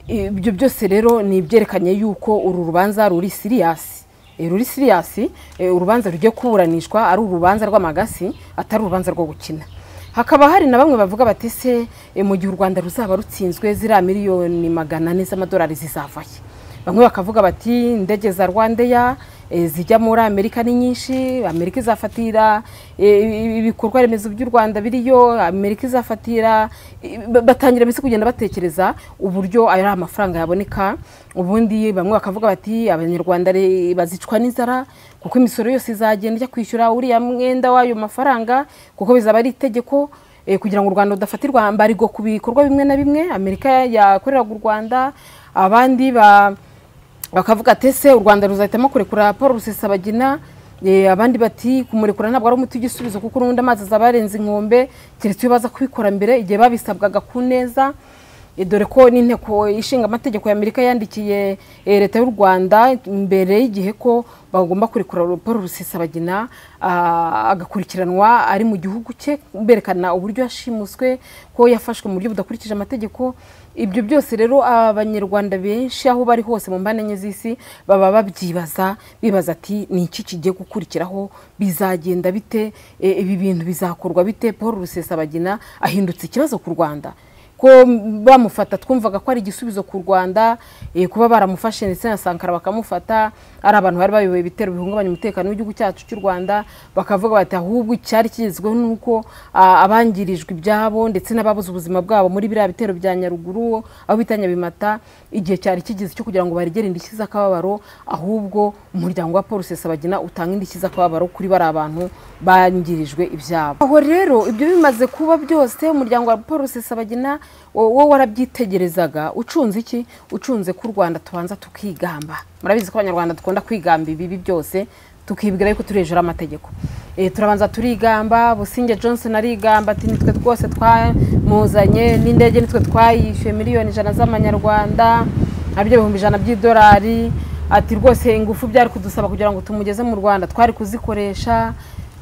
ibyo byose rero ni ibyerekanye yuko uru rubanza ruri siriyasi Eh, ruri siriyasi eh, urubanza rugiye kuburanishwa ari urubanza rw'amagasi atari urubanza rwo gukina hakaba hari na bamwe bavuga bati se eh, mu gihe u rwanda ruzaba rutsinzwe ziriya miliyoni magana ane z'amadolari zizava he bamwe bakavuga bati indege za rwandeya eh, zijya muri amerika ni nyinshi amerika izafatira eh, ibikorwa remezo by'u rwanda biriyo amerika izafatira eh, ba- batangira mbese kugenda batekereza uburyo ayo ari amafaranga yaboneka ubundi bamwe bakavuga bati abanyarwanda re- bazicwa n'inzara kuko imisoro yose izagenda ijya kwishyura uriya mwenda w'ayo mafaranga kuko bizaba ari itegeko eh, kugira ngo u rwanda rudafatirwa mbarigo ku bikorwa bimwe na bimwe amerika yakoreraga u rwanda abandi ba bakavuga ati ese u rwanda ruzahitamo kurekura paul rusesabagina Eh, abandi bati kumurekura ntabwo ari umuti w'igisubizo kuko n'ubundi amazi azaba yarenze inkombe keretse iyo baza kubikora mbere igihe babisabwaga ku neza Eh, dore ko n'inteko ishinga amategeko ya amerika yandikiye eh, leta y'u rwanda mbere y'igihe ko bagomba kurekura paul rusesabagina ah, agakurikiranwa ari mu gihugu cye berekana uburyo yashimuswe ko yafashwe mu buryo budakurikije amategeko ibyo byose rero abanyarwanda benshi aho bari hose mu mbane enye z'isi baba babyibaza bibaza ati ni iki kigiye gukurikiraho bizagenda bite E, ibi bintu bizakorwa bite paul rusesabagina ahindutse ikibazo ku rwanda ko bamufata twumvaga ko ari igisubizo ku rwanda eh, kuba baramufashe ndetse na sankara bakamufata ari abantu bari bayoboye ibitero bihungabanya umutekano w'igihugu cyacu cy'u rwanda bakavuga bati ahubwo icyari kigezweho ni uko ah, abangirijwe ibyabo ndetse n'ababuze ubuzima bwabo muri biriya bitero bya nyaruguru aho bita nyabimata igihe cyari kigeze cyo kugira ngo baregere indishyi z'akababaro ahubwo umuryango wa paul rusesabagina utanga indishyi z'akababaro kuri bariya bantu bangirijwe ibyabo aho rero ibyo bimaze kuba byose umuryango wa paul rusesabagina wo wo warabyitegerezaga ucunze iki ucunze ko u rwanda tubanza tukigamba murabizi ko abanyarwanda dukunda kwigamba ibibi byose tukibwira yuko turi hejuru y'amategeko Eh, turabanza turigamba businge johnson arigamba ati nitwe rwose twamuzanye n'indege nitwe twayishyuye miliyoni ijana z'amanyarwanda aribyo ibihumbi ijana by'idolari ati rwose ingufu byari kudusaba kugira ngo tumugeze mu rwanda twari kuzikoresha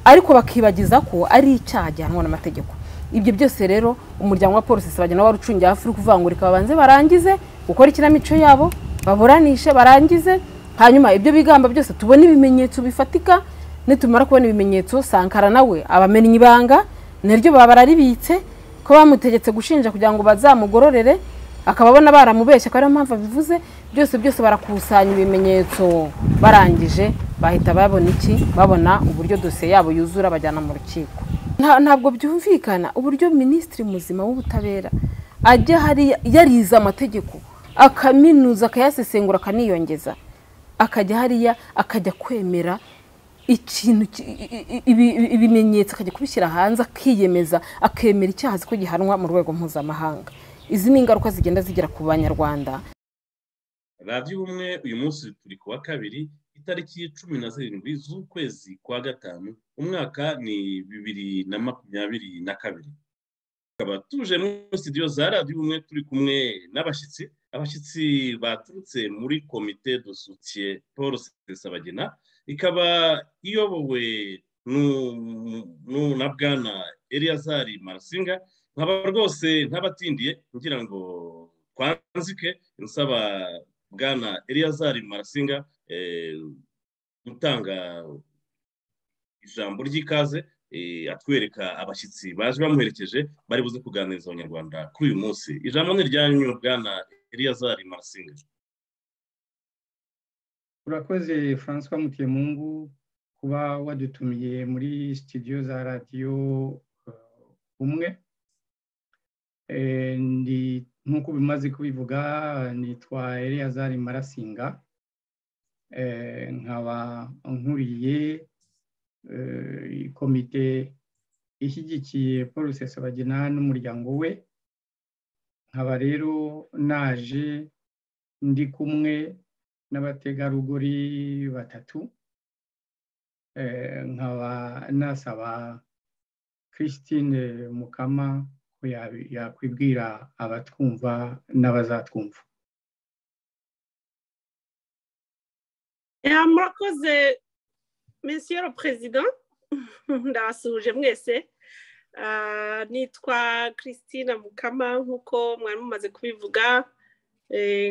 ariko bakibagiza ko ari icyaha gihanwa n'amategeko ibyo byose rero umuryango wa polisi bagenda warucungiye hafi uri kuvuga ngo reka babanze barangize gukora ikinamico yabo baburanishe barangize hanyuma ibyo bigamba byose tubone ibimenyetso bifatika nitumara kubona ibimenyetso sankara nawe abamennye ibanga naryo baba bararibitse ko bamutegetse gushinja kugira ngo bazamugororere akaba abona baramubeshya ko ariyo mpamvu abivuze byose byose barakusanya ibimenyetso barangije bahita babona iki babona uburyo dosiye yabo yuzura bajyana mu rukiko Nta- ntabwo byumvikana uburyo minisitiri muzima w'ubutabera ajya hari yarize amategeko akaminuza akayasesengura akaniyongeza akajya hariya akajya kwemera ikintu ki- i- i- ibi- ibimenyetso akajya kubishyira hanze akiyemeza akemera icyaha azi ko gihanwa mu rwego mpuzamahanga izi ni ingaruka zigenda zigera ku banyarwanda radiyo ubumwe uyu munsi turi ku wa kabiri itariki cumi na zirindwi z'ukwezi kwa gatanu umwaka ni bibiri na makumyabiri na kabiri tukaba tuje muri studio za radiyo ubumwe turi kumwe n'abashyitsi abashyitsi baturutse muri komite dosutiye paul sesabagina ikaba iyobowe n'u- n'u- na bwana eliyazari marasinga nkaba rwose ntabatindiye kugira ngo twanzike nsaba bwana eliyazari marasinga eh, gutanga ijambo ry'ikaze eh, atwereka abashyitsi baje bamuherekeje bari buze kuganiriza abanyarwanda kuri uyu munsi ijambo ni iryanyu bwana eliyazari marasinga urakoze francois mutemungu kuba wadutumiye muri studio za radiyo eh, umwe Eh, ndi- nk'uko bimaze kubivuga nitwa eliyazari marasinga Eh, nkaba nkuriye eh, komite ishyigikiye paul rusesabagina n'umuryango we nkaba rero naje ndi kumwe n'abategarugori batatu Eh, nkaba nasaba christine mukama ko ya- yakwibwira abatwumva n'abazatwumva ya murakoze mesiyo perezida ndabasuhuje mwese nitwa christine mukama nk'uko mwari mumaze kubivuga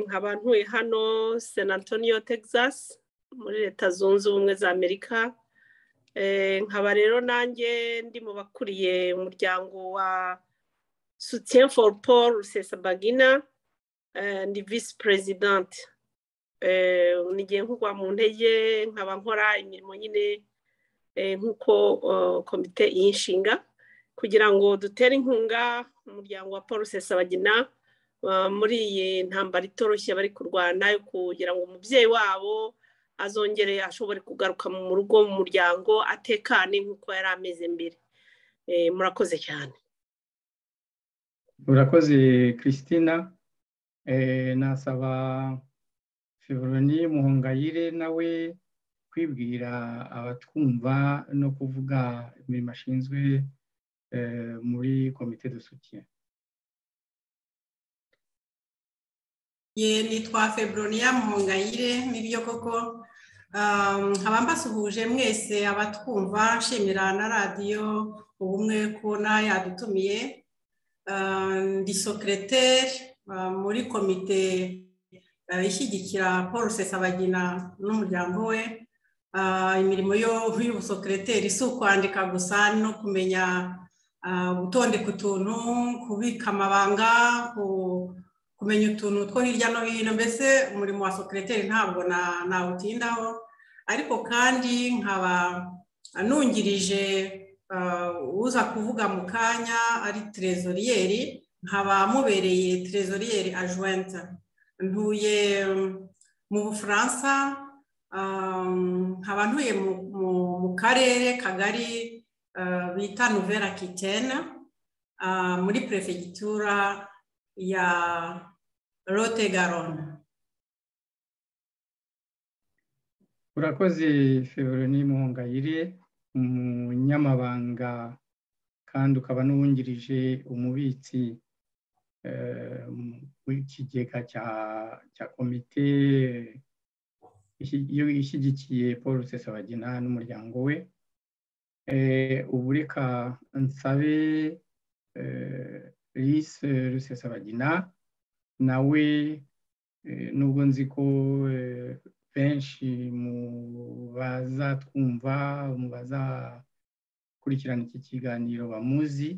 nkaba ntuye hano san antonio texas muri leta zunze ubumwe za amerika nkaba rero nanjye ndi mu bakuriye umuryango wa sutien for paul rusesabagina ndi visi perezidante nigiye nkugwa mu ntege nkaba nkora imirimo nyine nk'uko komite y'inshinga kugira ngo dutere inkunga umuryango wa paul rusesabagina muri iyi ntambaro itoroshye bari kurwana kugira ngo umubyeyi wabo azongere ashobore kugaruka mu rugo mu muryango atekane nk'uko yari ameze mbere murakoze cyane murakoze christina nasaba feburoni muhongayire nawe kwibwira abatwumva no kuvuga imirimo ashinzwe muri komite dusukiye ye nitwa feburoniya muhongayire nibyo koko nkaba mbasuhuje mwese abatwumva nshimira na radiyo ubumwe kubona yadutumiye ndi sokereteri muri komite ishyigikira paul rusesabagina n'umuryango we imirimo y'ubusokereteri si ukwandika gusa no kumenya gutondeka utuntu kubika amabanga kumenya utuntu two hirya no hino mbese umurimo wa sokereteri ntabwo nawutindaho ariko kandi nkaba nungirije uza kuvuga mu kanya ari terezoriyeri nkaba mubereye terezoriyeri ajuwenta ntuye mu bufaransa nkaba ntuye mu karere kagari bita nuvera kitena muri perefegitura ya rote garona urakoze feburoni muhongayire umunyamabanga kandi ukaba n'uwungirije umubitsi w'ikigega cya komite ishyigikiye paul rusesabagina n'umuryango we ubu reka nsabe lise rusesabagina nawe nubwo nzi ko benshi mu bazatwumva mu bazakurikirana iki kiganiro bamuzi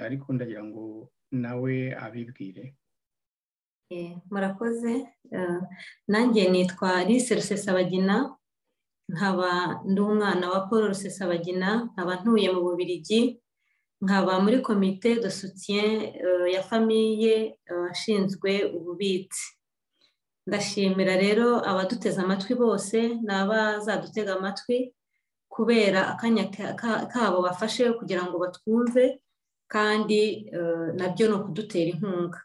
ariko ndagira ngo nawe abibwire murakoze nanjye nitwa lise rusesabagina nkaba ndi umwana wa paul rusesabagina nkaba ntuye mu bubirigi nkaba muri komite de soutien ya famiye ashinzwe ububitsi ndashimira rero abaduteze amatwi bose n'abazadutega amatwi kubera akanya kabo bafashe kugira ngo batwumve kandi nabyo ni ukudutera inkunga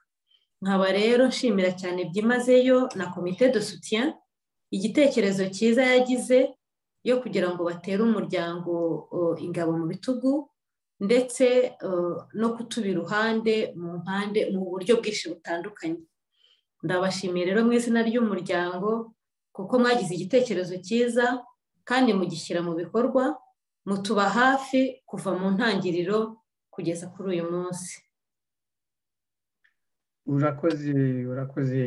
nkaba rero nshimira cyane byimazeyo na komite de soutien igitekerezo cyiza yagize yo kugira ngo batere umuryango ingabo mu bitugu ndetse no kutuba iruhande mu mpande mu buryo bwinshi butandukanye ndabashimiye rero mu izina ry'umuryango kuko mwagize igitekerezo cyiza kandi mugishyira mu bikorwa mutuba hafi kuva mu ntangiriro kugeza kuri uyu munsi urakoze urakoze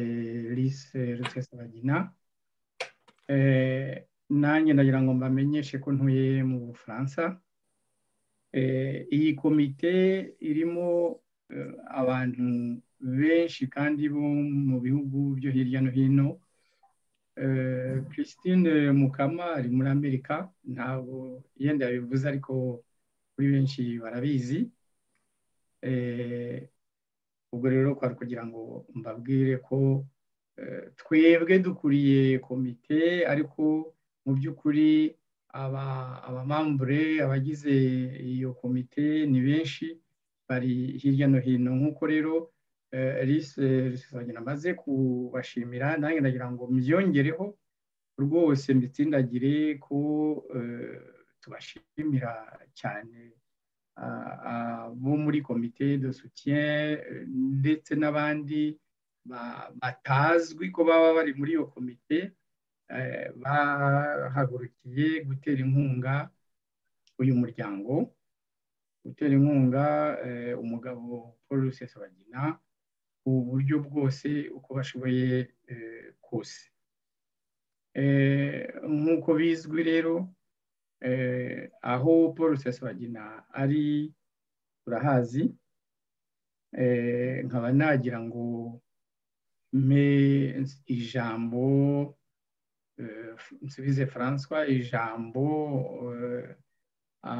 lise rusesabagina nanjye ndagira ngo mbamenyeshe ko ntuye mu bufaransa iyi komite irimo abantu benshi kandi bo mu bihugu byo hirya no hino christine mukama ari muri amerika ntabwo yenda yabivuze ariko kuri benshi barabizi ubwo rero kwari kugira ngo mbabwire ko twebwe dukuriye komite ariko mu by'ukuri abamambure abagize iyo komite ni benshi bari hirya no hino nk'uko rero lise rusesabagina amaze kubashimira nanjye ndagira ngo mbyongereho rwose mbitsindagire ko tubashimira cyane bo muri komite de soutien ndetse n'abandi batazwi ko baba bari muri iyo komite bahagurukiye gutera inkunga uyu muryango gutera inkunga umugabo paul rusesabagina ubu buryo bwose uko bashoboye kose nk'uko bizwi rero aho paul rusesabagina ari urahazi nkaba nagira ngo mpe ijambo nsubize francois ijambo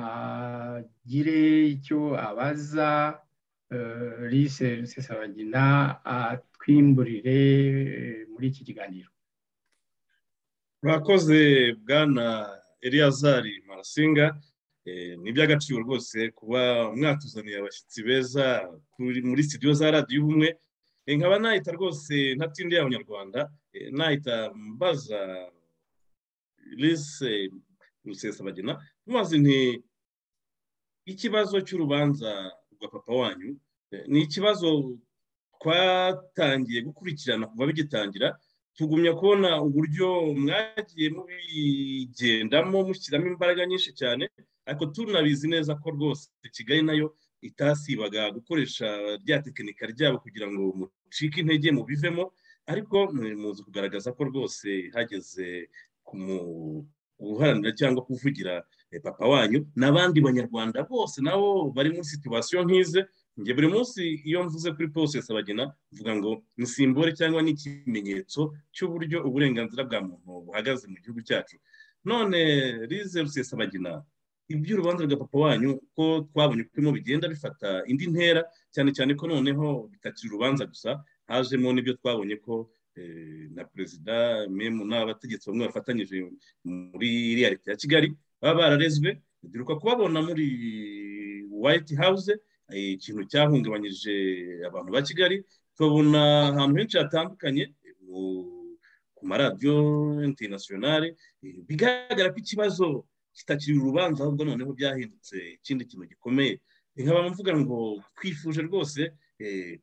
agire icyo abaza lise rusesabagina atwimburire muri iki kiganiro murakoze bwana eliyazari marasinga ni iby'agaciro rwose kuba mwatuzaniye abashyitsi beza muri sitidiyo za radiyo ubumwe nkaba nahita rwose ntatindiye abanyarwanda nahita mbaza lise rusesabagina mubazi nti ikibazo cy'urubanza rwa papa wanyu ni ikibazo twatangiye gukurikirana kuva bigitangira tugumya kubona uburyo mwagiye mubigendamo mushyiramo imbaraga nyinshi cyane ariko tunabizi neza ko rwose kigali nayo itasibaga gukoresha rya tekinika ryabo kugira ngo mucike intege mubivemo ariko muzi kugaragaza ko rwose hageze ku guharanira cyangwa kuvugira papa wanyu n'abandi banyarwanda bose nabo bari muri situwasiyo nk'ize njye buri munsi iyo mvuze kuri pose sabagina mvuga ngo ni simbore cyangwa ni ikimenyetso cy'uburyo uburenganzira bwa muntu buhagaze mu gihugu cyacu none rize rusesabagina iby'urubanza rwa papa wanyu ko twabonye uko bigenda bifata indi ntera cyane cyane ko noneho bitakiri urubanza gusa hajemo n'ibyo twabonye ko na perezida memu n'abategetsi bamwe bafatanyije muri iriya leta ya kigali baba bararezwe duheruka kubabona muri white house ikintu cyahungabanyije abantu ba kigali tukabona ahantu henshi hatandukanye ku maradiyo interinasiyonari bigaragara ko ikibazo kitakiri urubanza ahubwo noneho byahindutse ikindi kintu gikomeye nkaba mvuga ngo twifuje rwose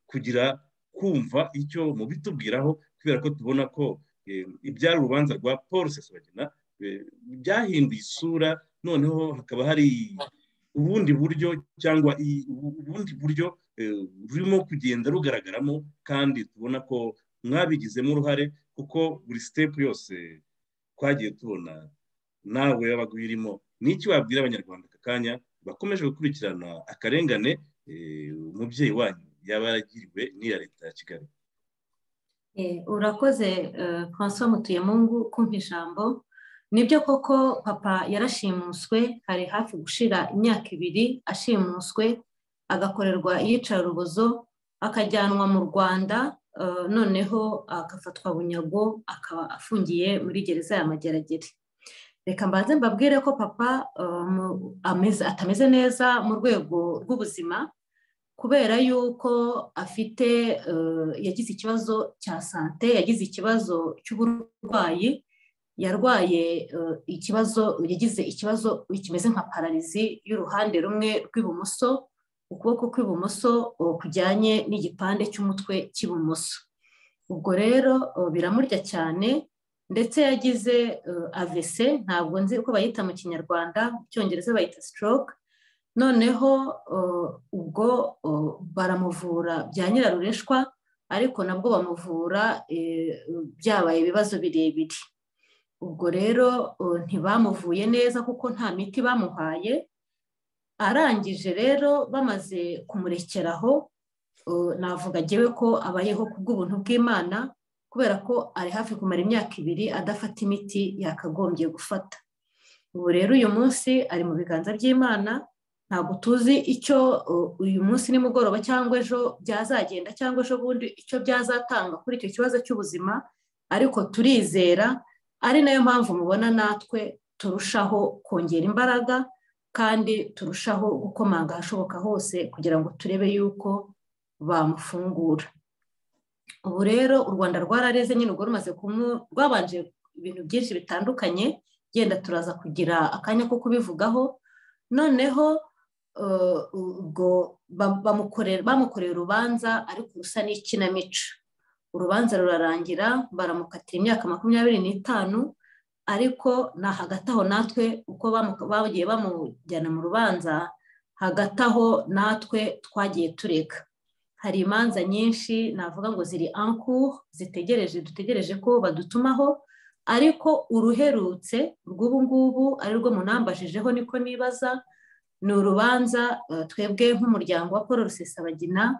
kugira kumva icyo mubitubwiraho kubera ko tubona ko ibyari urubanza rwa paul sesabagina byahinduye isura noneho hakaba hari ubundi buryo cyangwa ubundi buryo rurimo kugenda rugaragaramo kandi tubona ko mwabigizemo uruhare kuko buri sitepu yose twagiye tubona nawe yabaga uyirimo ni iki wabwira abanyarwanda aka kanya bakomeje gukurikirana akarengane umubyeyi wanyu yaba yaragiriwe n'iya leta ya kigali urakoze francois mutuyemungu kumva ijambo nibyo koko papa yarashimuswe hari hafi gushira imyaka ibiri ashimuswe agakorerwa iyicarubozo akajyanwa mu rwanda noneho agafatwa bunyago akaba afungiye muri gereza ya mageragere reka mbanze mbabwire ko papa atameze neza mu rwego rw'ubuzima kubera yuko afite yagize ikibazo cya sante yagize ikibazo cy'uburwayi yarwaye ikibazo yagize ikibazo kimeze nka pararizi y'uruhande rumwe rw'ibumoso ukuboko kw'ibumoso kujyanye n'igipande cy'umutwe cy'ibumoso ubwo rero biramurya cyane ndetse yagize avese ntabwo nzi uko bayita mu kinyarwanda mu cyongereza bayita sitoroke noneho ubwo baramuvura bya nyirarureshwa ariko nabwo bamuvura byabaye ibibazo birebire ubwo rero ntibamuvuye neza kuko nta miti bamuhaye arangije rero bamaze kumurekeraho navuga agewe ko abayeho ku bw'ubuntu bw'imana kubera ko ari hafi kumara imyaka ibiri adafata imiti yakagombye gufata ubu rero uyu munsi ari mu biganza by'imana ntabwo tuzi icyo uyu munsi nimugoroba cyangwa ejo byazagenda cyangwa ejo bundi icyo byazatanga kuri icyo kibazo cy'ubuzima ariko turizera ari nayo mpamvu mubona natwe turushaho kongera imbaraga kandi turushaho gukomanga ahashoboka hose kugira ngo turebe yuko bamufungura ubu rero u rwanda rwarareze nyine ubwo rumaze rwabanje ibintu byinshi bitandukanye genda turaza kugira akanya ko kubivugaho noneho ubwo bamukoreye urubanza ariko rusa n'ikinamico urubanza rurarangira baramukatira imyaka makumyabiri n'itanu ariko na hagati aho natwe uko bagiye bamujyana mu rubanza hagati aho natwe twagiye tureka hari imanza nyinshi navuga ngo ziri anku zitegereje dutegereje ko badutumaho ariko uruherutse rw'ubu ngubu ari rwo munambashijeho niko nibaza ni urubanza twebwe nk'umuryango wa paul rusesabagina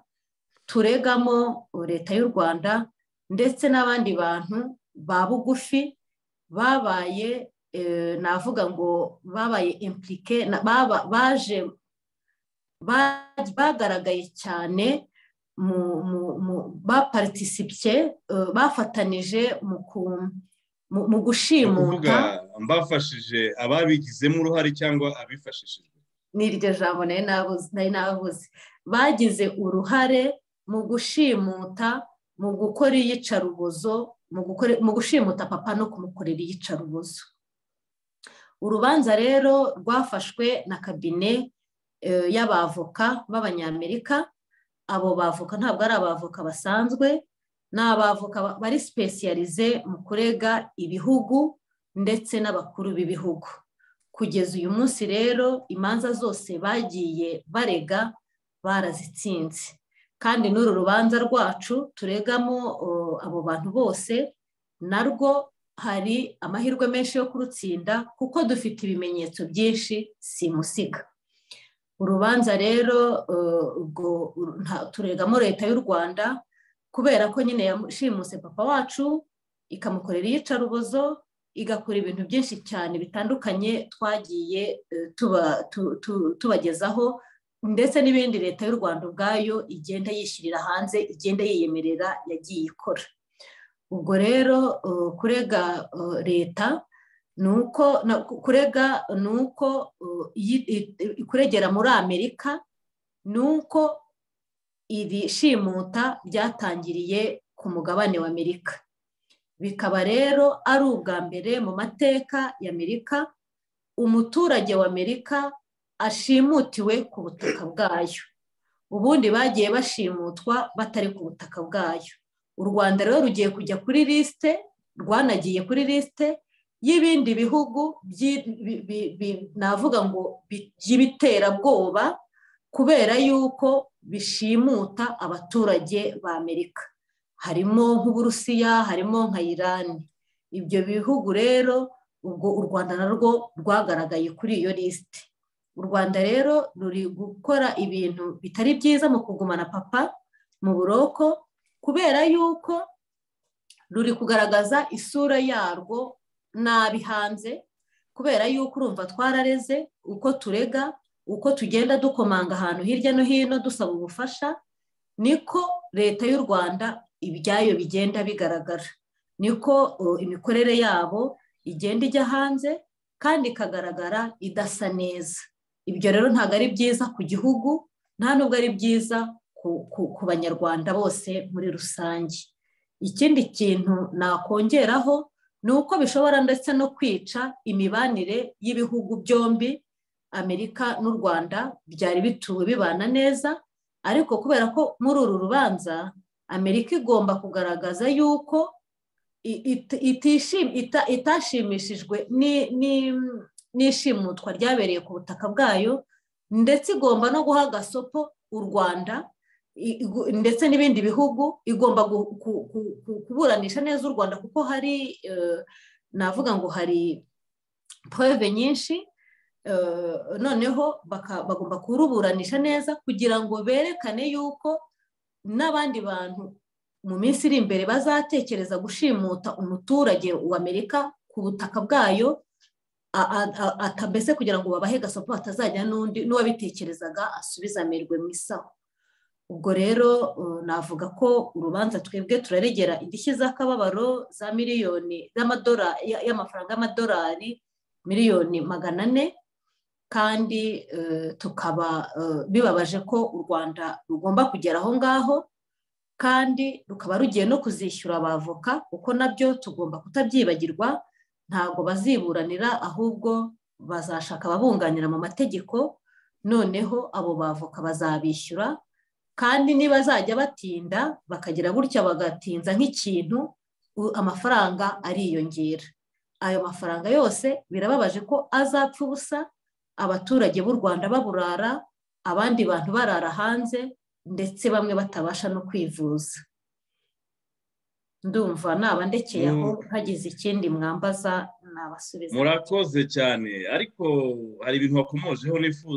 turegamo leta y'u rwanda ndetse n'abandi bantu ba bugufi babaye navuga ngo babaye impurike baje bagaragaye cyane baparitisipiye bafatanije mu gushimuta mbafashije ababigizemo uruhare cyangwa abifashishijwe ni iryo jambo nari nabuze bagize uruhare mu gushimuta mu gukora iyicarubozo mu gushimuta papa no kumukorera iyicarubozo urubanza rero rwafashwe na kabine y'abavoka b'abanyamerika abo bavoka ntabwo ari abavoka basanzwe ni abavoka bari sipesiyarize mu kurega ibihugu ndetse n'abakuru b'ibihugu kugeza uyu munsi rero imanza zose bagiye barega barazitsinze kandi n'uru rubanza rwacu turegamo abo bantu bose narwo hari amahirwe menshi yo kurutsinda kuko dufite ibimenyetso byinshi si musiga urubanza rero turegamo leta y'u rwanda kubera ko nyine yashimuse papa wacu ikamukorera iyicarubozo igakora ibintu byinshi cyane bitandukanye twagiye tubagezaho ndetse n'ibindi leta y'u rwanda ubwayo igenda yishyirira hanze igenda yiyemerera yagiye ikora ubwo rero kurega leta ni uko kurega ni uko kuregera muri amerika ni uko iri shimuta ryatangiriye ku mugabane wa amerika bikaba rero ari ubwa mbere mu mateka y'amerika umuturage wa amerika ashimutiwe ku butaka bwayo ubundi bagiye bashimutwa batari ku butaka bwayo u rwanda rero rugiye kujya kuri lisite rwanagiye kuri lisite y'ibindi bihugu navuga ngo by'ibiterabwoba kubera yuko bishimuta abaturage ba amerika harimo nk'uburusiya harimo nka irani ibyo bihugu rero ubwo u rwanda narwo rwagaragaye kuri iyo lisite u rwanda rero ruri gukora ibintu bitari byiza mu kugumana papa mu buroko kubera yuko ruri kugaragaza isura yarwo nabi hanze kubera yuko urumva twarareze uko turega uko tugenda dukomanga ahantu hirya no hino dusaba ubufasha niko leta y'u rwanda ibyayo bigenda bigaragara niko imikorere yabo igenda ijya hanze kandi ikagaragara idasa neza ibyo rero ntabwo ari byiza ku gihugu nta nubwo ari byiza ku banyarwanda bose muri rusange ikindi kintu nakongeraho ni uko bishobora ndetse no kwica imibanire y'ibihugu byombi amerika n'u rwanda byari bituwe bibana neza ariko kubera ko muri uru rubanza amerika igomba kugaragaza yuko itashimishijwe n'ishimutwa ryabereye ku butaka bwayo ndetse igomba no guha agasopo u rwanda ndetse n'ibindi bihugu igomba kuburanisha neza u rwanda kuko hari navuga ngo hari porove nyinshi noneho bagomba kuruburanisha neza kugira ngo berekane yuko n'abandi bantu mu minsi iri imbere bazatekereza gushimuta umuturage wa amerika ku butaka bwayo atameze kugira ngo babahe gasopo hatazajya n'undi n'uwabitekerezaga asubiza amerwe mu isaho ubwo rero navuga ko urubanza twebwe turaregera indishyi z'akababaro za miliyoni y'amafaranga y'amadolari miliyoni magana ane kandi tukaba bibabaje ko u rwanda rugomba kugera aho ngaho kandi rukaba rugiye no kuzishyura abavoka kuko nabyo tugomba kutabyibagirwa ntabwo baziburanira ahubwo bazashaka ababunganira mu mategeko noneho abo bavoka bazabishyura kandi nibazajya batinda bakagira gutya bagatinza nk'ikintu amafaranga ariyongera ayo mafaranga yose birababaje ko azapfa ubusa abaturage b'u rwanda baburara abandi bantu barara hanze ndetse bamwe batabasha no kwivuza ndumva nabandekeye aho hagize ikindi mwambaza nabasubiza murakoze cyane ariko hari ibintu wakomojeho n'ifu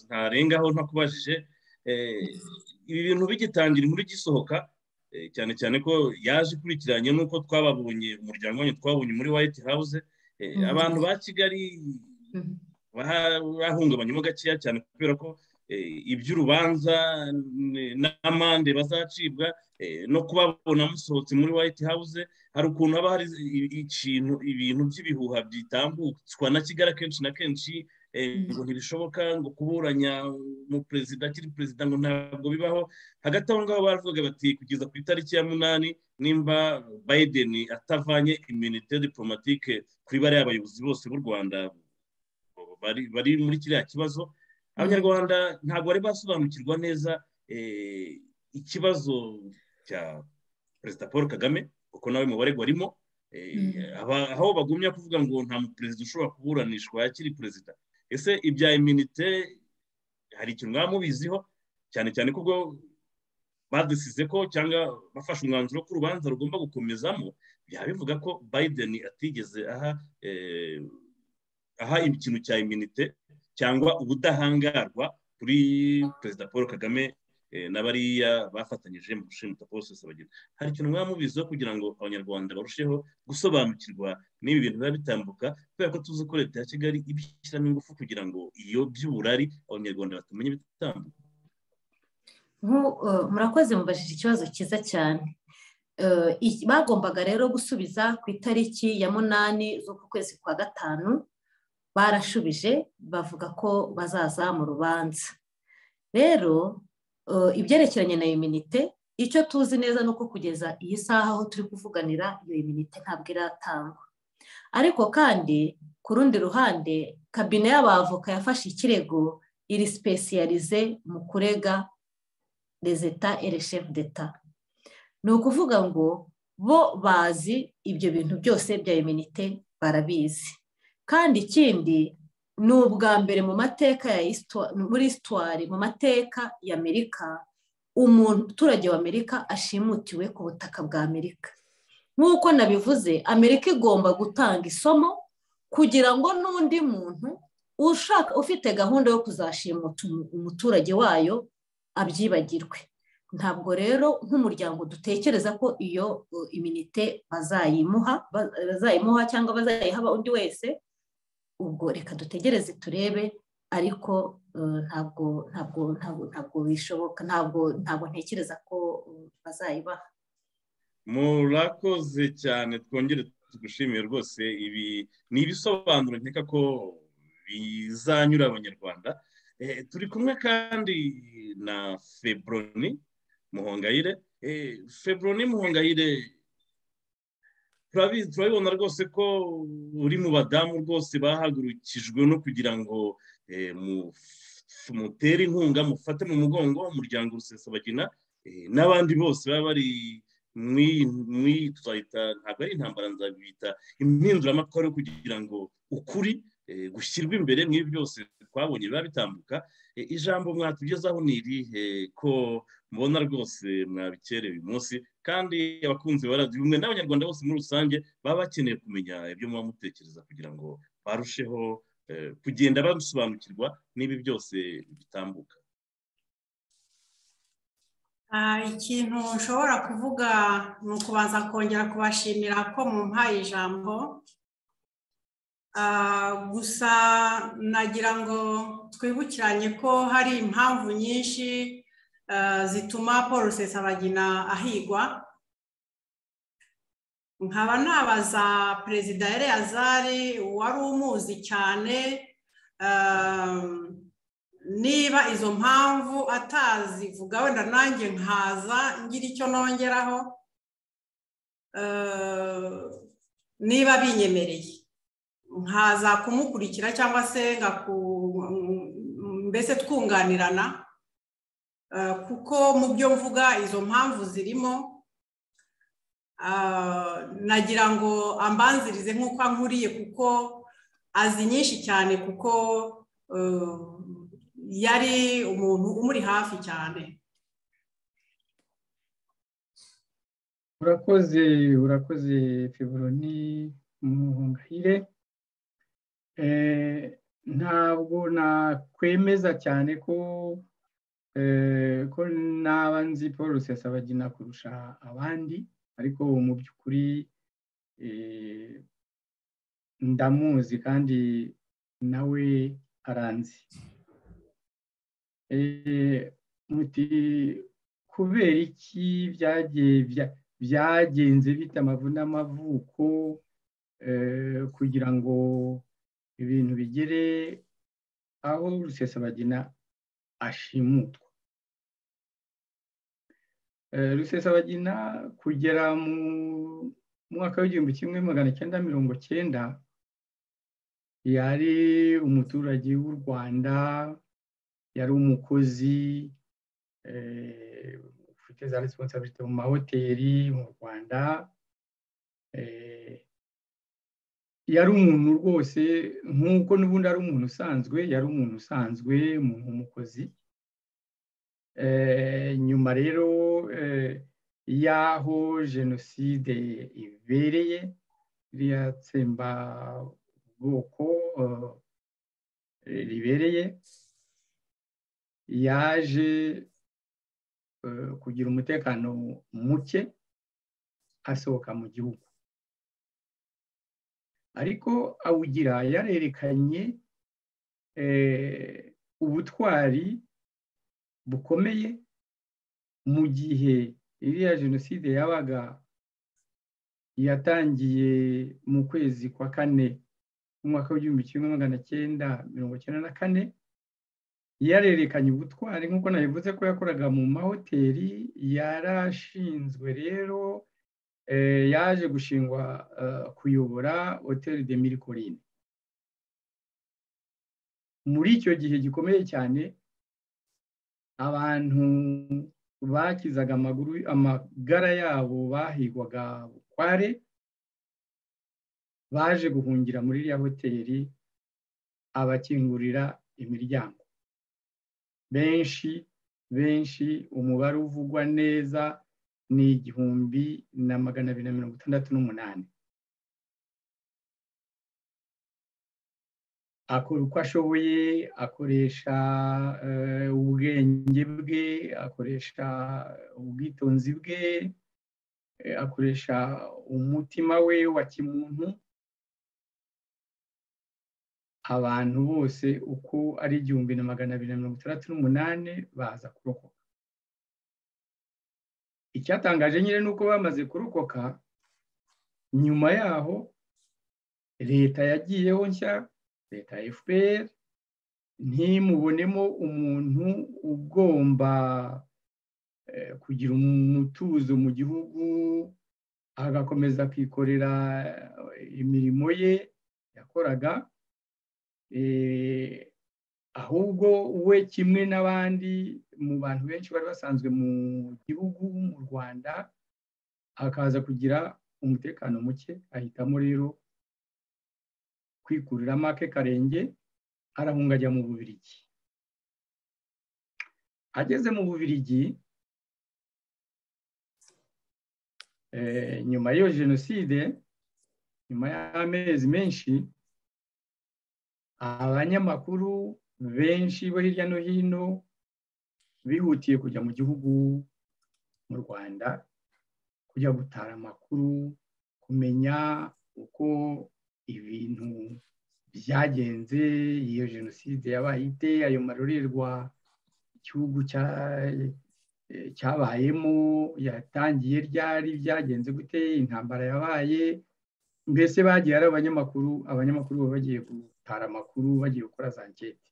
ntarengaho ntakubajije ibi bintu bigitangira inkuru igisohoka cyane cyane ko yaje ikurikiranye n'uko twababonye umuryango wanyu twabonye muri white house abantu ba kigali bahungabanyemo gakeya cyane kubera ko iby'urubanza n'amande bazacibwa no kubabona musohotse muri white house hari ukuntu haba hari ikintu ibintu by'ibihuha bitambutswa na kigali akenshi na kenshi ngo ntibishoboka ngo kuburanya umuperezida akiri perezida ngo ntabwo bibaho hagati aho ngaho baravuga bati kugeza ku itariki ya munani nimba biden atavanye iminite diplomatike kuri bariya abayobozi bose b'u rwanda bari muri kiriya kibazo abanyarwanda ntabwo bari basobanukirwa neza ikibazo cya perezida paul kagame kuko nawe mu baregwa arimo aho bagumya kuvuga ngo nta muperezida ushobora kuburanishwa akiri perezida ese ibya iminite hari ikintu mwaba mubiziho cyane cyane ko ubwo badisize ko cyangwa bafashe umwanzuro ko urubanza rugomba gukomezamo byaba bivuga ko biden atigeze aha aha ikintu cya iminite cyangwa ubudahangarwa kuri perezida paul kagame na bariya bafatanyije mu gushinga bose bagira hari ikintu mwaba mubiziho kugira ngo abanyarwanda barusheho gusobanukirwa n'ibi bintu biba bitambuka kubera ko tuzi ko leta ya kigali ibishyiramo ingufu kugira ngo iyo by'uburari abanyarwanda batamenya ibitambuka murakoze mubajije ikibazo cyiza cyane bagombaga rero gusubiza ku itariki ya munani z'uku kwezi kwa gatanu barashubije bavuga ko bazaza mu rubanza rero ibyerekeranye na iminite icyo tuzi neza ni uko kugeza iyi saha aho turi kuvuganira iyo iminite ntabwo iratangwa ariko kandi ku rundi ruhande kabine y'abavoka yafashe ikirego iri sipesiyarize mu kurega rezeta ereshefu deta ni ukuvuga ngo bo bazi ibyo bintu byose bya iminite barabizi kandi ikindi ni ubwa mbere mu mateka ya muri isitwari mu mateka y'amerika umuturage w'amerika ashimutiwe ku butaka bwa amerika nk'uko nabivuze amerika igomba gutanga isomo kugira ngo n'undi muntu ushaka ufite gahunda yo kuzashimuta umuturage wayo abyibagirwe ntabwo rero nk'umuryango dutekereza ko iyo iminite bazayimuha bazayimuha cyangwa bazayiha undi wese ubwo reka dutegereze turebe ariko ntabwo ntabwo ntabwo ntabwo bishoboka ntabwo ntabwo ntekereza ko bazayibaha murakoze cyane twongere tugushimiye rwose ibi ni ibisobanuro nkeka ko bizanyura abanyarwanda turi kumwe kandi na febroni muhongayire febroni muhongayire turabibona rwose ko uri mu badamu rwose bahagurukijwe no kugira ngo mutere inkunga mufate mu mugongo umuryango rusesabagina n'abandi bose baba bari muri tuzahita ntabwo ari intambara nzabita impinduramatwara yo kugira ngo ukuri gushyirwa imbere nk'ibi byose twabonye biba bitambuka ijambo mwatugezaho ni irihe ko mubona rwose mwabikere uyu munsi kandi abakunzi baradiyo umwe n'abanyarwanda bose muri rusange baba bakeneye kumenya ibyo muba mutekereza kugira ngo barusheho kugenda basobanukirwa n'ibi byose bitambuka ikintu nshobora kuvuga ni ukubanza kongera kubashimira ko mumpaye ijambo gusa nagira ngo twibukiranye ko hari impamvu nyinshi zituma paul rusesabagina ahigwa nkaba nabaza perezida Eleazari wari umuzi cyane niba izo mpamvu atazivuga wenda nanjye nkaza ngira icyo nongeraho niba binyemereye nkaza kumukurikira cyangwa se mbese twunganirana kuko mu byo mvuga izo mpamvu zirimo nagira ngo ambanzirize nk'uko ankuriye kuko azi nyinshi cyane kuko yari umuntu umuri hafi cyane urakoze urakoze fiburoni muhungahire ntabwo nakwemeza cyane ko ko naba nzi paul rusesabagina kurusha abandi ariko mu by'ukuri ndamuzi kandi nawe aranzi muti kubera iki byagenze bita amavuna n'amavuko kugira ngo ibintu bigere aho rusesabagina ashimutwa rusesabagina kugera mu mwaka w'igihumbi kimwe magana cyenda mirongo cyenda yari umuturage w'u rwanda yari umukozi ufite za resiponsabirite mu mahoteli mu rwanda yari umuntu rwose nk'uko n'ubundi ari umuntu usanzwe yari umuntu usanzwe umuntu w'umukozi nyuma rero y'aho jenoside ibereye iriya tsemba ubwoko ribereye yaje kugira umutekano muke asohoka mu gihugu ariko awugira yarerekanye ubutwari bukomeye mu gihe iriya jenoside yabaga yatangiye mu kwezi kwa kane mu mwaka w'igihumbi kimwe magana cyenda mirongo icyenda na kane yarerekanye ubutwari nk'uko nabivuze ko yakoraga mu mahoteli yarashinzwe rero yaje gushingwa kuyobora hoteli de mirikorine muri icyo gihe gikomeye cyane abantu bakizaga amaguru amagara yabo bahigwaga bukware baje guhungira muri iriya hoteli abakingurira imiryango benshi benshi umubare uvugwa neza ni igihumbi na magana abiri na mirongo itandatu n'umunani akora uko ashoboye akoresha ubwenge bwe akoresha ubwitonzi bwe akoresha umutima we wa kimuntu abantu bose uko ari igihumbi na magana abiri na mirongo itandatu n'umunani baza kurokoka icyatangaje nyine ni uko bamaze kurokoka nyuma yaho leta yagiyeho nshya leta ya fpr ntimubonemo umuntu ugomba kugira umutuzo mu gihugu agakomeza akikorera imirimo ye yakoraga ahubwo we kimwe n'abandi mu bantu benshi bari basanzwe mu gihugu mu rwanda akaza kugira umutekano muke ahitamo rero kwikurira make karenge arahunga ajya mu bubirigi ageze mu bubirigi nyuma y'iyo jenoside nyuma y'amezi menshi abanyamakuru benshi bo hirya no hino bihutiye kujya mu gihugu mu rwanda kujya gutara amakuru kumenya uko ibintu byagenze iyo jenoside yabaye ite ayo marorerwa igihugu cyabayemo yatangiye ryari byagenze gute intambara yabaye mbese bagiye ari abanyamakuru abanyamakuru baba bagiye gutara amakuru bagiye gukora za nketi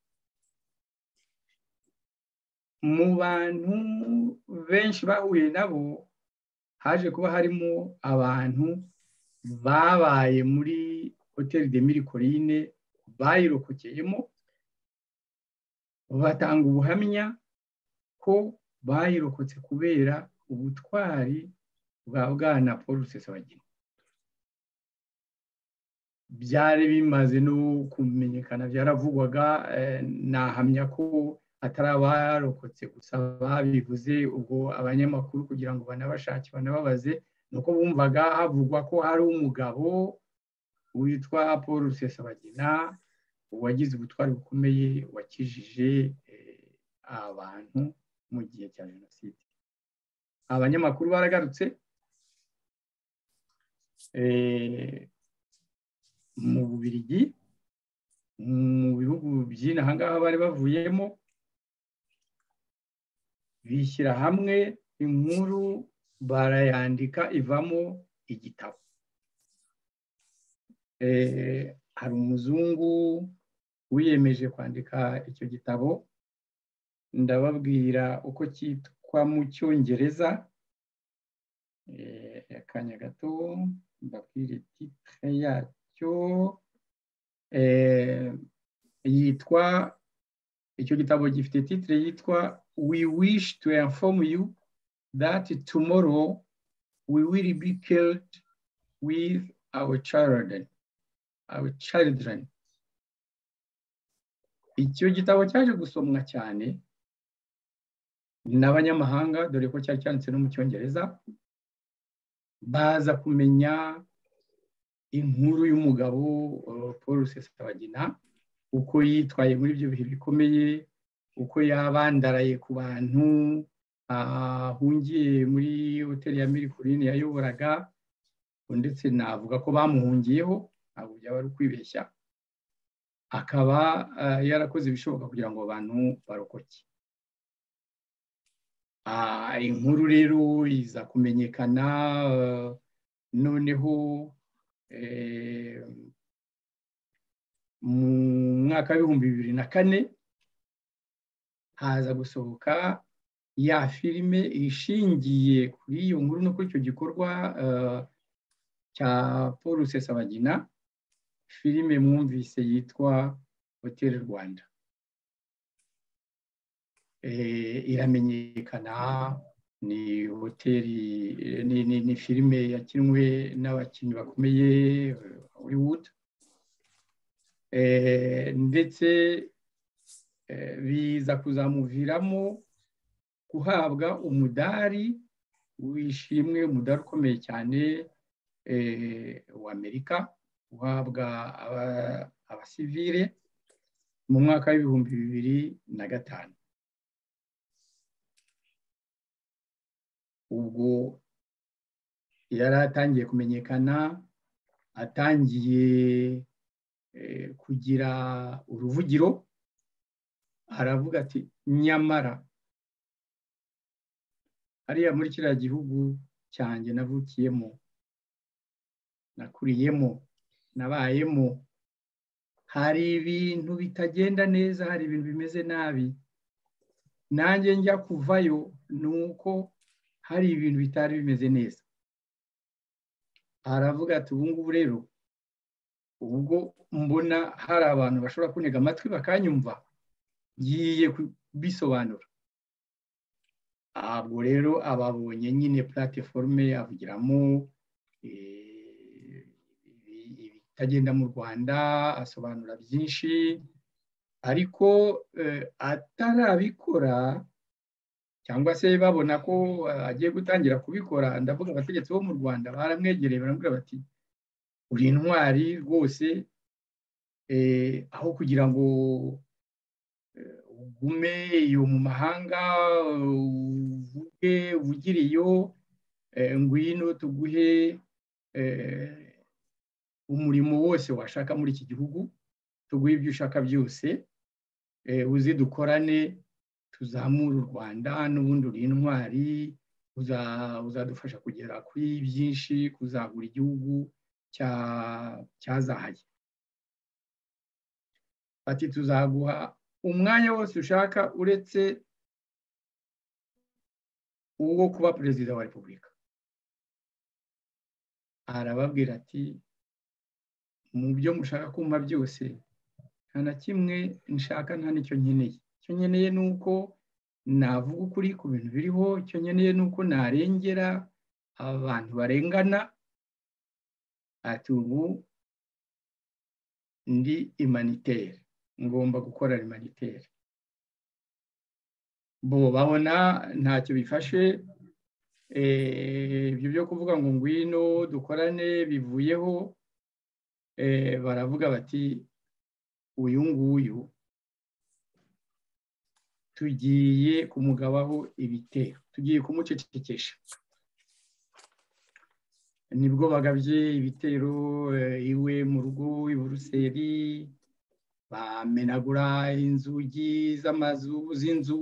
mu bantu benshi bahuye nabo haje kuba harimo abantu babaye muri hoteli de mirikorine bayirokokeyemo batanga ubuhamya ko bayirokotse kubera ubutwari bwa bwana paul rusesabagina byari bimaze no kumenyekana byaravugwaga nahamya ko atari abarokotse gusa babivuze ubwo abanyamakuru kugira ngo banabashake banababaze ni uko bumvaga havugwa ko hari umugabo witwa paul rusesabagina wagize ubutwari bukomeye wakijije abantu mu gihe cya jenoside abanyamakuru baragarutse mu bubirigi mu bihugu by'inaha ngaha bari bavuyemo bishyira hamwe inkuru barayandika ivamo igitabo hari umuzungu wiyemeje kwandika icyo gitabo ndababwira uko cyitwa mu cyongereza akanya gato mbabwire titire yacyo yitwa icyo gitabo gifite titire yitwa we wish to inform you that tomorrow we will be killed with our children our children icyo gitabo cyaje gusomwa cyane n'abanyamahanga dore ko cyari cyanditse no mu cyongereza baza kumenya inkuru y'umugabo paul rusesabagina uko yitwaye muri ibyo bihe bikomeye uko yabandaraye ku bantu ahungiye muri hoteli ya mirikirine yayoboraga ndetse navuga ko bamuhungiyeho ntabwo byaba ari ukwibeshya akaba yarakoze ibishoboka kugira ngo abantu barokoke inkuru rero iza kumenyekana noneho mu mwaka w'ibihumbi bibiri na kane haza gusohoka ya filime ishingiye kuri iyo nkuru no kuri icyo gikorwa cya paul rusesabagina filime mwumvise yitwa hoteli rwanda iramenyekana ni hoteli ni filime yakinwe n'abakinnyi bakomeye hollywood ndetse biza kuzamuviramo guhabwa umudari wishimwe umudari ukomeye cyane w'amerika uhabwa abasivire mu mwaka w'ibihumbi bibiri na gatanu ubwo yari atangiye kumenyekana atangiye kugira uruvugiro aravuga ati nyamara hariya muri kiriya gihugu cyanjye navukiyemo nakuriyemo nabayemo hari ibintu bitagenda neza hari ibintu bimeze nabi nanjye njya kuvayo ni uko hari ibintu bitari bimeze neza aravuga ati ubu ngubu rero ubwo mbona hari abantu bashobora kunega amatwi bakanyumva ngiye kubisobanura ntabwo rero ababonye nyine platiforume avugiramo ibitagenda mu rwanda asobanura byinshi ariko atarabikora cyangwa se babona ko agiye gutangira kubikora ndavuga abategetsi bo mu rwanda baramwegereye baramubwira bati uri intwari rwose aho kugira ngo ugume iyo mu mahanga uvuge uvugire iyo ngwino tuguhe umurimo wose washaka muri iki gihugu tuguhe ibyo ushaka byose uzi dukorane tuzamure u rwanda n'ubundi uri intwari uzadufasha kugera kuri byinshi kuzagura igihugu cyazahaye bati tuzaguha umwanya wose ushaka uretse uwo kuba perezida wa repubulika arababwira ati mu byo mushaka kumva byose nta na kimwe nshaka nta n'icyo nkeneye icyo nkeneye ni uko navuga ukuri ku bintu biriho icyo nkeneye ni uko narengera abantu barengana ati ubu ndi imanitere ngomba gukora imanitere bo babona ntacyo bifashe ibyo byo kuvuga ngo ngwino dukorane bivuyeho baravuga bati uyu nguyu tugiye kumugabaho ibitero tugiye kumucecekesha nibwo bagabye ibitero iwe mu rugo i buruseli bamenagura inzugi z'amazu z'inzu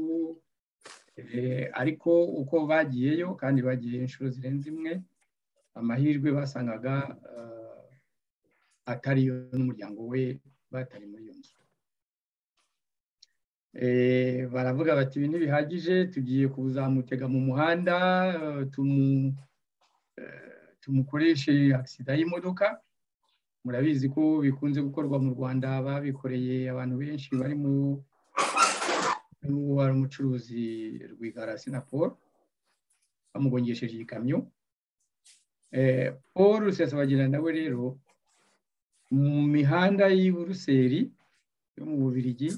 ariko uko bagiyeyo kandi bagiye inshuro zirenze imwe amahirwe basangaga atariyo n'umuryango we batari muri iyo nzu baravuga bati ibi ntibihagije tugiye kuzamutega mu muhanda tumukoreshe agisida y'imodoka murabizi ko bikunze gukorwa mu rwanda babikoreye abantu benshi bari mu wari umucuruzi rwigara paul bamugongesheje igikamyo paul rusesabagina nawe rero mu mihanda y'i buruseli yo mu bubirigi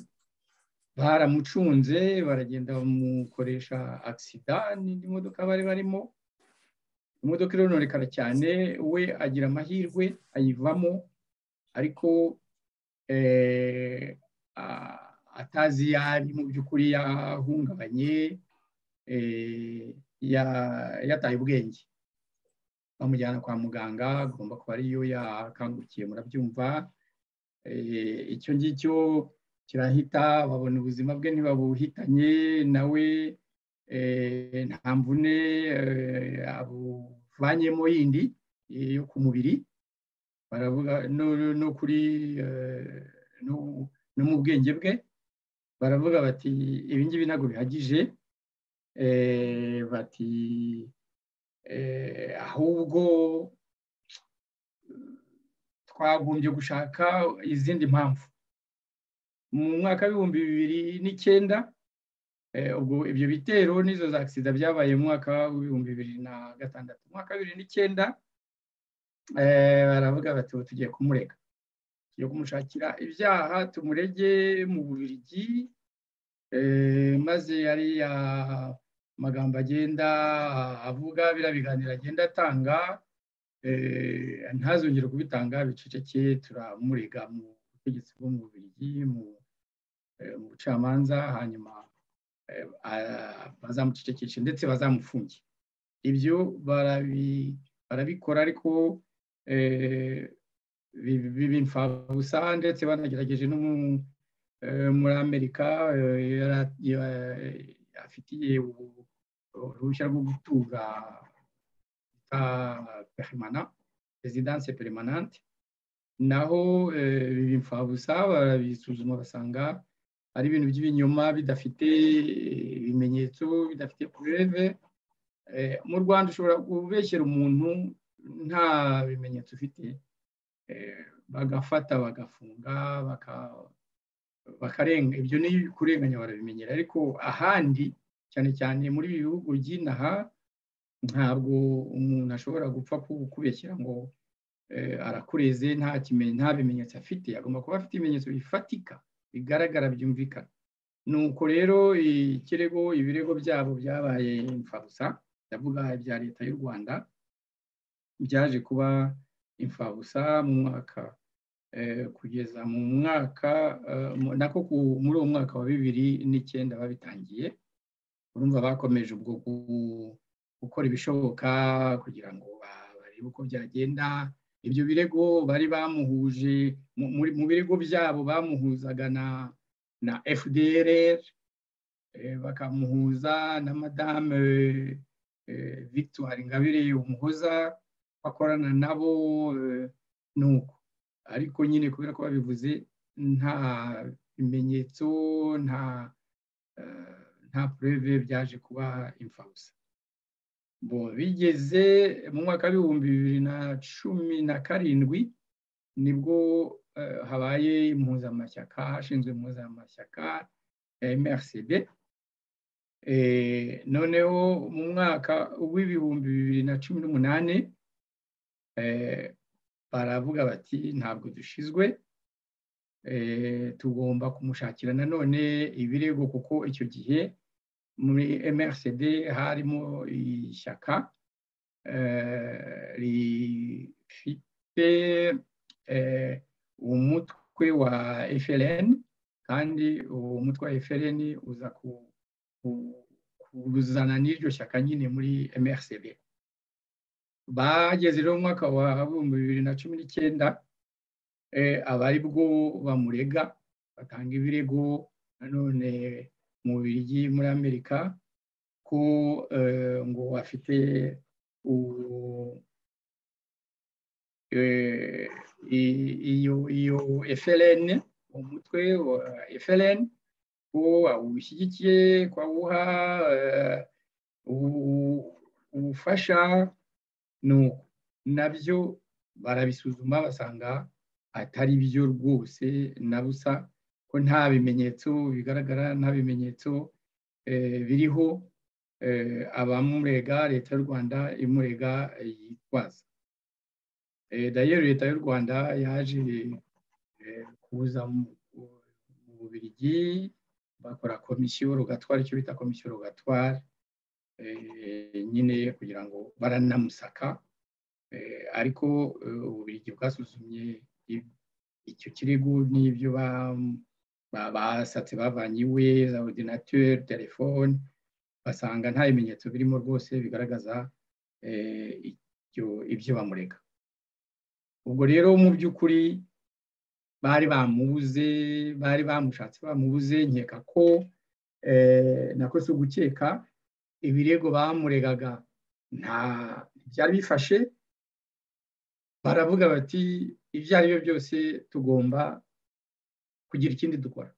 baramucunze baragenda bamukoresha agisida n'imodoka bari barimo imodoka ironorekara cyane we agira amahirwe ayivamo ariko atazi iyo ari mu by'ukuri yahungabanye yataye ubwenge bamujyana kwa muganga agomba kuba ariyo yakangukiye murabyumva icyo ngicyo kirahita babona ubuzima bwe ntibabuhitanye nawe nta mvune abuvanyemo yindi yo ku mubiri baravuga no kuri no mu bwenge bwe baravuga bati ibi ngibi ntabwo bihagije bati ahubwo twagombye gushaka izindi mpamvu mu mwaka w'ibihumbi bibiri n'icyenda ubwo ibyo bitero n'izo za agisida byabaye mu mwaka w'ibihumbi bibiri na gatandatu mu mwaka bibiri n'icyenda baravuga bati ubu tugiye kumurega tugiye kumushakira ibyaha tumurege mu bubirigi maze ariya amagambo agenda avuga biriya biganiro agenda atanga ntazongere kubitanga biceceke turamurega mu butegetsi bwo mu bubirigi mu bucamanza hanyuma bazamucecekeshe ndetse bazamufunge ibyo barabikora ariko bimfabusa ndetse banagerageje no muri amerika afitiye uruhushya rwo gutura perimana perezidanse perimanante naho bimfabusa barabisuzuma basanga ari ibintu by'ibinyoma bidafite ibimenyetso bidafite pureve mu rwanda ushobora kubeshyera umuntu nta bimenyetso ufite bagafata bagafunga bakarenga ibyo ni kurenganya barabimenyera ariko ahandi cyane cyane muri ibi bihugu by'inaha ntabwo umuntu ashobora gupfa kubeshyira ngo arakureze nta bimenyetso afite agomba kuba afite ibimenyetso bifatika bigaragara byumvikana nuko rero ikirego ibirego byabo byabaye imfabusa ndavuga ibya leta y'u rwanda byaje kuba imfabusa mu mwaka kugeza mu mwaka nako muri uwo mwaka wa bibiri n'icyenda babitangiye urumva bakomeje ubwo gukora ibishoboka kugira ngo barebe uko byagenda ibyo birego bari bamuhuje mu birego byabo bamuhuzaga na fdr bakamuhuza na madame victoire ngabire umuhoza bakorana nabo nuko ariko nyine kubera ko babivuze nta bimenyetso nta pureve byaje kuba imfabusa bigeze mu mwaka w'ibihumbi bibiri na cumi na karindwi nibwo habaye impuzamashyaka hashinzwe impuzamashyaka ya mrcd noneho mu mwaka w'ibihumbi bibiri na cumi n'umunani baravuga bati ntabwo dushizwe tugomba kumushakira nanone ibirego kuko icyo gihe muri mrcd harimo ishyaka rifite umutwe wa FLN kandi uwo mutwe wa FLN uza kuzana n'iryo shyaka nyine muri mrcd bageze rero mu mwaka wa bihumbi bibiri na cumi n'icyenda aba ari bwo bamurega batanga ibirego nanone mu birigi muri amerika ko ngo afite iyo iyo FLN umutwe wa FLN ko awushyigikiye ko awuha ubufasha nuko nabyo barabisuzuma basanga atari byo rwose na busa ko nta bimenyetso bigaragara nta bimenyetso biriho abamurega leta y'u rwanda imurega yitwaza dayeri leta y'u rwanda yaje kuza mu bubirigi bakora komisiyo rugatwara icyo bita komisiyo rugatwara nyine kugira ngo baranamusaka ariko ububirigi bwasuzumye icyo kirego n'ibyo basatse bavanye iwe za ordinateri telefone basanga nta bimenyetso birimo rwose bigaragaza ibyo bamurega ubwo rero mu by'ukuri bari bamubuze bari bamushatse bamubuze nkeka ko nako si ugukeka ibirego bamuregaga nta byari bifashe baravuga bati ibyo ari byo byose tugomba kugira ikindi dukora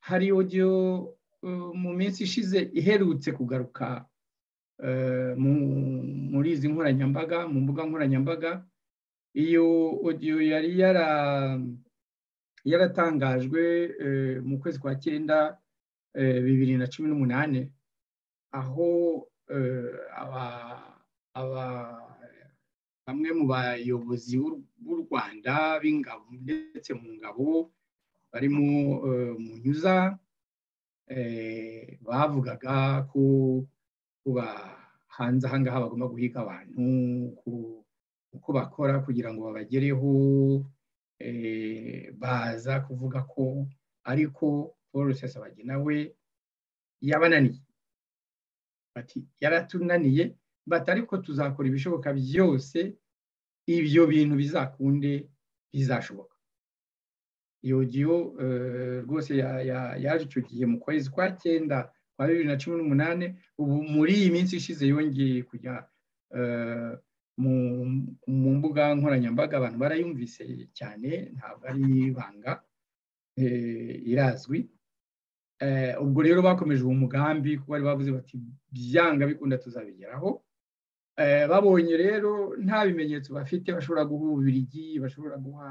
hari odiyo mu minsi ishize iherutse kugaruka muri izi nkoranyambaga mu mbuga nkoranyambaga iyo odiyo yari yaratangajwe mu kwezi kwa cyenda bibiri na cumi n'umunani aho bamwe mu bayobozi b'u rwanda b'ingabo ndetse mu ngabo barimo munyuza bavugaga ko kuba hanze aha ngaha bagomba guhiga abantu uko bakora kugira ngo babagereho baza kuvuga ko ariko paul rusesabagina we yabananiye bati yaratunaniye bati ariko tuzakora ibishoboka byose ibyo bintu bizakunde bizashoboka iyo giyo rwose yaje icyo gihe mu kwezi kwa cyenda kwa bibiri na cumi n'umunani ubu muri iyi minsi ishize yongeye kujya mu mbuga nkoranyambaga abantu barayumvise cyane ntabwo ari ibanga irazwi ubwo rero bakomeje uwo mugambi kuko bari bavuze bati byanga bikunda tuzabigeraho babonye rero nta bimenyetso bafite bashobora guha ububirigi bashobora guha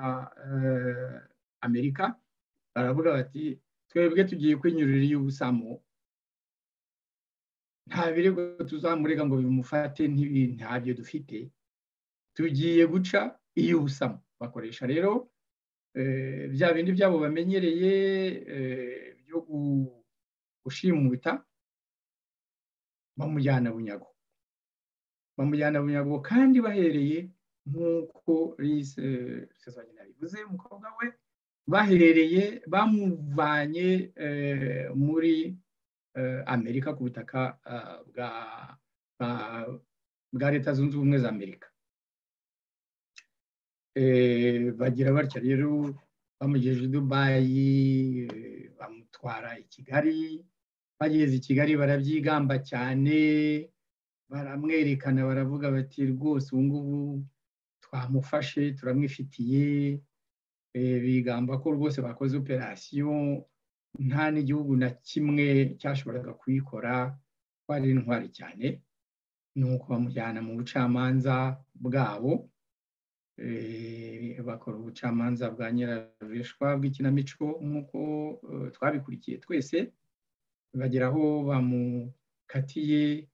amerika baravuga bati twebwe tugiye kwinyurira iy'ubusamo nta birego tuzamurega ngo bimufate ntabyo dufite tugiye guca iy'ubusamo bakoresha rero bya bindi byabo bamenyereye byo gushimuta bamujyana bunyago bamujyana bunyago kandi bahereye nk'uko lise sezagina bivuze umukobwa we bahereye bamuvanye muri amerika ku butaka bwa leta zunze ubumwe za amerika bagira batya rero bamugejeje i dubayi bamutwara i kigali bageze i kigali barabyigamba cyane baramwerekana baravuga bati rwose ubu ngubu twamufashe turamwifitiye bigamba ko rwose bakoze operasiyo nta n'igihugu na kimwe cyashoboraga kuyikora ko ari intwari cyane ni uko bamujyana mu bucamanza bwabo bakora ubucamanza bwa nyirabishwa bw'ikinamico nk'uko twabikurikiye twese bagera aho bamukatiye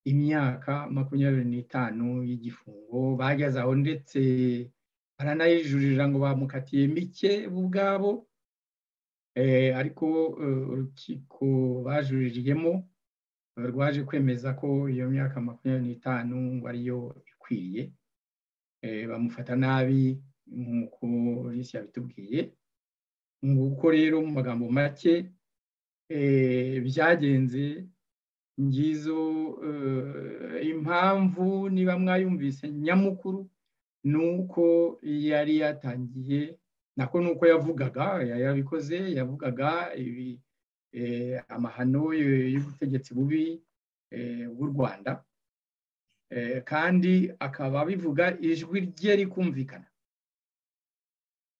imyaka makumyabiri n'itanu y'igifungo bageze aho ndetse baranayijuririra ngo bamukatiye mike bo ubwabo ariko urukiko bajuririyemo rwaje kwemeza ko iyo myaka makumyabiri n'itanu ariyo ikwiye bamufata nabi nk'uko risi yabitubwiye nguko rero mu magambo make byagenze ngizo impamvu niba mwayumvise nyamukuru ni uko yari yatangiye nako ni uko yavugaga yabikoze yavugaga amahano y'ubutegetsi bubi bw'u rwanda kandi akaba abivuga ijwi rye rikumvikana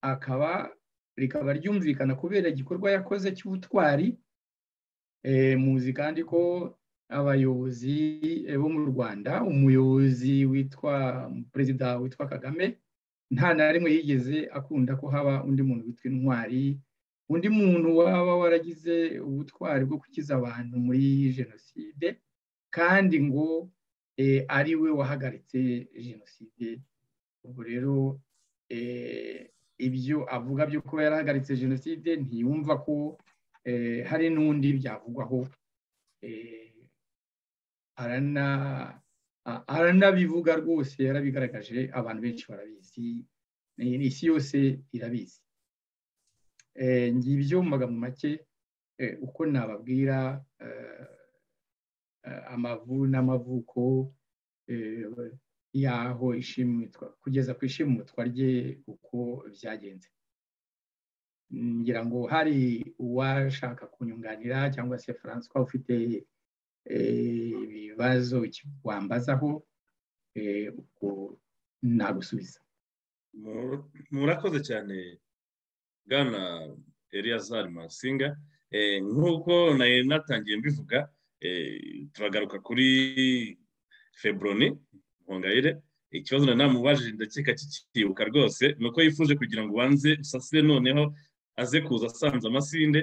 akaba rikaba ryumvikana kubera igikorwa yakoze cy'ubutwari muzi kandi ko abayobozi bo mu rwanda umuyobozi witwa perezida witwa kagame nta na rimwe yigeze akunda ko haba undi muntu witwa intwari undi muntu waba waragize ubutwari bwo gukiza abantu muri jenoside kandi ngo ari we wahagaritse jenoside ubwo rero ibyo avuga byo kuba yarahagaritse jenoside ntiyumva ko hari n'undi byavugwaho aranabivuga rwose yarabigaragaje abantu benshi barabizi isi yose irabizi ngibyo mu magambo make uko nababwira amavu n'amavuko y'aho ishimutwa kugeza ku ishimutwa rye uko byagenze ngira ngo hari uwashaka kunyunganira cyangwa se francois ufite ibibazo wambazaho ubwo nagusubiza murakoze cyane bwana eliyazari masinga nk'uko nari natangiye mbivuga turagaruka kuri feburoni nkongayire ikibazo na namubajije ndakeka kikibuka rwose ni uko yifuje kugira ngo ubanze usasire noneho aze kuza asanze amasinde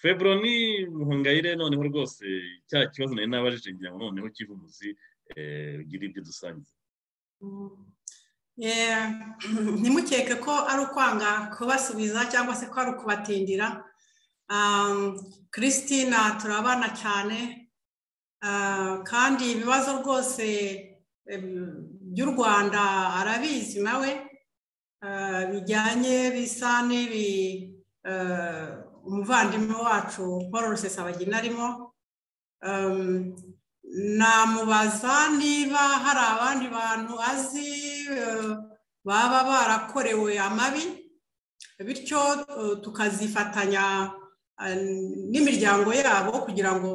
feburoni nkongayire noneho rwose cya kibazo nari nabajije ngira ngo noneho kivumuzi ugire ibyo dusangiza ntimukeke ko ari ukwanga kubasubiza cyangwa se ko ari ukubatindira christina turabana cyane kandi ibibazo rwose by'u rwanda arabizi nawe bijyanye bisa n'ibi umuvandimwe wacu paul rusesabagina arimo namubaza niba hari abandi bantu azi baba barakorewe amabi bityo tukazifatanya n'imiryango yabo kugira ngo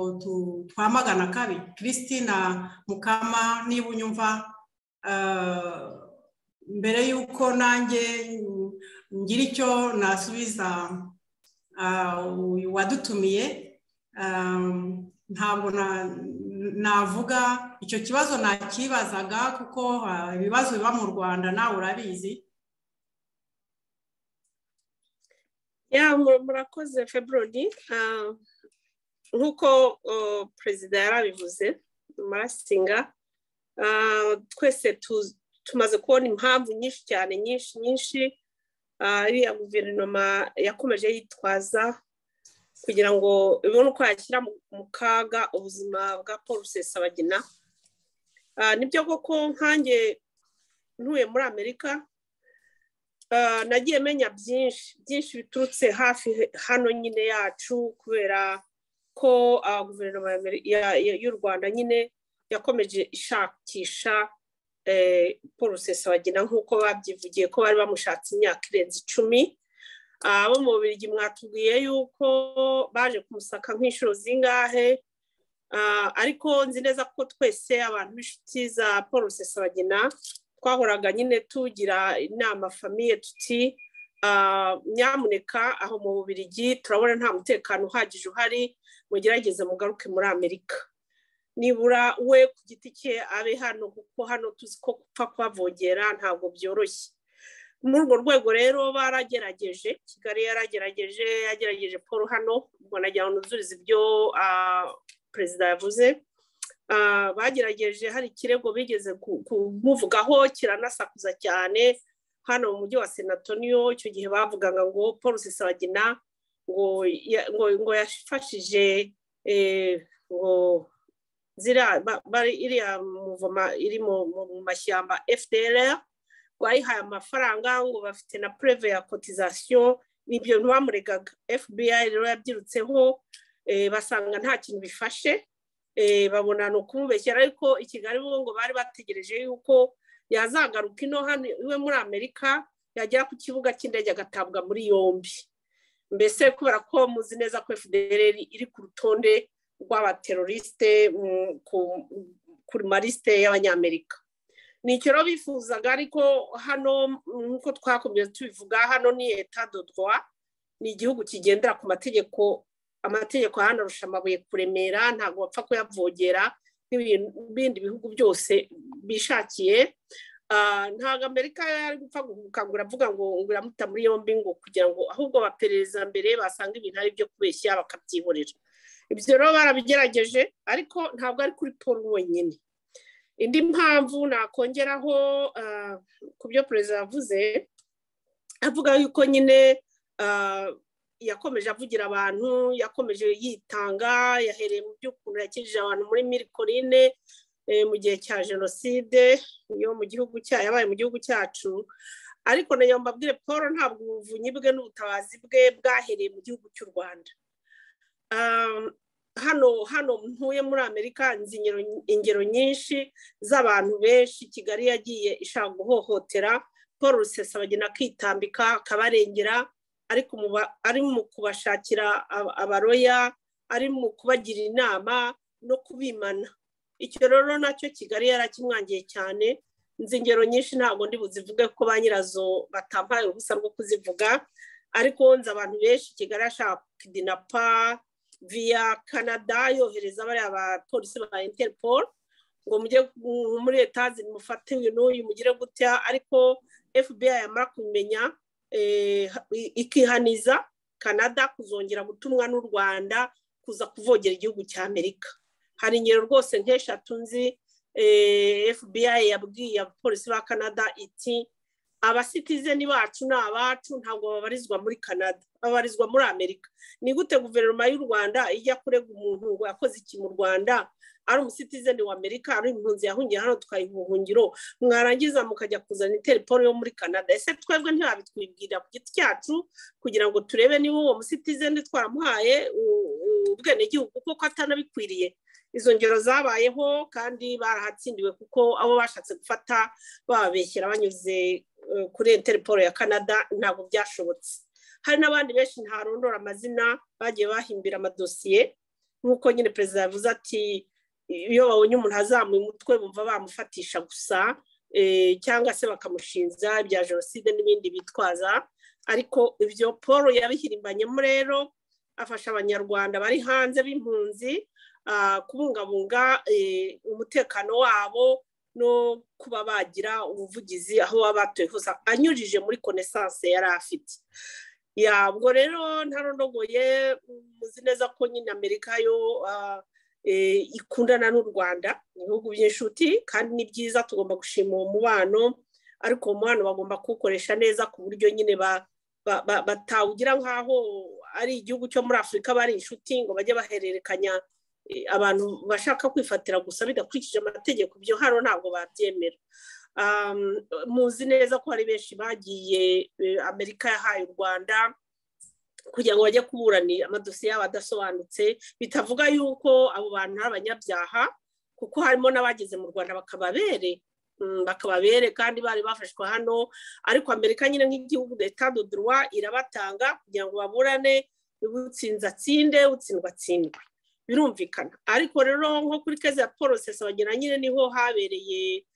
twamagana kabi christina mukama niba unyumva mbere y'uko nanjye ngira icyo nasubiza wadutumiye ntabwo navuga icyo kibazo nakibazaga kuko ibibazo biba mu rwanda nawe urabizi ya murakoze feburoni nk'uko perezida yarabivuze marasinga twese tumaze kubona impamvu nyinshi cyane nyinshi nyinshi iriya guverinoma yakomeje yitwaza kugira ngo ibone uko yashyira mu kaga ubuzima bwa paul rusesabagina nibyo koko nkange ntuye muri amerika nagiye menya byinshi byinshi biturutse hafi hano nyine yacu kubera ko guverinoma y'u rwanda nyine yakomeje ishakisha paul rusesabagina nk'uko babyivugiye ko bari bamushatse imyaka irenze icumi abo mu bubirigi mwatubwiye yuko baje kumusaka nk'inshuro zingahe ariko nzi neza ko twese abantu b'inshuti za paul rusesabagina twahoraga nyine tugira inama famiye tuti nyamuneka aho mu bubirigi turabona nta mutekano uhagije uhari mugerageze mugaruke muri amerika nibura we ku giti cye abe hano kuko hano tuzi ko gupfa kuhavogera ntabwo byoroshye muri urwo rwego rero baragerageje kigali yaragerageje yagerageje paul hano ngo nagira ngo nuzurize ibyo perezida yavuze bagerageje hari ikirego bigeze kumuvugaho kiranasakuza cyane hano mu mujyi wa senatoniyo icyo gihe bavugaga ngo paul sisabagina ngo yafashije ngo iriya muvoma iri mu mashyamba fdr bayihaye amafaranga ngo bafite na pureve ya kotizasiyo n'ibyo ntibamuregaga fbi rero yabyirutseho basanga nta kintu bifashe babona ni ukumubeshyira ariko i kigali bo ngo bari bategereje yuko yazagaruka ino hano iwe muri amerika yagera ku kibuga cy'indege agatabwa muri yombi mbese kubera ko muzi neza ko fdr iri ku rutonde rw'abaterorisite kuri marisite y'abanyamerika ni icyo rero bifuzaga ariko hano nk'uko twakomeza tubivuga hano ni leta dodwa ni igihugu kigendera ku mategeko amategeko hano arusha amabuye kuremera ntabwo bapfa kuyavogera nk'ibindi bihugu byose bishakiye ntabwo amerika yari gupfa gukangura avuga ngo iramuta muri yombi ngo kugira ngo ahubwo baperereza mbere basanga ibintu ari ibyo kubeshya bakabyihorera ibyo rero barabigerageje ariko ntabwo ari kuri paul wenyine indi mpamvu nakongeraho ku byo perezida yavuze avuga yuko nyine yakomeje avugira abantu yakomeje yitanga yahereye mu by'ukuntu yakijije abantu muri mirikorine mu gihe cya jenoside yo mu gihugu yabaye mu gihugu cyacu ariko nayo mbabwire paul ntabwo ubuvunyi bwe n'ubutabazi bwe bwahereye mu gihugu cy'u rwanda hano hano ntuye muri amerika nzi ingero nyinshi z'abantu benshi kigali yagiye ishaka guhohotera paul rusesabagina akitambika akabarengera ari mu kubashakira abaroya ari mu kubagira inama no kubimana icyo rero nacyo kigali yarakimwangiye cyane nzi ingero nyinshi ntabwo ndi buzivuge ko ba nyirazo batampaye uruhusa rwo kuzivuga ariko nzi abantu benshi kigali ashaka kidinapa via canada yohereza bariya bapolisi ba interpol ngo mujye muri etaje mufate uyu n'uyu mugire gutya ariko fbi yamara kumenya ikihaniza canada kuzongera gutumwa n'u rwanda kuza kuvogera igihugu cya amerika hari ingero rwose nk'eshatu nzi fbi yabwiye abapolisi ba canada iti abasitizeni bacu ni abacu ntabwo babarizwa muri canada babarizwa muri amerika ni gute guverinoma y'u rwanda ijya kurega umuntu ngo yakoze iki mu rwanda ari umusitizeni wa amerika ari impunzi yahungiye hano twaye ubuhungiro mwarangiza mukajya kuzana iterefone yo muri canada ese twebwe ntibabitwibwirira ku giti cyacu kugira ngo turebe niba uwo musitizeni twaramuhaye ubwenegihugu kuko atanabikwiriye izo ngero zabayeho kandi barahatsindiwe kuko abo bashatse gufata bababeshyira banyuze kuri interpol ya canada ntabwo byashobotse hari n'abandi benshi ntarondora amazina bagiye bahimbira amadosiye nk'uko nyine perezida yavuze ati iyo babonye umuntu azamuye umutwe bumva bamufatisha gusa cyangwa se bakamushinja ibya jenoside n'ibindi bitwaza ariko ibyo paul yabihirimbanyemo rero afasha abanyarwanda bari hanze b'impunzi kubungabunga umutekano wabo no kuba bagira ubuvugizi aho baba batuye hose anyujije muri konesanse yari afite yabwo rero ntarondogoye muzi neza ko nyine amerika yo ikundana n'u rwanda ibihugu by'inshuti kandi ni byiza tugomba gushima uwo mubano ariko uwo mubano bagomba kuwukoresha neza ku buryo nyine batawugira nk'aho ari igihugu cyo muri afurika bari inshuti ngo bajye bahererekanya abantu bashaka kwifatira gusa bidakurikije amategeko byo hano ntabwo babyemera muzi neza ko hari benshi bagiye amerika yahaye u rwanda kugira ngo bajye kuburanira amadosiye yabo adasobanutse bitavuga yuko abo bantu ari abanyabyaha kuko harimo n'abageze mu rwanda bakababere bakababere kandi bari bafashwe hano ariko amerika nyine nk'igihugu leta dodowa irabatanga kugira ngo baburane utsinze atsinde utsindwa atsindwe birumvikana ariko rero nko kuri keza ya paul bagena nyine niho habereye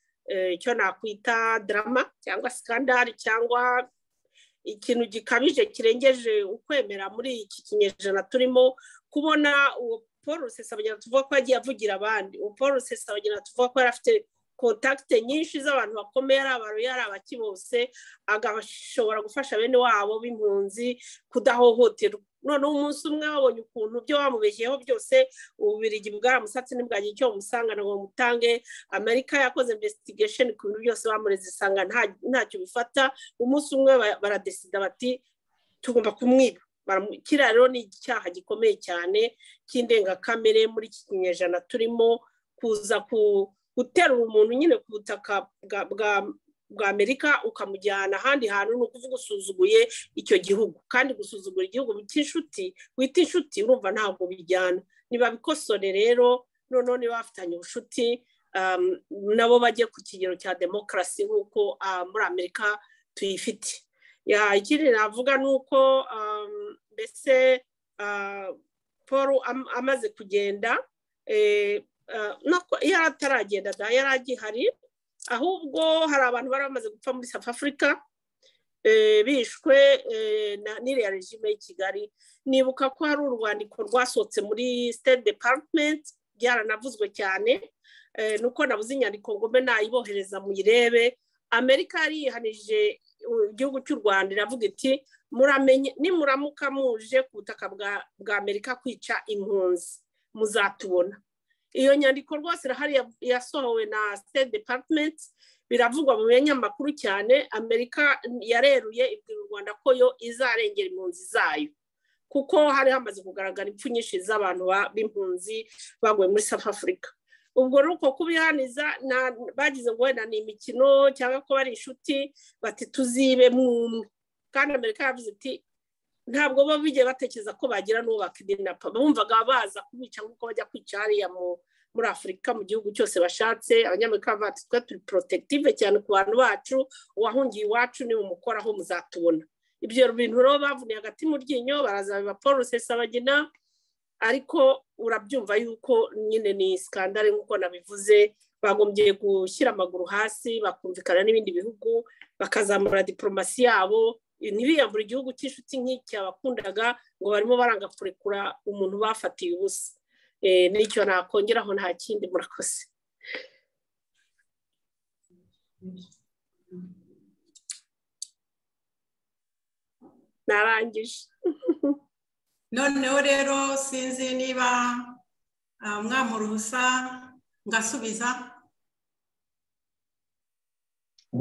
icyo nakwita darama cyangwa sikandari cyangwa ikintu gikabije kirengeje ukwemera muri iki kinyejana turimo kubona uwo paul rusesabagina tuvuga ko yagiye avugira abandi uwo paul rusesabagina tuvuga ko yari afite kontakite nyinshi z'abantu bakomeye ari abaruya ari abaki bose agashobora gufasha bene wabo b'impunzi kudahohoterwa noneho umunsi umwe wabonye ukuntu ibyo wamubeshyeho byose ububirigi bwaramusatse ntibwagire icyo bumusangana ngo bumutange amerika yakoze investigation ku bintu byose bamureze isanga ntacyo bifata umunsi umwe baradesida bati tugomba kumwiba kiriya rero ni icyaha gikomeye cyane cy'indengakamere muri iki kinyejana turimo kuza ku guterura umuntu nyine ku butaka bwa amerika ukamujyana ahandi hantu ni ukuvuga usuzuguye icyo gihugu kandi gusuzugura igihugu cy'inshuti wita inshuti urumva ntabwo bijyana niba bikosore rero noneho niba bafitanye ubucuti nabo bajye ku kigero cya demokarasi nk'uko muri amerika tuyifite ikindi navuga ni uko mbese paul amaze kugenda yari ataragenda da yari agihari ahubwo hari abantu bari bamaze gupfa muri south africa bishwe n'iriya regime y'i kigali nibuka ko hari urwandiko rwasohotse muri state department byaranavuzwe cyane nuko nabuze inyandiko ngome nayibohereza muyirebe amerika yariyihanije igihugu cy'u rwanda iravuga iti nimuramuka muje ku butaka bwa amerika kwica impunzi muzatubona iyo nyandiko rwose irahari yasohowe na state department biravugwa mu binyamakuru cyane amerika yareruye ibwira u rwanda ko yo izarengera impunzi zayo kuko hari hamaze kugaragara impfu nyinshi z'abantu b'impunzi baguye muri south africa ubwo rero uko kubihaniza bagize ngo wenda ni imikino cyangwa ko bari inshuti bati tuzibe mwumwe kandi amerika yavuze iti ntabwo bo bigiye batekereza ko bagira n'uwo bakidinapa bumvaga baza kubica nk'uko bajya kwica hariya muri afurika mu gihugu cyose bashatse abanyamerika bacu twe turi porotegitive cyane ku bantu bacu uwahungiye iwacu ni umukoraho muzatubona ibyo bintu rero bavuniye hagati mu ryinyo baraza biba paul rusesabagina ariko urabyumva yuko nyine ni sikandare nk'uko nabivuze bagombye gushyira amaguru hasi bakumvikana n'ibindi bihugu bakazamura diporomasi yabo ntibiyambure igihugu cy'inshuti nk'icya bakundaga ngo barimo baranga kurekura umuntu bafatiye ubusa n'icyo nakongeraho nta kindi murakoze narangije noneho rero sinzi niba mwamuruhusa ngasubiza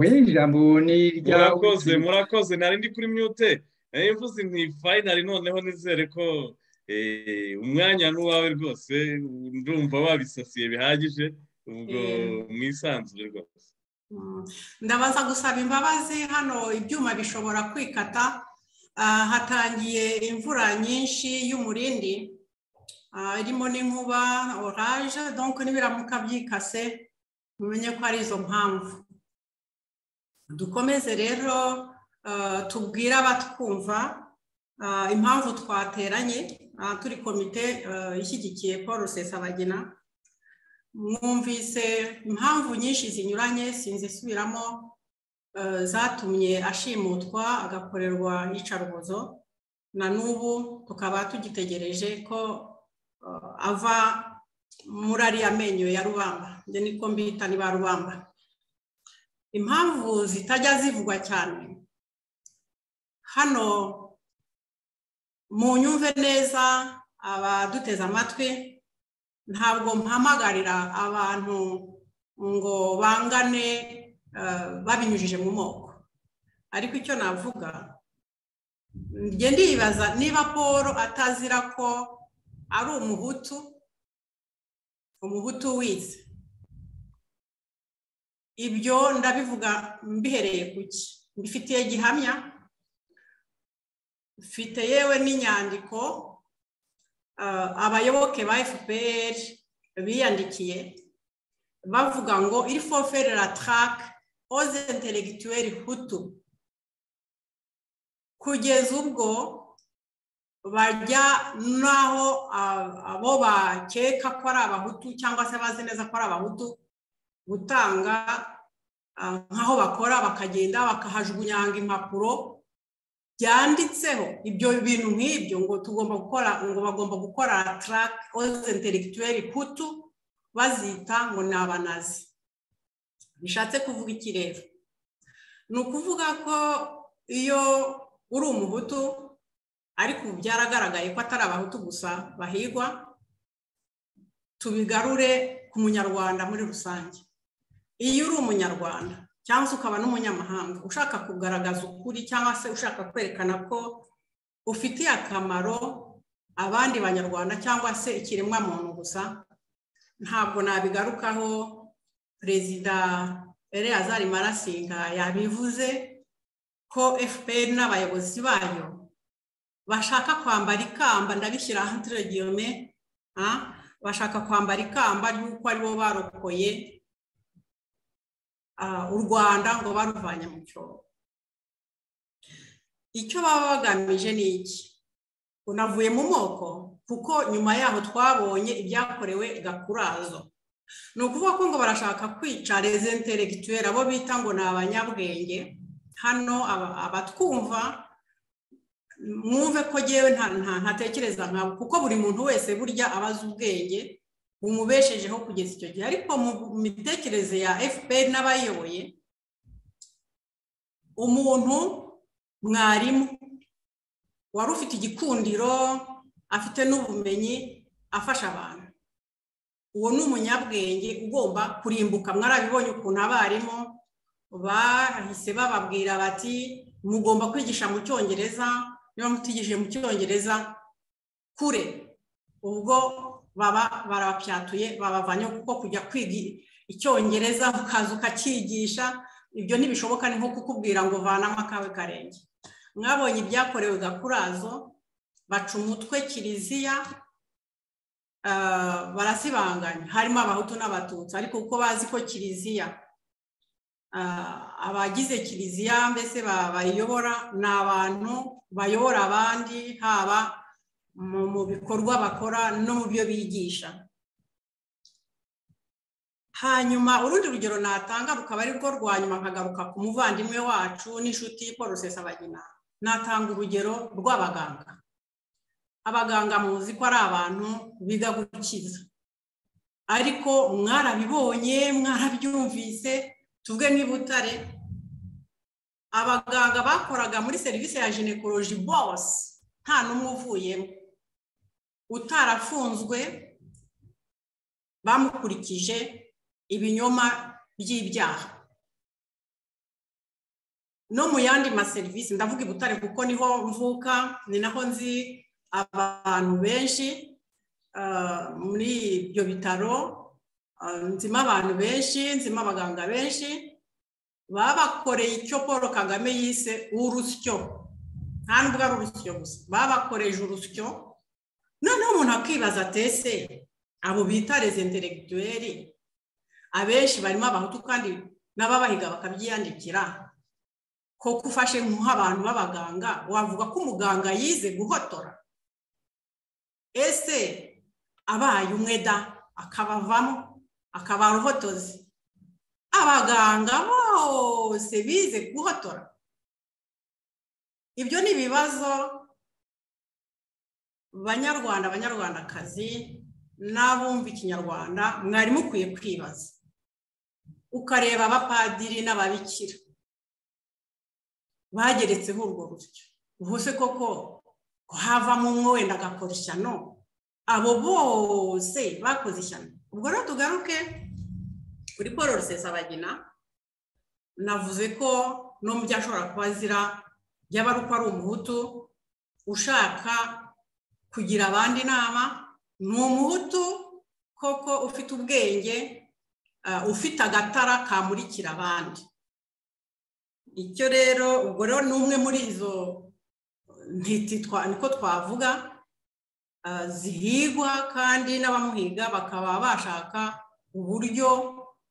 ijambo ni iryawe murakoze murakoze nari ndi kuri myute nayo mvuze nti fayinari noneho nizere ko umwanya n'uwawe rwose ndumva wabisasiye bihagije ubwo mwisanzure rwose ndabaza gusaba imbabazi hano ibyuma bishobora kwikata hatangiye imvura nyinshi y'umurindi irimo n'inkuba oranje donko n'ibiramuka byikase mumenye ko ari izo mpamvu dukomeze rero tubwire abatwumva impamvu twateranye turi komite ishyigikiye paul rusesabagina mwumvise impamvu nyinshi zinyuranye sinzi isubiramo zatumye ashimutwa agakorerwa iyicarubozo na n'ubu tukaba tugitegereje ko ava muri ariya menyo ya rubamba njye niko mbita ni ba rubamba impamvu zitajya zivugwa cyane hano mu nyumve neza abaduteze amatwi ntabwo mpamagarira abantu ngo bangane babinyujije mu moko ariko icyo navuga njye ndibaza niba paul atazira ko ari umuhutu umuhutu wize ibyo ndabivuga mbihereye ku ki mbifitiye gihamya mfite yewe n'inyandiko abayoboke ba fpr biyandikiye bavuga ngo iri foferera tarake oze interegituweri hutu kugeza ubwo bajya n'aho abo bakeka ko ari abahutu cyangwa se bazi neza ko ari abahutu gutanga nk'aho bakora bakagenda bakahajugunyanga impapuro byanditseho ibyo bintu nk'ibyo ngo tugomba gukora ngo bagomba gukora tarake oze interegituweri putu bazita ngo ni abanazi bishatse kuvuga iki rero ni ukuvuga ko iyo uri umuhutu ariko ubu byaragaragaye ko atari abahutu gusa bahigwa tubigarure ku munyarwanda muri rusange iyo uri umunyarwanda cyangwa se ukaba n'umunyamahanga ushaka kugaragaza ukuri cyangwa se ushaka kwerekana ko ufitiye akamaro abandi banyarwanda cyangwa se ikiremwa muntu gusa ntabwo nabigarukaho perezida Azari marasinga yabivuze ko fpr n'abayobozi bayo bashaka kwambara ikamba ndabishyira ahantiregiyome bashaka kwambara ikamba ry'uko aribo barokoye u rwanda ngo baruvanye mu cyobo icyo baba bagamije ni iki unavuye mu moko kuko nyuma yaho twabonye ibyakorewe gakurazo ni ukuvuga ko ngo barashaka kwica rezenteregituweri abo bita ngo ni abanyabwenge hano abatwumva mwumve ko ngewe ntatekereza nkabo kuko buri muntu wese burya aba azi ubwenge bumubeshejeho kugeza icyo gihe ariko mu mitekerereze ya fpr n'abayoboye umuntu mwarimu wari ufite igikundiro afite n'ubumenyi afasha abantu uwo ni umunyabwenge ugomba kurimbuka mwarabibonye ukuntu abarimu bahise bababwira bati mugomba kwigisha mu cyongereza niba mutigishije mu cyongereza kure ubwo baba barabapyatuye babavanye kuko kujya kwiga icyongereza ukaza ukakigisha ibyo ntibishoboka ni nko kukubwira ngo vanamo akawe karenge mwabonye ibyakorewe gakurazo baca umutwe kiliziya barasibanganya harimo abahutu n'abatutsi ariko kuko bazi ko kiliziya abagize kiliziya mbese bayiyobora ni abantu bayobora abandi haba mu bikorwa bakora no mu byo bigisha hanyuma urundi rugero natanga rukaba ari rwo rwa nyuma nkagaruka ku muvandimwe wacu n'inshuti paul rusesabagina natanga urugero rw'abaganga abaganga muzi ko ari abantu biga gukiza ariko mwarabibonye mwarabyumvise tuvuge niba utare abaganga bakoraga muri serivisi ya jinekoroji bose nta n'umwe uvuyemo utarafunzwe bamukurikije ibinyoma by'ibyaha no mu yandi maserivisi ndavuga i butare kuko niho mvuka ni naho nzi abantu benshi muri ibyo bitaro nzima abantu benshi nzima abaganga benshi babakoreye icyo paul kagame yise urusyo nta nubwo ari urusyo gusa babakoreje urusyo noneho umuntu akibaza atese abo bita rezenteregituweri abenshi barimo abahutu kandi n'ababahiga bakabyiyandikira koko ufashe nk'abantu b'abaganga wavuga ko umuganga yize guhotora ese abaye umwe da akabavamo akaba uruhotozi abaganga bose bize guhotora ibyo ni ibibazo banyarwanda abanyarwandakazi n'abumva ikinyarwanda mwarimu ukwiye kwibaza ukareba abapadiri n'ababikira bageretseho urwo rusyo ubuse koko havamo umwe wenda agakora ishyano abo bose bakoze ishyano ubwo rero tugaruke kuri paul rusesabagina navuze ko no mu byo ashobora kuba azira yaba ari uko ari umuhutu ushaka kugira abandi inama ni umuhutu koko ufite ubwenge ufite agatara kamurikira abandi icyo rero ubwo rero ni umwe muri izo niko twavuga zihigwa kandi n'abamuhiga bakaba bashaka uburyo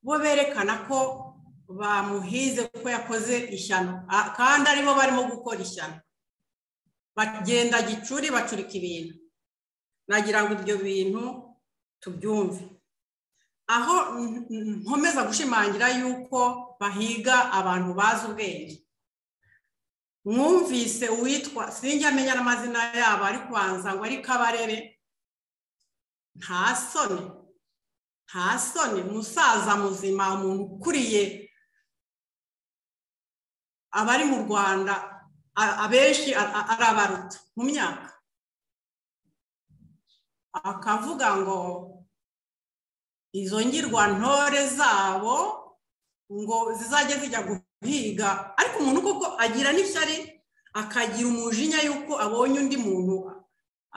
bo berekana ko bamuhize kuko yakoze ishyano kandi aribo barimo gukora ishyano bagenda gicuri bacurika ibintu nagira ngo ibyo bintu tubyumve aho nkomeza gushimangira yuko bahiga abantu bazi ubwenge mwumvise uwitwa sinjya amenya n'amazina yabo ari kubanza ngo ari kabarebe nta soni nta soni umusaza muzima umuntu ukuriye abari mu rwanda a- abenshi a- arabaruta mu myaka akavuga ngo izo ngirwantore zabo ngo zizajya zijya guhiga ariko umuntu koko agira n'ishyari akagira umujinya y'uko abonye undi muntu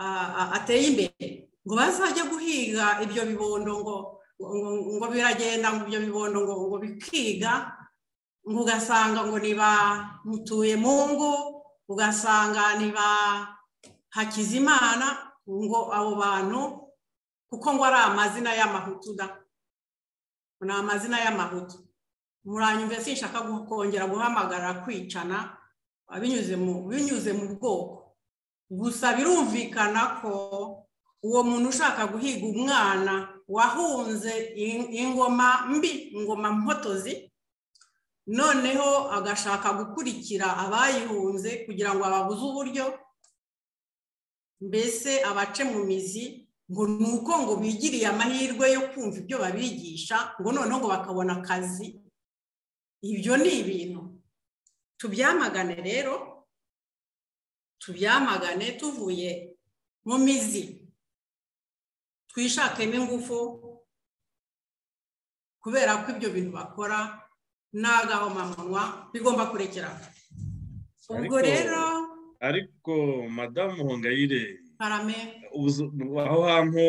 a- a- ateye imbere ngo bazajya guhiga ibyo bibondo ngo ngo- ngo biragenda ngo ibyo bibondo ngo ngo bikiga ngo ugasanga ngo ni ba mutuye mu ngo ugasanga ni ba hakizimana ngo abo bantu kuko ngo ari amazina y'amahutu da ni amazina y'amahutu muranyumve sinshaka kongera guhamagara kwicana binyuze mu binyuze mu bwoko gusa birumvikana ko uwo muntu ushaka guhiga umwana wahunze in- ingoma mbi ingoma mpotozi noneho agashaka gukurikira abayihunze kugira ngo ababuze uburyo mbese abace mu mizi ngo ni uko ngo bigiriye amahirwe yo kumva ibyo babigisha ngo noneho ngo bakabona akazi ibyo ni ibintu tubyamagane rero tubyamagane tuvuye mu mizi twishakemo ingufu kubera ko ibyo bintu bakora n'agahomamunwa bigomba kurekera ubwo Ariko- rero ariko madamu hongayire karame uzu- aho hantu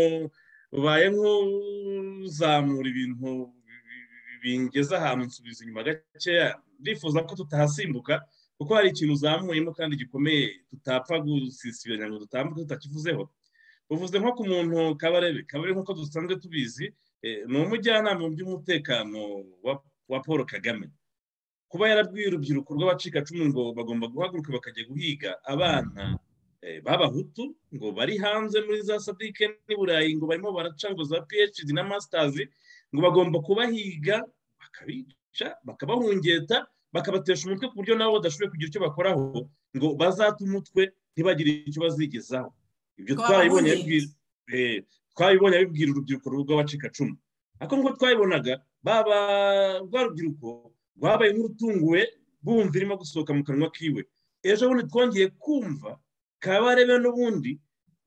ubaye nk'uzamura ibintu bi- bi- bi- bingeza ahantu nsubiza inyuma gakeya ndifuza ko tutahasimbuka kuko hari ikintu uzamuyemo kandi gikomeye tutapfa gusisibiranya ngo dutambuke tutakivuzeho uvuze nko ku muntu kabarebe kabarebe nk'uko dusanzwe tubizi eh, ni umujyanama mu by'umutekano wa- wa paul kagame kuba yarabwiye urubyiruko rw'abacikacumu ngo bagomba guhaguruka bakajya guhiga abana eh, b'abahutu ngo bari hanze muri za sadike n'i burayi ngo barimo baraca ngo za phd na masters ngo bagomba kubahiga bakabica bakabahungeta bakabatesha umutwe ku buryo nabo badashoboye kugira icyo bakoraho ngo bazate umutwe ntibagire icyo bazigezaho ibyo Ngo twabibonye babahungete. abibwira- eh, twabibonye abibwira urubyiruko rw'abacikacumu ariko nk'uko twabibonaga baba rwa rubyiruko rwabaye nk'urutunguwe bumva irimo gusohoka mu kanwa kiwe ejo bundi twongeye kumva kabarebe n'ubundi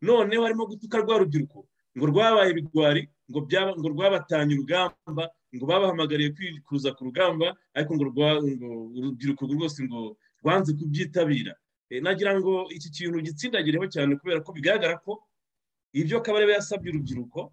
noneho harimo gutuka rwa rubyiruko ngo rwabaye ibigwari ngo byaba ngo rwabatanye urugamba ngo babahamagariye kwikuza ku rugamba ariko ngo rwa- ngo urubyiruko rwose ngo rwanze kubyitabira Eh, nagira ngo iki kintu gitsindagireho cyane kubera ko bigaragara ko ibyo kabarebe yasabye urubyiruko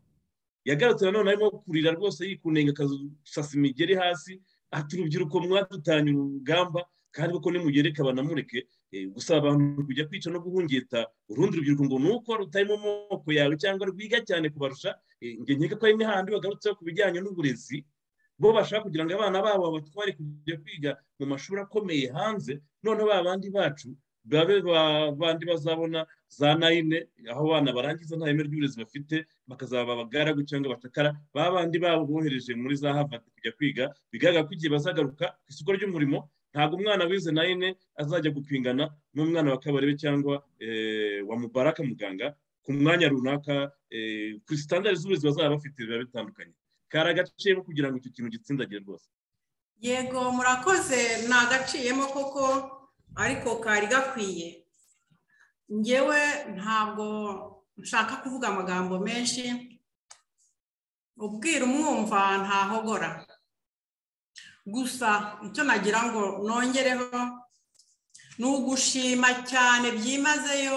yagarutse nanone arimo kurira rwose yikunenga akasasa imigeri hasi ati urubyiruko mwadutanye urugamba kandi kuko nimugereka banamureke eh, gusaba abantu kujya kwica no guhungeta urundi rubyiruko ngo ni uko rutari mu moko yawe cyangwa rwiga cyane kubarusha eh, njye nkeka ko hari n'ahandi bagarutseho ku bijyanye n'uburezi bo bashaka kugira ngo abana babo babatware kujya kwiga mu mashuri akomeye hanze noneho ba bandi bacu babe ba- bandi bazabona za nayine aho abana barangiza nta reme ry'uburezi bafite bakazaba abagaragu cyangwa abacakara ba bandi babo bohereje muri za Harvard kujya kwiga bigaragara ko igihe bazagaruka ku isoko ry'umurimo ntabwo umwana wize nayine azajya gupingana n'umwana wa kabarebe cyangwa eh, wa mubaraka muganga ku mwanya runaka eh, ku sitandari z'uburezi bazaba bafite biba bitandukanye kari agaciro kugira ngo icyo kintu gitsindagire rwose yego murakoze nagaciyemo koko ariko kari gakwiye ngewe ntabwo nshaka kuvuga amagambo menshi ubwira umwumva ntahogora gusa icyo nagira ngo nongereho ni ugushima cyane byimazeyo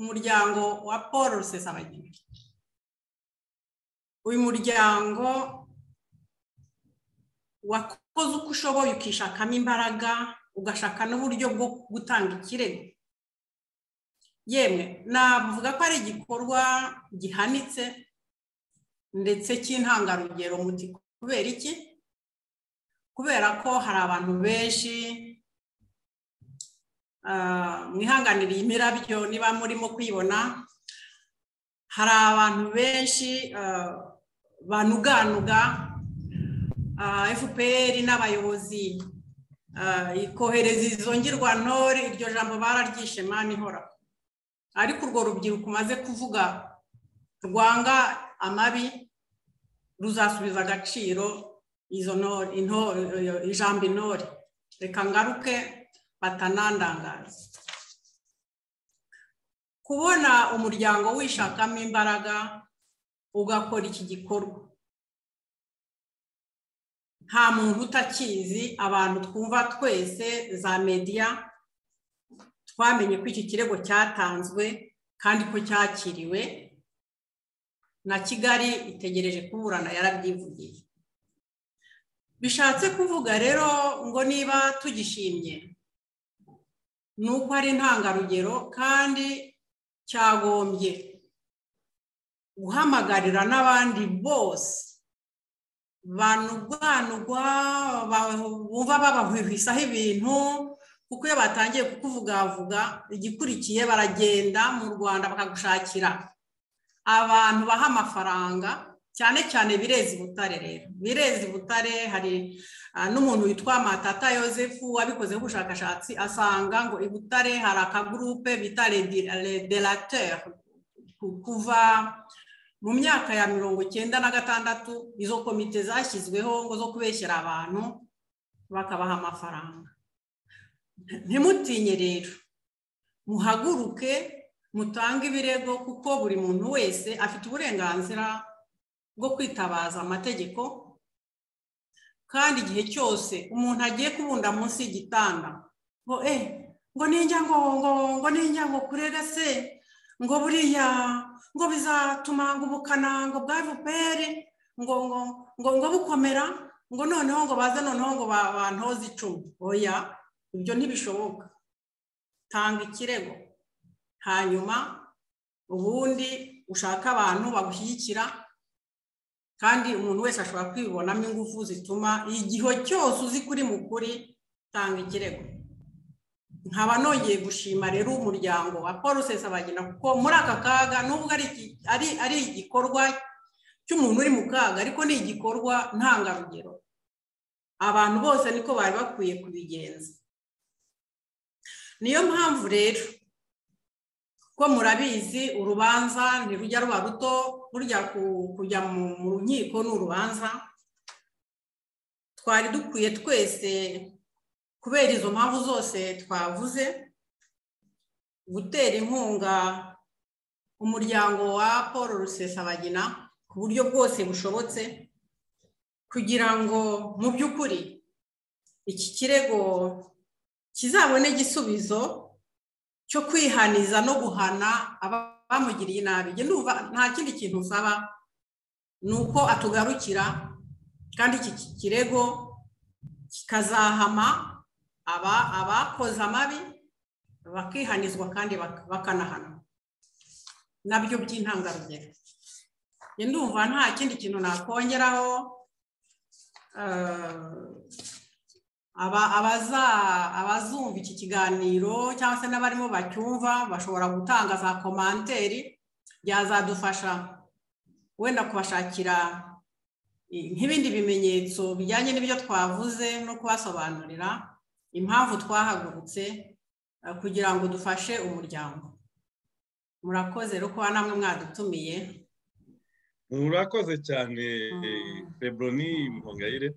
umuryango wa paul rusesabagina uyu muryango wakoze uko ushoboye ukishakamo imbaraga ugashaka n'uburyo bwo gutanga ikirego yemwe navuga ko ari igikorwa gihanitse ndetse cy'intangarugero muti kubera iki kubera ko hari abantu benshi ah, mwihanganire iyi mirabyo niba murimo kuyibona hari abantu benshi ah, banuganuga ah, fpr n'abayobozi ah, ikohereza izo ngirwantore iryo jambo bararyishe mani ihora ariko urwo rubyiruko umaze kuvuga rwanga amabi ruzasubiza agaciro izo ntore ijambo intore reka ngaruke batanandangaza kubona umuryango wishakamo imbaraga ugakora iki gikorwa nta muntu utakizi abantu twumva twese za mediya twamenye ko iki kirego cyatanzwe kandi ko cyakiriwe na kigali itegereje kuburana yarabyivugiye bishatse kuvuga rero ngo niba tugishimye ni uko ari intangarugero kandi cyagombye guhamagarira n'abandi bose banubwanubwa bumva babahwisaho ibintu kuko iyo batangiye kukuvugavuga igikurikiye baragenda mu rwanda bakagushakira abantu baha amafaranga cyane cyane birezi butare rero birezi butare hari n'umuntu witwa matata yosefu wabikozeho ubushakashatsi asanga ngo i butare hari akagurupe bita redelateur kuva mu myaka ya mirongo icyenda na gatandatu izo komite zashyizweho ngo zo kubeshyira abantu bakabaha amafaranga ntimutinye rero muhaguruke mutange ibirego kuko buri muntu wese afite uburenganzira bwo kwitabaza amategeko kandi igihe cyose umuntu agiye kubunda munsi y'igitanda ngo eh ngo ninjya ngo ngo ngo ninjya ngo kurega se ngo buriya ngo bizatuma ngo ubukana ngo bwa vuperi ngo ngo ngo ngo bukomera ngo noneho ngo baze noneho ngo bantoze icumu oya ibyo ntibishoboka tanga ikirego hanyuma ubundi ushaka abantu bagushyigikira kandi umuntu wese ashobora kwibonamo ingufu zituma igihe cyose uzi kuri mukuri tanga ikirego nkaba nongeye gushima rero umuryango wa paul sesabagina kuko muri aka kaga nubwo ari igikorwa cy'umuntu uri mu kaga ariko ni igikorwa ntangarugero abantu bose niko bari bakwiye kubigenza niyo mpamvu rero ko murabizi urubanza ntirujya ruba ruto burya kujya mu nkiko ni urubanza twari dukwiye twese kubera izo mpamvu zose twavuze gutera inkunga umuryango wa paul rusesabagina ku buryo bwose bushobotse kugira ngo mu by'ukuri iki kirego kizabone igisubizo cyo kwihaniza no guhana abamugiriye nabi nta kindi kintu usaba ni uko atugarukira kandi iki kirego kikazahama abakoze amabi bakihanizwa kandi bakanahanwa nabyo by'intangarugero ndumva nta kindi kintu nakongeraho abazumva iki kiganiro cyangwa se n'abarimo bacyumva bashobora gutanga za komanteri byazadufasha wenda kubashakira nk'ibindi bimenyetso bijyanye n'ibyo twavuze no kubasobanurira impamvu twahagurutse kugira ngo dufashe umuryango murakoze rero kuba namwe mwadutumiye murakoze cyane feburoni muhongayire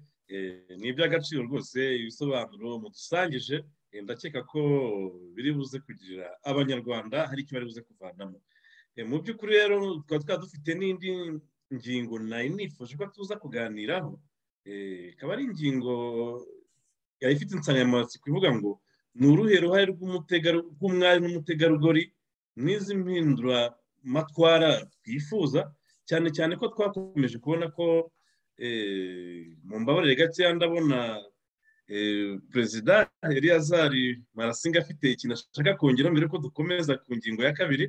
ni iby'agaciro rwose ibisobanuro mudusangije ndakeka ko biri buze kugira abanyarwanda hari icyo bari buze kuvanamo mu by'ukuri rero tukaba twaba dufite n'indi ngingo nari nifuje ko tuza kuganiraho ikaba ari ingingo yari ifite insanganyamatsiko ivuga ngo ni uruhe ruhare rw'umwari n'umutegarugori n'izi mpinduramatwara twifuza cyane cyane ko twakomeje kubona ko mu mbabarire gakeya ndabona perezida Eliyazari marasinga afite ikintu ashaka kongera mbere ko dukomeza ku ngingo ya kabiri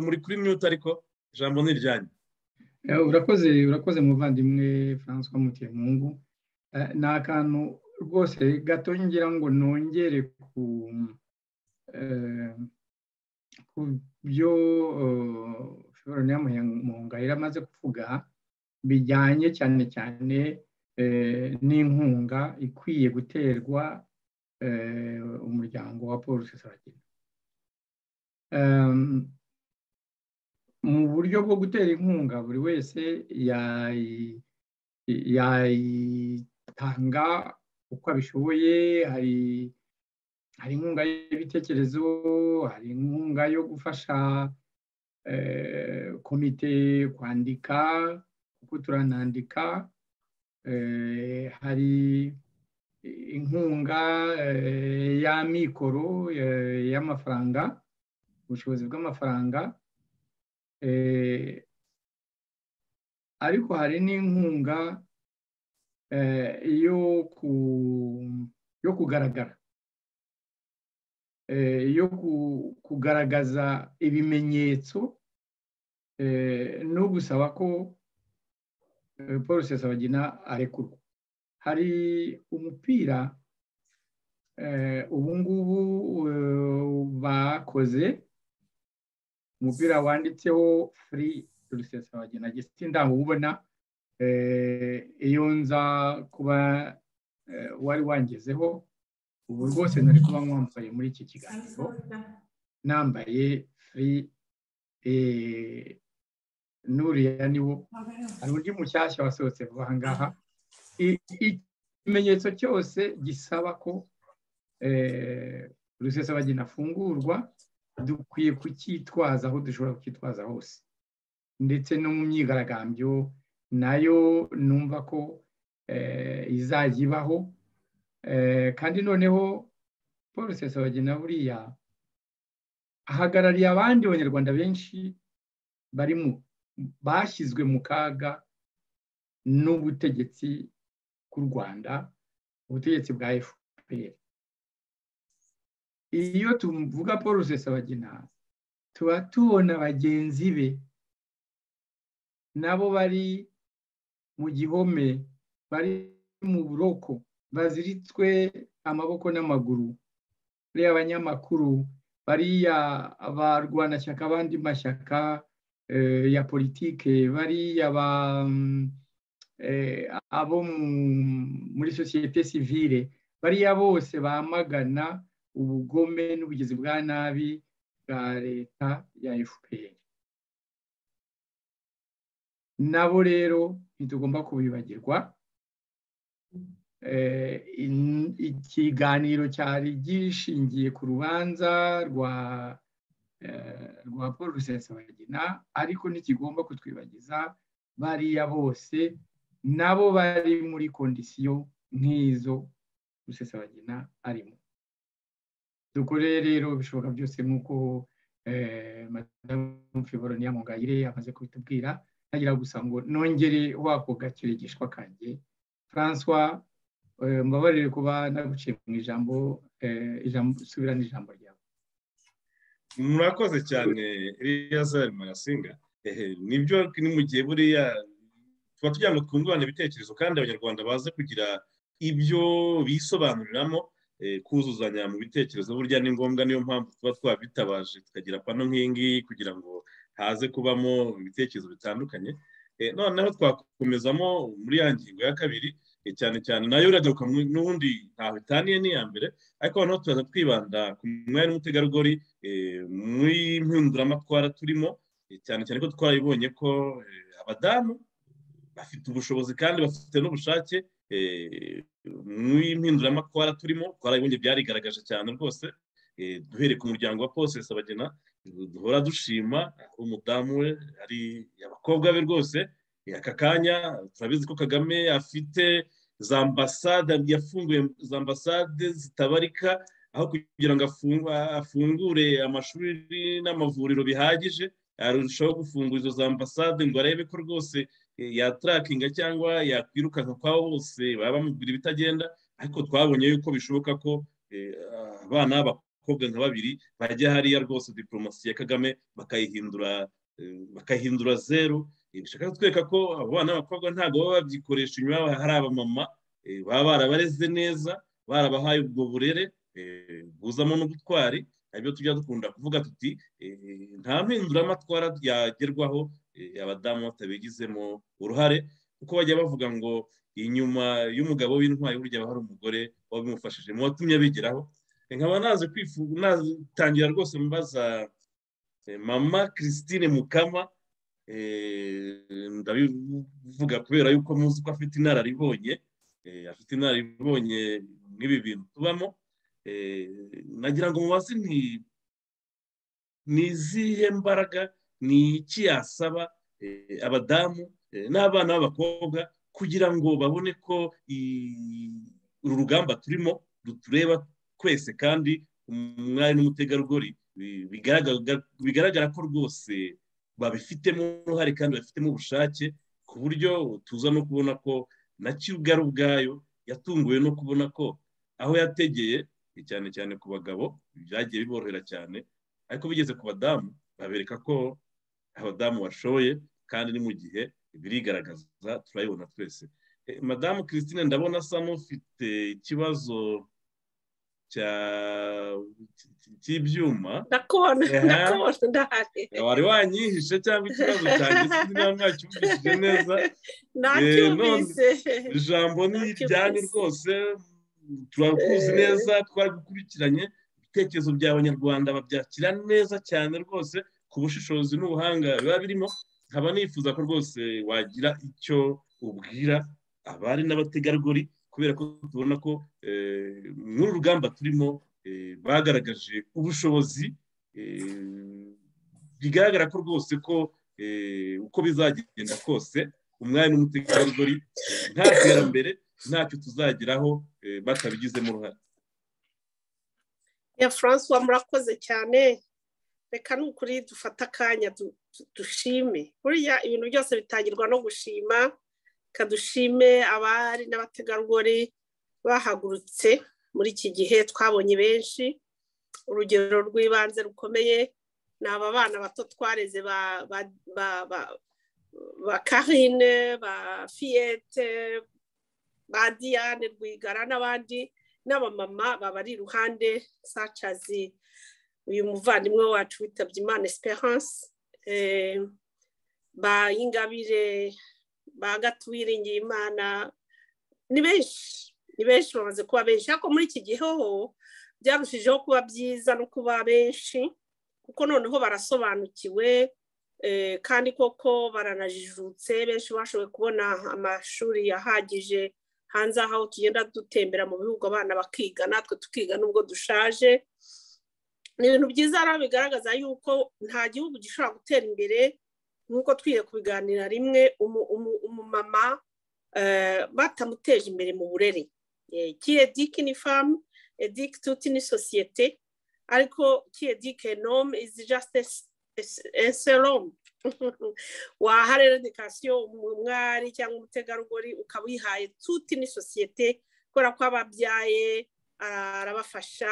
muri kuri minuta ariko ijambo ni iryanyu urakoze urakoze muvandimwe francois mutemungu ni akantu rwose gato ngira ngo nongere ku byo florian muhungayira amaze kuvuga bijyanye cyane cyane n'inkunga ikwiye guterwa umuryango wa paul sesagina mu buryo bwo gutera inkunga buri wese yayitanga uko abishoboye hari hari inkunga y'ibitekerezo hari inkunga yo gufasha komite kwandika kuko turanandika hari inkunga y'amikoro y'amafaranga ubushobozi bw'amafaranga ariko hari n'inkunga yo kugaragara yo kugaragaza ibimenyetso no gusaba ko paul sesabagina arekurwa hari umupira ubu ngubu bakoze umupira wanditseho furi rusesabagina gisi ndamubona iyo nza kuba wari wangezeho ubu rwose nari kuba mwambaye muri iki kiganiro nambaye furi nuriya niwo hari undi mushyashya wasohotse vuba aha ngaha ikimenyetso cyose gisaba ko rusesabagina afungurwa dukwiye kucyitwaza aho dushobora kucyitwaza hose ndetse no mu myigaragambyo nayo numva ko izajya ibaho kandi noneho paul rusesabagina buriya ahagarariye abandi banyarwanda benshi bari mu bashyizwe mu kaga n'ubutegetsi bw'u rwanda ubutegetsi bwa fpr iyo tuvuga paul rusesabagina tuba tubona bagenzi be nabo bari mu gihome bari mu buroko baziritswe amaboko n'amaguru bariya abanyamakuru bariya barwanashyaka abandi mashyaka ya politike bariya abo muri sosiyete sivire bariya bose bamagana ubugome n'ubugizi bwa nabi bwa leta ya fpr nabo rero ntitugomba kubibagirwa ikiganiro cyari gishingiye ku rubanza rwa rwa paul rusesabagina ariko ntikigomba kutwibagiza bariya bose nabo bari muri kondisiyo nk'izo rusesabagina arimo dukore rero bishoboka byose nk'uko madamu fiboroni yamugayire amaze kubitubwira ntagira gusa ngo nongere wako gakirigishwa kanjye francois mbabarire kuba naguciye mu ijambo subirana ijambo ryawe murakoze cyane eliyazari marasinga nibyo ni mu gihe buriya tuba tugira ngo twungurane ibitekerezo kandi abanyarwanda baze kugira ibyo bisobanuriramo kuzuzanya mu bitekerezo burya ni ngombwa niyo mpamvu tuba twabitabaje tukagira pano nk'iyi ngiyi kugira ngo haze kubamo ibitekerezo bitandukanye noneho twakomezamo muri ya ngingo ya kabiri cyane cyane nayo iragaruka n'ubundi ntaho itaniye n'iya mbere ariko noneho turaza twibanda ku mwanya w'umutegarugori muri mpinduramatwara turimo cyane cyane ko twarabibonye ko abadamu bafite ubushobozi kandi bafite n'ubushake muri mpinduramatwara turimo twarabibonye byarigaragaje cyane rwose duhereye ku muryango wa posesi abagena duhora dushima umudamu we ari abakobwa be rwose aka kanya turabizi ko kagame afite za ambasade yafunguye za ambasade zitabarika aho kugira ngo afungure amashuri n'amavuriro bihagije arushaho gufungura izo za ambasade ngo arebe ko rwose yatarakinga cyangwa yakwirukanka kwabo bose baba bamubwira ibitagenda ariko twabonye yuko bishoboka ko abana b'abakobwa nka babiri bajya hariya rwose diporomasi ya kagame bakayihindura bakayihindura zeru bishaka kutwereka ko abo bana b'abakobwa ntabwo baba babyikoresha inyuma hari abamama baba barabareze neza barabahaye ubwo burere buzamo n'ubutwari nabyo tujya dukunda kuvuga tuti nta mpinduramatwara yagerwaho abadamu batabigizemo uruhare kuko bajya bavuga ngo inyuma y'umugabo w'intwari burya haba hari umugore wabimufashije mu watumye abigeraho nkaba naze kwifuza natangira rwose mbaza mama christine mukama ndabivuga kubera yuko muzi ko afite inararibonye afite inararibonye nk'ibi bintu tubamo nagira ngo mubaze ni izihe mbaraga ni iki yasaba abadamu n'abana b'abakobwa kugira ngo babone ko uru rugamba turimo rutureba twese kandi umwari n'umutegarugori bigaragara ko rwose babifitemo uruhare kandi babifitemo ubushake ku buryo tuza no kubona ko na kirugaru ubwayo yatunguwe no kubona ko aho yategeye cyane cyane ku bagabo byagiye biborohera cyane ariko bigeze ku badamu babereka ko abadamu bashoye kandi ni mu gihe birigaragaza turayibona twese madamu christine ndabona asa n'ufite ikibazo cy'ibyuma ndakubona ndakubona ndahari wari wanyihishe cyangwa ikibazo cyanjye sinzi niba mwacyumvishije neza nacyumvise ijambo ni iryanyu rwose turakuzi neza twaragukurikiranye ibitekerezo by'abanyarwanda babyakira neza cyane rwose ku bushishozi n'ubuhanga biba birimo nkaba nifuza ko rwose wagira icyo ubwira abari n'abategarugori kubera ko tubona ko muri rugamba turimo bagaragaje ubushobozi bigaragara ko rwose ko uko bizagenda kose umwanya n'umutegarugori nta terambere ntacyo tuzageraho batabigizemo uruhare ya francois murakoze cyane reka ni ukuri dufata akanya dushime buriya ibintu byose bitangirwa no gushima reka dushime abari n'abategarugori bahagurutse muri iki gihe twabonye benshi urugero rw'ibanze rukomeye ni aba bana bato twareze ba karine ba fiyete ba diane rwigara n'abandi n'abamama babari iruhande sacazi uyu muvandimwe wacu witabye imana esperance ba ingabire ba gatuwiringiye imana ni benshi ni benshi bamaze kuba benshi ariko muri iki gihe ho byarushijeho kuba byiza no kuba benshi kuko noneho barasobanukiwe kandi koko baranajijutse benshi bashoboye kubona amashuri ahagije hanze aho tugenda dutembera mu bihugu abana bakiga natwe tukiga nubwo dushaje ni ibintu byiza rero bigaragaza yuko nta gihugu gishobora gutera imbere nk'uko twiye kubiganira rimwe umumama batamuteje imbere mu burere kiye dike ni famu edike tuti ni sosiyete ariko kiye dike nomu izi jasite eseromu wahare redikasiyo umwari cyangwa umutegarugori ukaba uyihaye tuti ni sosiyete kubera ko ababyaye arabafasha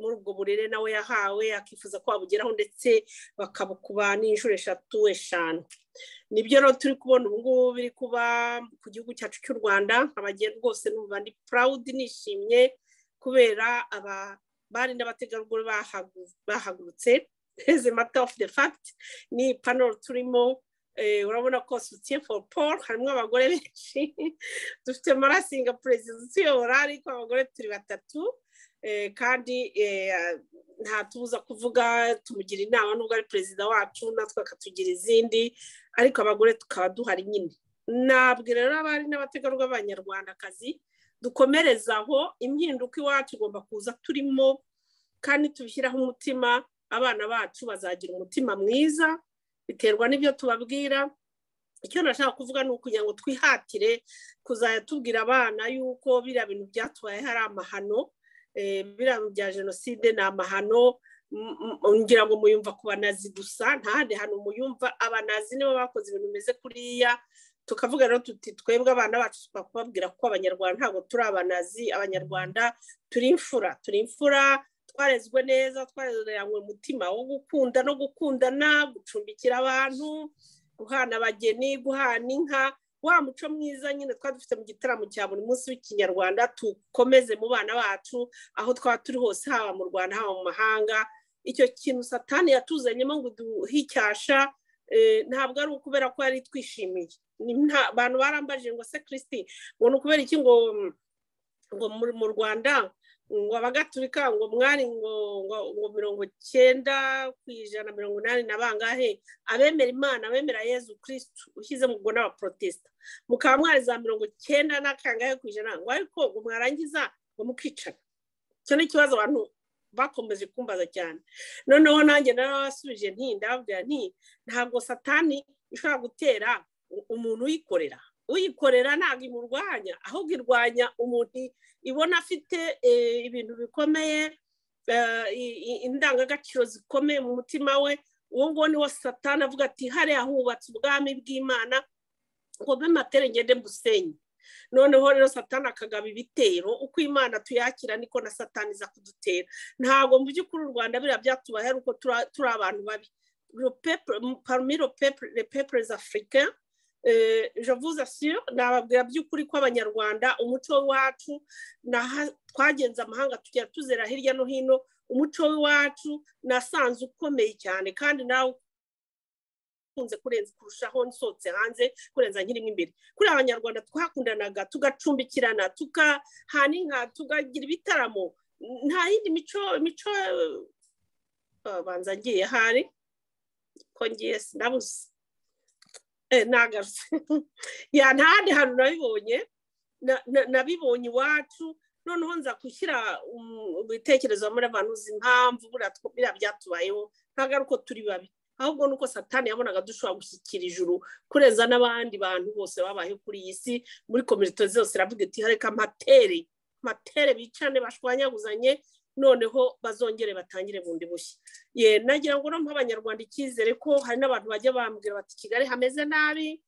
muri ubwo burere nawe yahawe akifuza ko wabugeraho ndetse bakabukuba n'inshuro eshatu eshanu nibyo rero turi kubona ubu ngubu biri kuba ku gihugu cyacu cy'u rwanda nk'abagenda rwose n'ubu ndi purawudi nishimye kubera aba bari n'abategarugori bahagurutse heze mata ofu de fagiti ni panoro turimo urabona ko sutiye foru paul harimo abagore benshi dufite marasinga perezida utuyobora ariko abagore turi batatu kandi nta tubuza kuvuga tumugira inama nubwo ari perezida wacu natwe akatugira izindi ariko abagore tukaba duhari nyine ntabwo rero abari n'abategarugori b'abanyarwandakazi dukomereza aho impinduka iwacu igomba kuza turimo kandi tubishyiraho umutima abana bacu bazagira umutima mwiza biterwa n'ibyo tubabwira icyo nashaka kuvuga ni ukugira ngo twihatire kuzajya tubwira abana yuko biriya bintu byatubayeho ari amahano biriya bintu bya jenoside ni amahano ngira ngo muyumva ku banazi gusa ntahandi hantu muyumva abanazi nibo bakoze ibintu bimeze kuriya tukavuga rero tuti twebwe abana bacu tugomba kubabwira ko abanyarwanda ntabwo turi abanazi abanyarwanda turi imfura turi imfura twarezwe neza twarezeranywe umutima wo gukunda no gukundana gucumbikira abantu guhana abageni guhana inka wa muco mwiza nyine twari dufite mu gitaramo cya buri munsi w'ikinyarwanda tukomeze mu bana bacu aho twaba turi hose haba mu rwanda haba mu mahanga icyo kintu satani yatuzanyemo ngo duhicyasha ntabwo ari ukubera ko yari twishimiye abantu barambajije ngo se kirisiti ngo ni ukubera iki ngo ngo mu rwanda ngo abagaturika ngo mwari ngo ngo ngo mirongo cyenda ku ijana mirongo inani na bangahe abemera imana abemera yezu kirisitu ushyize mu ngo n'abaporotesita mukaba mwari za mirongo cyenda n'akangahe ku ijana ngo ariko ngo mwarangiza ngo mukicara icyo ni ikibazo abantu bakomeje kumbaza cyane noneho nanjye narabasubije nti ndababwira nti ntabwo satani ishobora gutera umuntu uyikorera uyikorera ntabwo imurwanya ahubwo irwanya umuntu ibona afite ibintu bikomeye indangagaciro zikomeye mu mutima we uwo nguwo niwo satana avuga ati hariya hubatse ubwami bw'imana ngo mbe matere ngende mbusenye noneho rero satana akagaba ibitero uko imana tuyakira niko na satani iza kudutera ntabwo mu by'ukuri u rwanda biriya byatubaye uko turi abantu babi parumiro pepure afurika javuze asiyo nababwira by'ukuri ko abanyarwanda umuco w'iwacu twagenze amahanga tugera tuzera hirya no hino umuco w'iwacu nasanze ukomeye cyane kandi nawe ukunze kurenza kurushaho nsohotse hanze kurenza nkirimo imbere kuri abanyarwanda twakundanaga tugacumbikirana tugahana inka tugagira ibitaramo nta yindi mico mico babanza agiye hari ko ngiye sinabuze ntagarutse ya ntahandi hantu nabibonye nabibonye iwacu noneho nza gushyira ibitekerezo muri abantu uzi impamvu buriya byatubayeho ntabwo ari uko turi babi ahubwo nuko satani yabonaga dushobora gushyikira ijuru kurenza n'abandi bantu bose babayeho kuri iyi si muri komite zose iravuga iti reka matere matere bicane bashwanyaguzanye noneho bazongere batangire bundi bushya ye nagira ngo noneho abanyarwanda icyizere ko hari n'abantu bajya bambwira bati kigali hameze nabi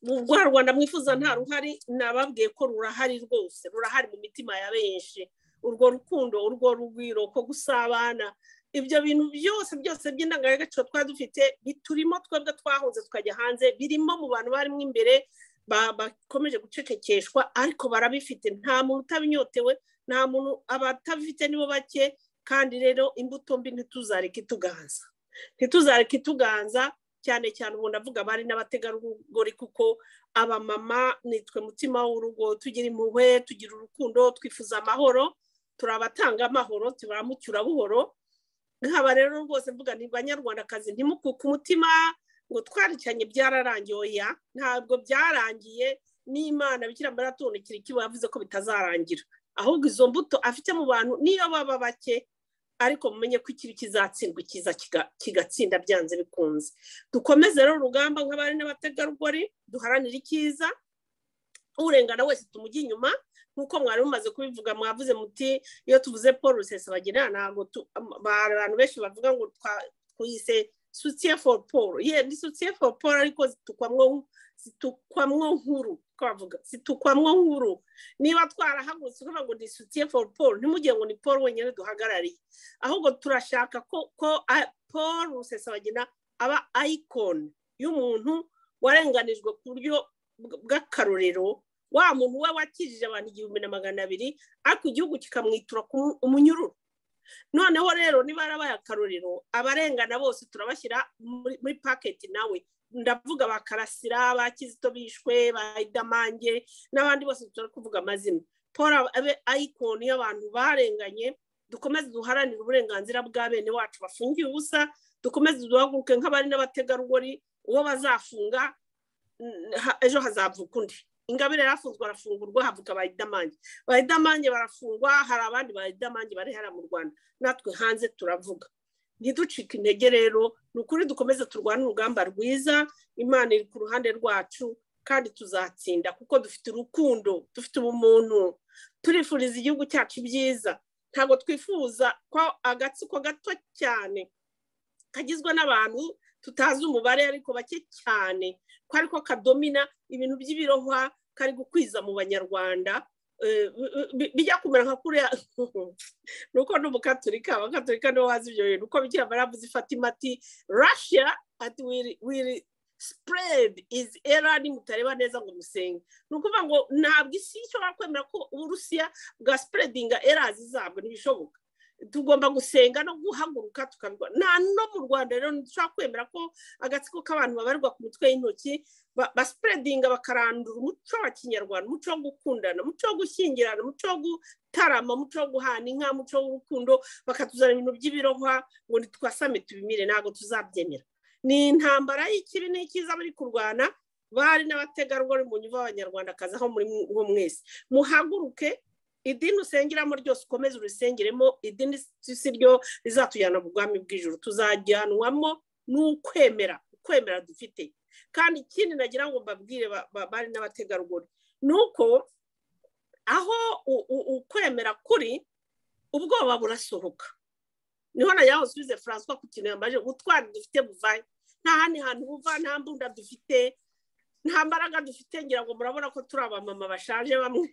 rwa rwanda mwifuza nta ruhari nababwiye ko rurahari rwose rurahari mu mitima ya benshi urwo rukundo urwo rugwiro ko gusabana ibyo bintu byose byose by'indangagaciro twari dufite biturimo twebwe twahunze tukajya hanze birimo mu bantu barimo imbere bakomeje gucecekeshwa ariko barabifite nta muntu utabinyotewe nta muntu abatabifite nibo bake kandi rero imbuto mbi ntituzareke ituganza ntituzareke ituganza cyane cyane ubu ndavuga abari n'abategarugori kuko abamama nitwe mutima w'urugo tugira impuhwe tugira urukundo twifuza amahoro turi abatanga amahoro turamucyura buhoro nkaba rero rwose mvuga ni banyarwandakazi ntimukuke umutima ngo twaricanye byararangiye oya ntabwo byararangiye n'imana bikira muri atondekera ikibo yavuze ko bitazarangira ahubwo izo mbuto afite mu bantu niyo baba bake ariko mumenye ko ikibi kizatsindwa kiza kigatsinda byanze bikunze dukomeze rero urugamba nk'abari n'abategarugori duharanire icyiza urengana wese tumujya inyuma nk'uko mwari mumaze kubivuga mwavuze muti iyo tuvuze paul rusesabagina ntabwo abantu benshi bavuga ngo twise sutiye foru paul ye ni sutiye foru paul ariko zitukwamwo nkuru twavuga zitukwamwo nkuru niba twarahagurutse uvuga ngo ni sutiye foru paul ntimugire ngo ni paul wenyine duhagarariye ahubwo turashaka ko paul rusesabagina aba ayikoni y'umuntu warenganijwe ku buryo bw'akarorero wa muntu we wakijije abantu igihumbi na magana abiri ariko igihugu kikamwitura umunyururu noneho rero niba yarabaye akarorero abarengana bose turabashyira muri paketi nawe ndavuga ba karasira ba kizito bishwe ba idamange n'abandi bose turi kuvuga amazina paul abe ayikoni y'abantu barenganye dukomeze duharanire uburenganzira bwa bene wacu bafungiye ubusa dukomeze duhaguruke nk'abari n'abategarugori uwo bazafunga ejo hazavuka undi ingabire yarafunzwe arafungurwa havuka bayidamange bayidamange barafungwa hari abandi bayidamange bari hariya mu rwanda natwe hanze turavuga ntiducike intege rero ni ukuri dukomeze turwane urugamba rwiza imana iri ku ruhande rwacu kandi tuzatsinda kuko dufite urukundo dufite ubumuntu turifuriza igihugu cyacu ibyiza ntabwo twifuza ko agatsiko gato cyane kagizwe n'abantu tutazi umubare ariko bake cyane ko ariko kadomina ibintu by'ibirohwa kari gukwiza mu banyarwanda bijya kumera nka kuriya ni uko n'umukaturika abakaturika nibo bazi ibyo bintu uko bigira baravuze ifata imati russia ati wiri spread is error mutareba neza ngo musenge ni ukuvuga ngo ntabwo isi ishobora kwemera ko uburusiya bwa spreading errors zabwo ntibishoboka tugomba gusenga no guhaguruka tukarwa nta no mu rwanda rero ntidushobora kwemera ko agatsiko k'abantu babarirwa ku mitwe y'intoki basipuredinga bakarandura umuco wa kinyarwanda umuco wo gukundana umuco wo gushyingirana umuco wo gutarama umuco wo guhana inka umuco w'urukundo bakatuzana ibintu by'ibirohwa ngo ntitwasame tubimire ntabwo tuzabyemera ni intambara y'ikibi n'ikiza bari kurwana bari n'abategarugori mu nyuma y'abanyarwandakazi aho muri bo mwese muhaguruke idini usengeramo ryose ukomeze urisengeremo idini si ryo rizatujyana mu bwami bw'ijoro tuzajyanwamo n'ukwemera ukwemera dufite kandi ikindi nagira ngo mbabwire bari n'abategarugori ni uko aho ukwemera kuri ubwoba burasohoka niho na yahosubize francois ku kintu yambaje ubutwari dufite buvaye nta handi hantu buva nta mbunda dufite nta mbaraga dufite ngira ngo murabona ko turi abamama bashaje bamwe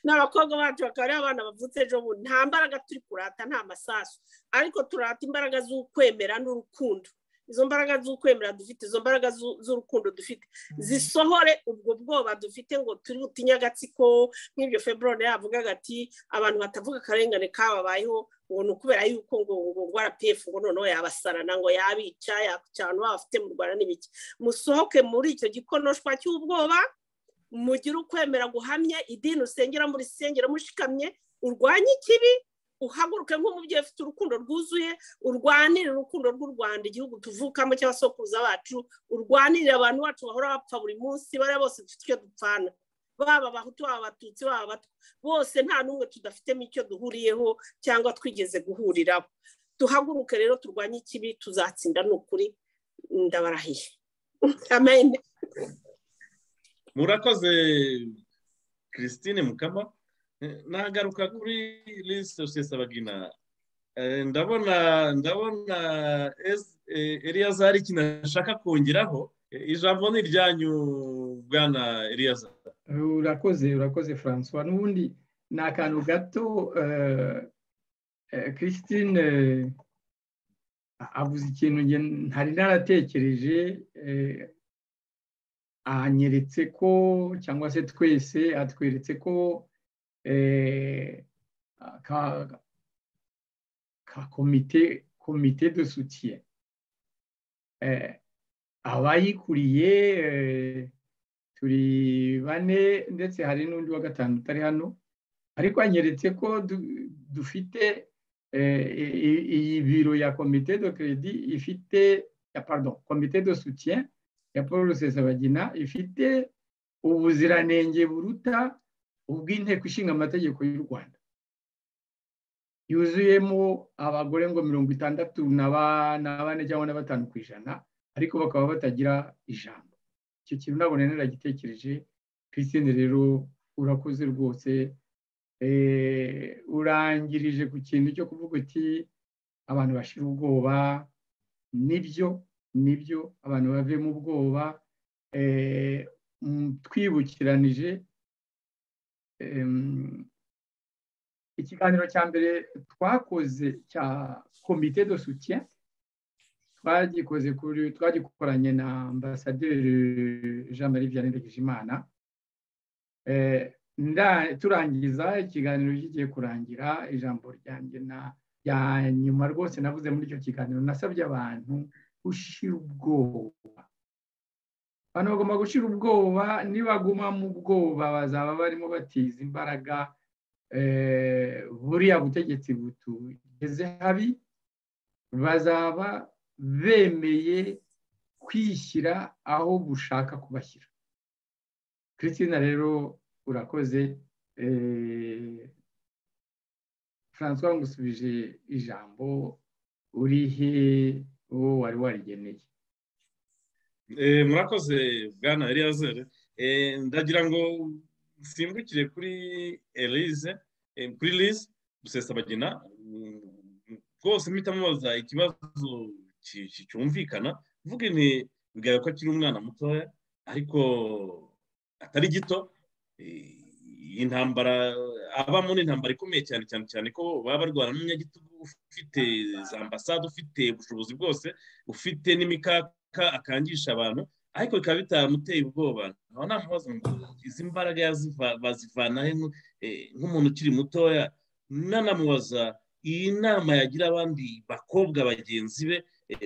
n'abakobwa bacu bakaba ari abana bavutse ejo bundi nta mbaraga turi kurata nta masasu ariko turata imbaraga z'ukwemera n'urukundo izo mbaraga z'ukwemera dufite izo mbaraga z'urukundo dufite zisohore ubwo bwoba dufite ngo turi butinye agatsiko nk'ibyo feburone yavugaga ati abantu batavuga akarengane kababayeho ngo ni ukubera yuko ngo ngo arapefu ngo noneho yabasarana ngo yabica yakucyana bafite mu rwanda n'ibiki musohoke muri icyo gikonoshwa cy'ubwoba mugire ukwemera guhamye idini usengera muri sengera mushikamye urwanye ikibi uhaguruke nk'umubyeyi ufite urukundo rwuzuye urwanirire urukundo rw'u rwanda igihugu tuvukamo cy'abasokuruza bacu urwanirire abantu bacu bahora bapfa buri munsi bariya bose dufite icyo dupfana baba abahutu baba abatutsi baba abatwa bose nta n'umwe tudafitemo icyo duhuriyeho cyangwa twigeze guhuriraho duhaguruke rero turwanye ikibi tuzatsinda ni ukuri ndabarahiye amen murakoze christine mukama nagaruka kuri lisite rusesabagina ndabona ndabona eriyazari ikintu ashaka kongeraho ijambo ni iryanyu bwana eriyazari urakoze urakoze francois n'ubundi ni akantu gato christine avuze ikintu ntari naratekereje ahanyeretse ko cyangwa se twese atweretse ko ka komite komite de soutien abayikuriye turi bane ndetse hari n'undi wa gatanu utari hano ariko anyeretse ko dufite iyi biro ya komite de credit ifite ya pardon komite de soutien ya paul rusesabagina ifite ubuziranenge buruta ubw'inteko ishinga amategeko y'u rwanda yuzuyemo abagore ngo mirongo itandatu na bane cyangwa na batanu ku ijana ariko bakaba batagira ijambo icyo kintu ntabwo naragitekereje christine rero urakoze rwose urangirije ku kintu cyo kuvuga uti abantu bashira ubwoba nibyo nibyo abantu bave mu bwoba twibukiranije ikiganiro cya mbere twakoze cya komite de soutien twagikoze twagikoranye na ambasaderi jean marie vianney ndagijimana turangiza ikiganiro kigiye kurangira ijambo ryanjye rya nyuma rwose navuze muri icyo kiganiro nasabye abantu gushira ubwoba abantu bagomba gushyira ubwoba nibaguma mu bwoba bazaba barimo batiza imbaraga buriya butegetsi butugeze habi bazaba bemeye kwishyira aho bushaka kubashyira christina rero urakoze francois ngusubije ijambo urihe uwo wari warigeneye murakoze bwana eliyazere ndagira ngo nsimbukire kuri elize kuri lize gusesabagina rwose mpita mubaza ikibazo cyumvikana mvuga ni bigaragara ko akiri umwana mutoya ariko atari gito iyi ntambara abamo ni intambara ikomeye cyane cyane cyane ko baba barwana n'umunyagitugu ufite za ambasade ufite ubushobozi bwose ufite n'imikaka akangisha abantu ariko bikaba bitamuteye ubwoba nkaba namubaza ngo izi mbaraga bazivana nk'umuntu ukiri mutoya nanamubaza iyi nama yagira abandi bakobwa bagenzi be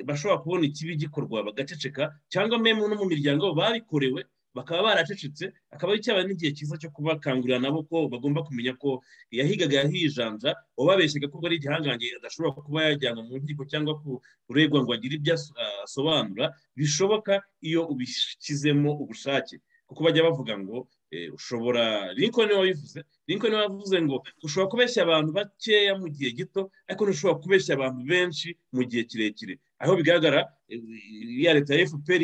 bashobora kubona ikibi gikorwa bagaceceka cyangwa mwe no mu miryango babikorewe bakaba baracecetse akaba cyabaye n'igihe cyiza cyo kubakangurira nabo ko bagomba kumenya ko yahigaga yahijanja uwababeshyaga ko ari igihangange adashobora kuba yajyanwa mu nkiko cyangwa kuregwa ngo agire ibyo asobanura bishoboka iyo ubishyizemo ubushake kuko bajya bavuga ngo ushobora lincoln wabivuze lincoln wavuze ngo ushobora kubeshya abantu bakeya mu gihe gito ariko ntushobora kubeshya abantu benshi mu gihe kirekire aho bigaragara ya leta ya fpr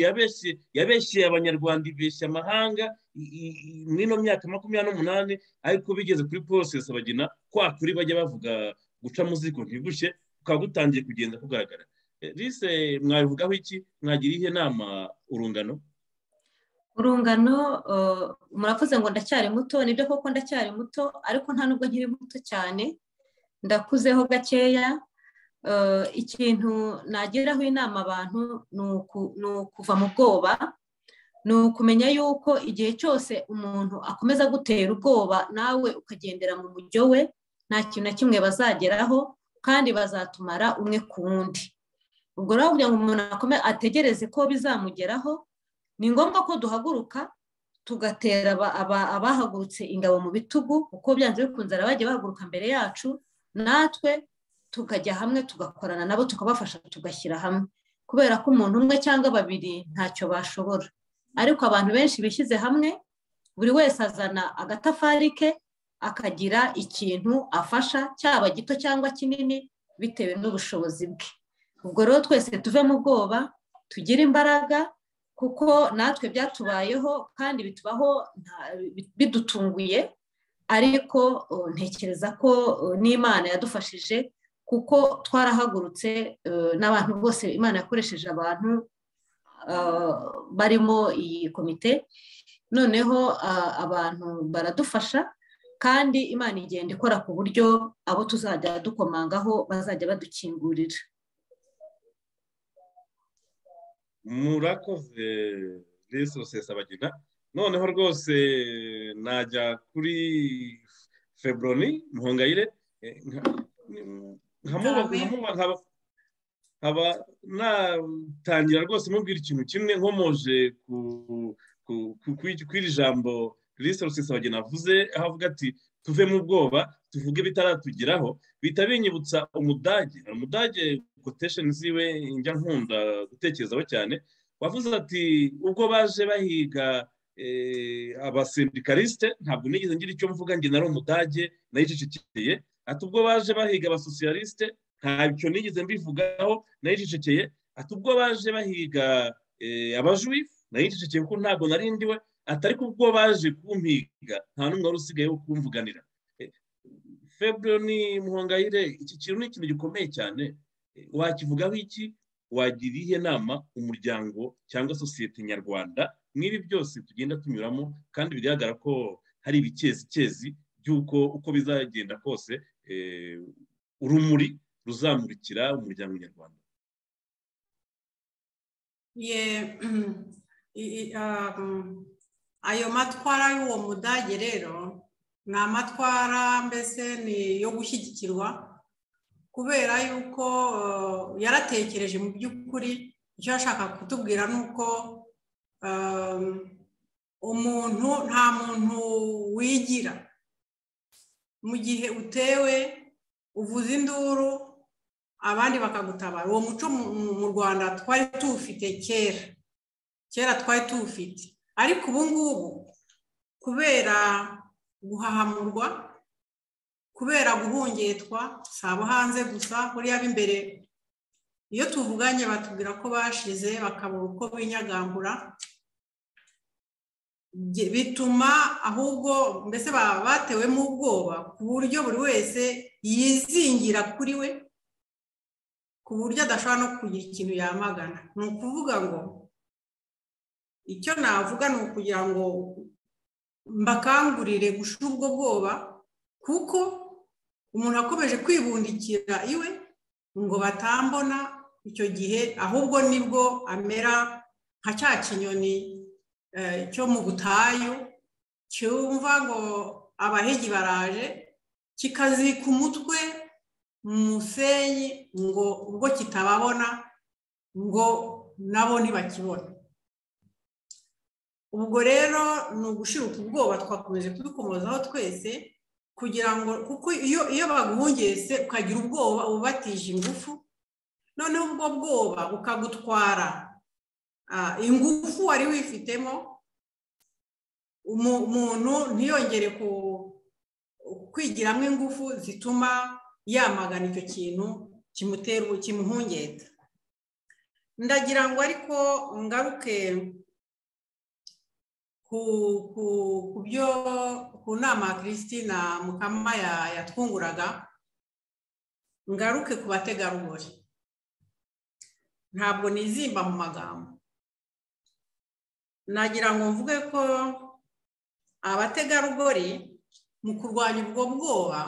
yabeshye abanyarwanda ibeshya amahanga muri ino myaka makumyabiri n'umunani ariko bigeze kuri porosesi bagena kwa kuri bajya bavuga guca muziko ntibushye bukaba butangiye kugenda kugaragara rese mwabivugaho iki mwagira ihe nama urungano urungano muravuze ngo ndacyari muto nibyo koko ndacyari muto ariko nta nubwo nkiri muto cyane ndakuzeho gakeya ikintu nageraho inama abantu ni ukuva mu bwoba ni ukumenya yuko igihe cyose umuntu akomeza gutera ubwoba nawe ukagendera mu buryo we nta kintu na kimwe bazageraho kandi bazatumara umwe ku wundi ubwo rero kugira ngo umuntu ategereze ko bizamugeraho ni ngombwa ko duhaguruka tugatera abahagurutse ingabo mu bitugu kuko byanze bikunze abajya bahaguruka mbere yacu natwe tukajya hamwe tugakorana nabo tukabafasha tugashyira hamwe kubera ko umuntu umwe cyangwa babiri ntacyo bashobora ariko abantu benshi bishyize hamwe buri wese azana agatafari ke akagira ikintu afasha cyaba gito cyangwa kinini bitewe n'ubushobozi bwe ubwo rero twese tuve mu bwoba tugire imbaraga kuko natwe byatubayeho kandi bitubaho bidutunguye ariko ntekereza ko n'imana yadufashije kuko twarahagurutse n'abantu bose imana yakoresheje abantu barimo iyi komite noneho abantu baradufasha kandi imana igenda ikora ku buryo abo tuzajya dukomangaho bazajya badukingurira murakoze resi rusesabagina noneho rwose najya kuri feburoni muhongayire nkaba natangira rwose mubwira ikintu kimwe nkomoje kw'iri jambo resi rusesabagina avuze aho avuga ati tuve mu bwoba tuvuge ibitaratugeraho bihita binyibutsa umudage umudage kotesheni ziwe njya nkunda gutekerezaho cyane wavuze ati ubwo baje bahiga abasindikarisite ntabwo nigeze ngira icyo mvuga njye nari umudage nayicecekeye ati ubwo baje bahiga abasosiyalisite ntacyo nigeze mbivugaho nayicecekeye ati ubwo baje bahiga abajuwifu nayicecekeye kuko ntabwo narindiwe ati ariko ubwo baje kumpiga nta n'umwe wari usigaye wo kumvuganira febro ni muhongayire iki kintu ni ikintu gikomeye cyane wakivugaho iki wagira iyihe nama umuryango cyangwa sosiyete nyarwanda nk'ibi byose tugenda tunyuramo kandi bigaragara ko hari ibikezicyezi by'uko uko bizagenda kose urumuri ruzamurikira umuryango nyarwanda ayo matwara y'uwo mudage rero ni amatwara mbese ni yo gushyigikirwa kubera yuko yaratekereje mu by'ukuri icyo yashaka kutubwira ni uko umuntu nta muntu wigira mu gihe utewe uvuza induru abandi bakagutabara uwo muco mu rwanda twari tuwufite kera kera twari tuwufite ariko ubu ngubu kubera guhahamurwa kubera guhungetwa si abo hanze gusa buriya b'imbere iyo tuvuganye batubwira ko bashize bakabura uko binyagangura bituma ahubwo mbese baba batewemo ubwoba ku buryo buri wese yizingira kuri we ku buryo adashobora no kugira ikintu yamagana ni ukuvuga ngo icyo navuga ni ukugira ngo mbakangurire gushira ubwo bwoba kuko umuntu akomeje kwibundikira iwe ngo batambona icyo gihe ahubwo nibwo amera nka cya kinyoni cyo mu butayu cyumva ngo abahigi baraje kikazika umutwe mu musenyi ngo ubwo kitababona ngo nabo ntibakibone ubwo rero ni ugushiruka ubwoba twakomeje kubikomozaho twese kugira ngo kuko iyo iyo baguhungese ukagira ubwoba uba ubatije ingufu noneho ubwo bwoba bukagutwara ingufu wari wifitemo umuntu ntiyongere kwigiramo ingufu zituma yamagana icyo kintu kimutera kimuhungeta ndagira ngo ariko ngaruke ku byo ku nama ya christine mukama yatwunguraga ngaruke ku bategarugori ntabwo nizimba mu magambo nagira ngo mvuge ko abategarugori mu kurwanya ubwo bwoba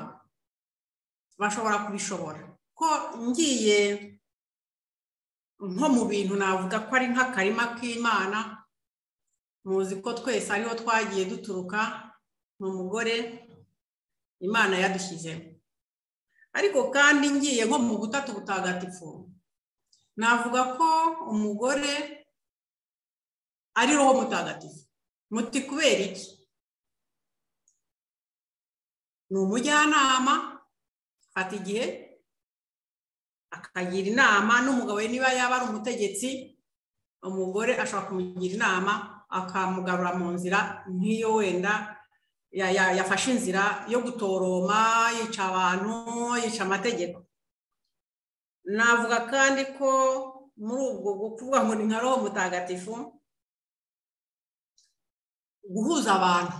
bashobora kubishobora ko ngiye nko mu bintu navuga ko ari nk'akarima k'imana muzi ko twese ariho twagiye duturuka ni umugore imana yadushyizemo ariko kandi ngiye nko mu butatu butagatifu navuga ko umugore ari roho mutagatifu muti kubera iki ni umujyanama afata igihe akagira inama n'umugabo we niba yaba ari umutegetsi umugore ashobora kumugira inama akamugarura mu nzira nk'iyo wenda yafashe inzira yo gutoroma yica abantu yica amategeko navuga kandi ko muri ubwo kuvuga ngo ni nka roho mutagatifu guhuza abantu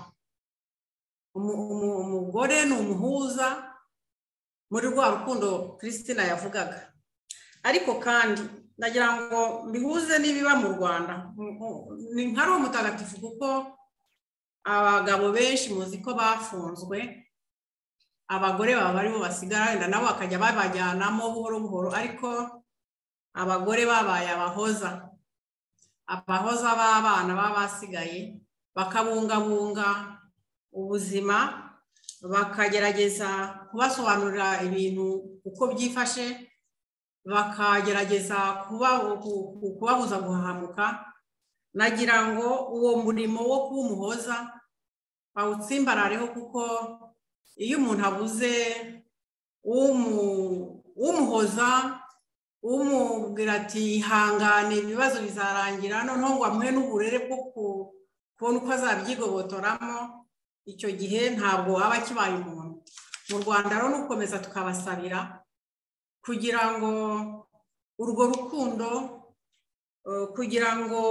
umugore ni umuhuza muri rwa rukundo christina yavugaga ariko kandi ndagira ngo bihuze n'ibiba mu rwanda ni nka roho mutagatifu kuko abagabo benshi muzi ko bafunzwe abagore baba aribo basigara wenda nabo bakajya babajyanamo buhoro buhoro ariko abagore babaye abahoza abahoza b'abana baba basigaye bakabungabunga ubuzima bakagerageza kubasobanurira ibintu uko byifashe bakagerageza kubabuza guhahamuka nagira ngo uwo murimo wo kuba umuhoza bawutsimbarareho kuko iyo umuntu abuze umuhoza umubwira ati ihangane ibibazo bizarangira noneho ngo amuhe n'uburere bwo kubona uko azabyigobotoramo icyo gihe ntabwo aba akibaye umuntu mu rwanda rero ukomeza tukabasabira kugira ngo urwo rukundo kugira ngo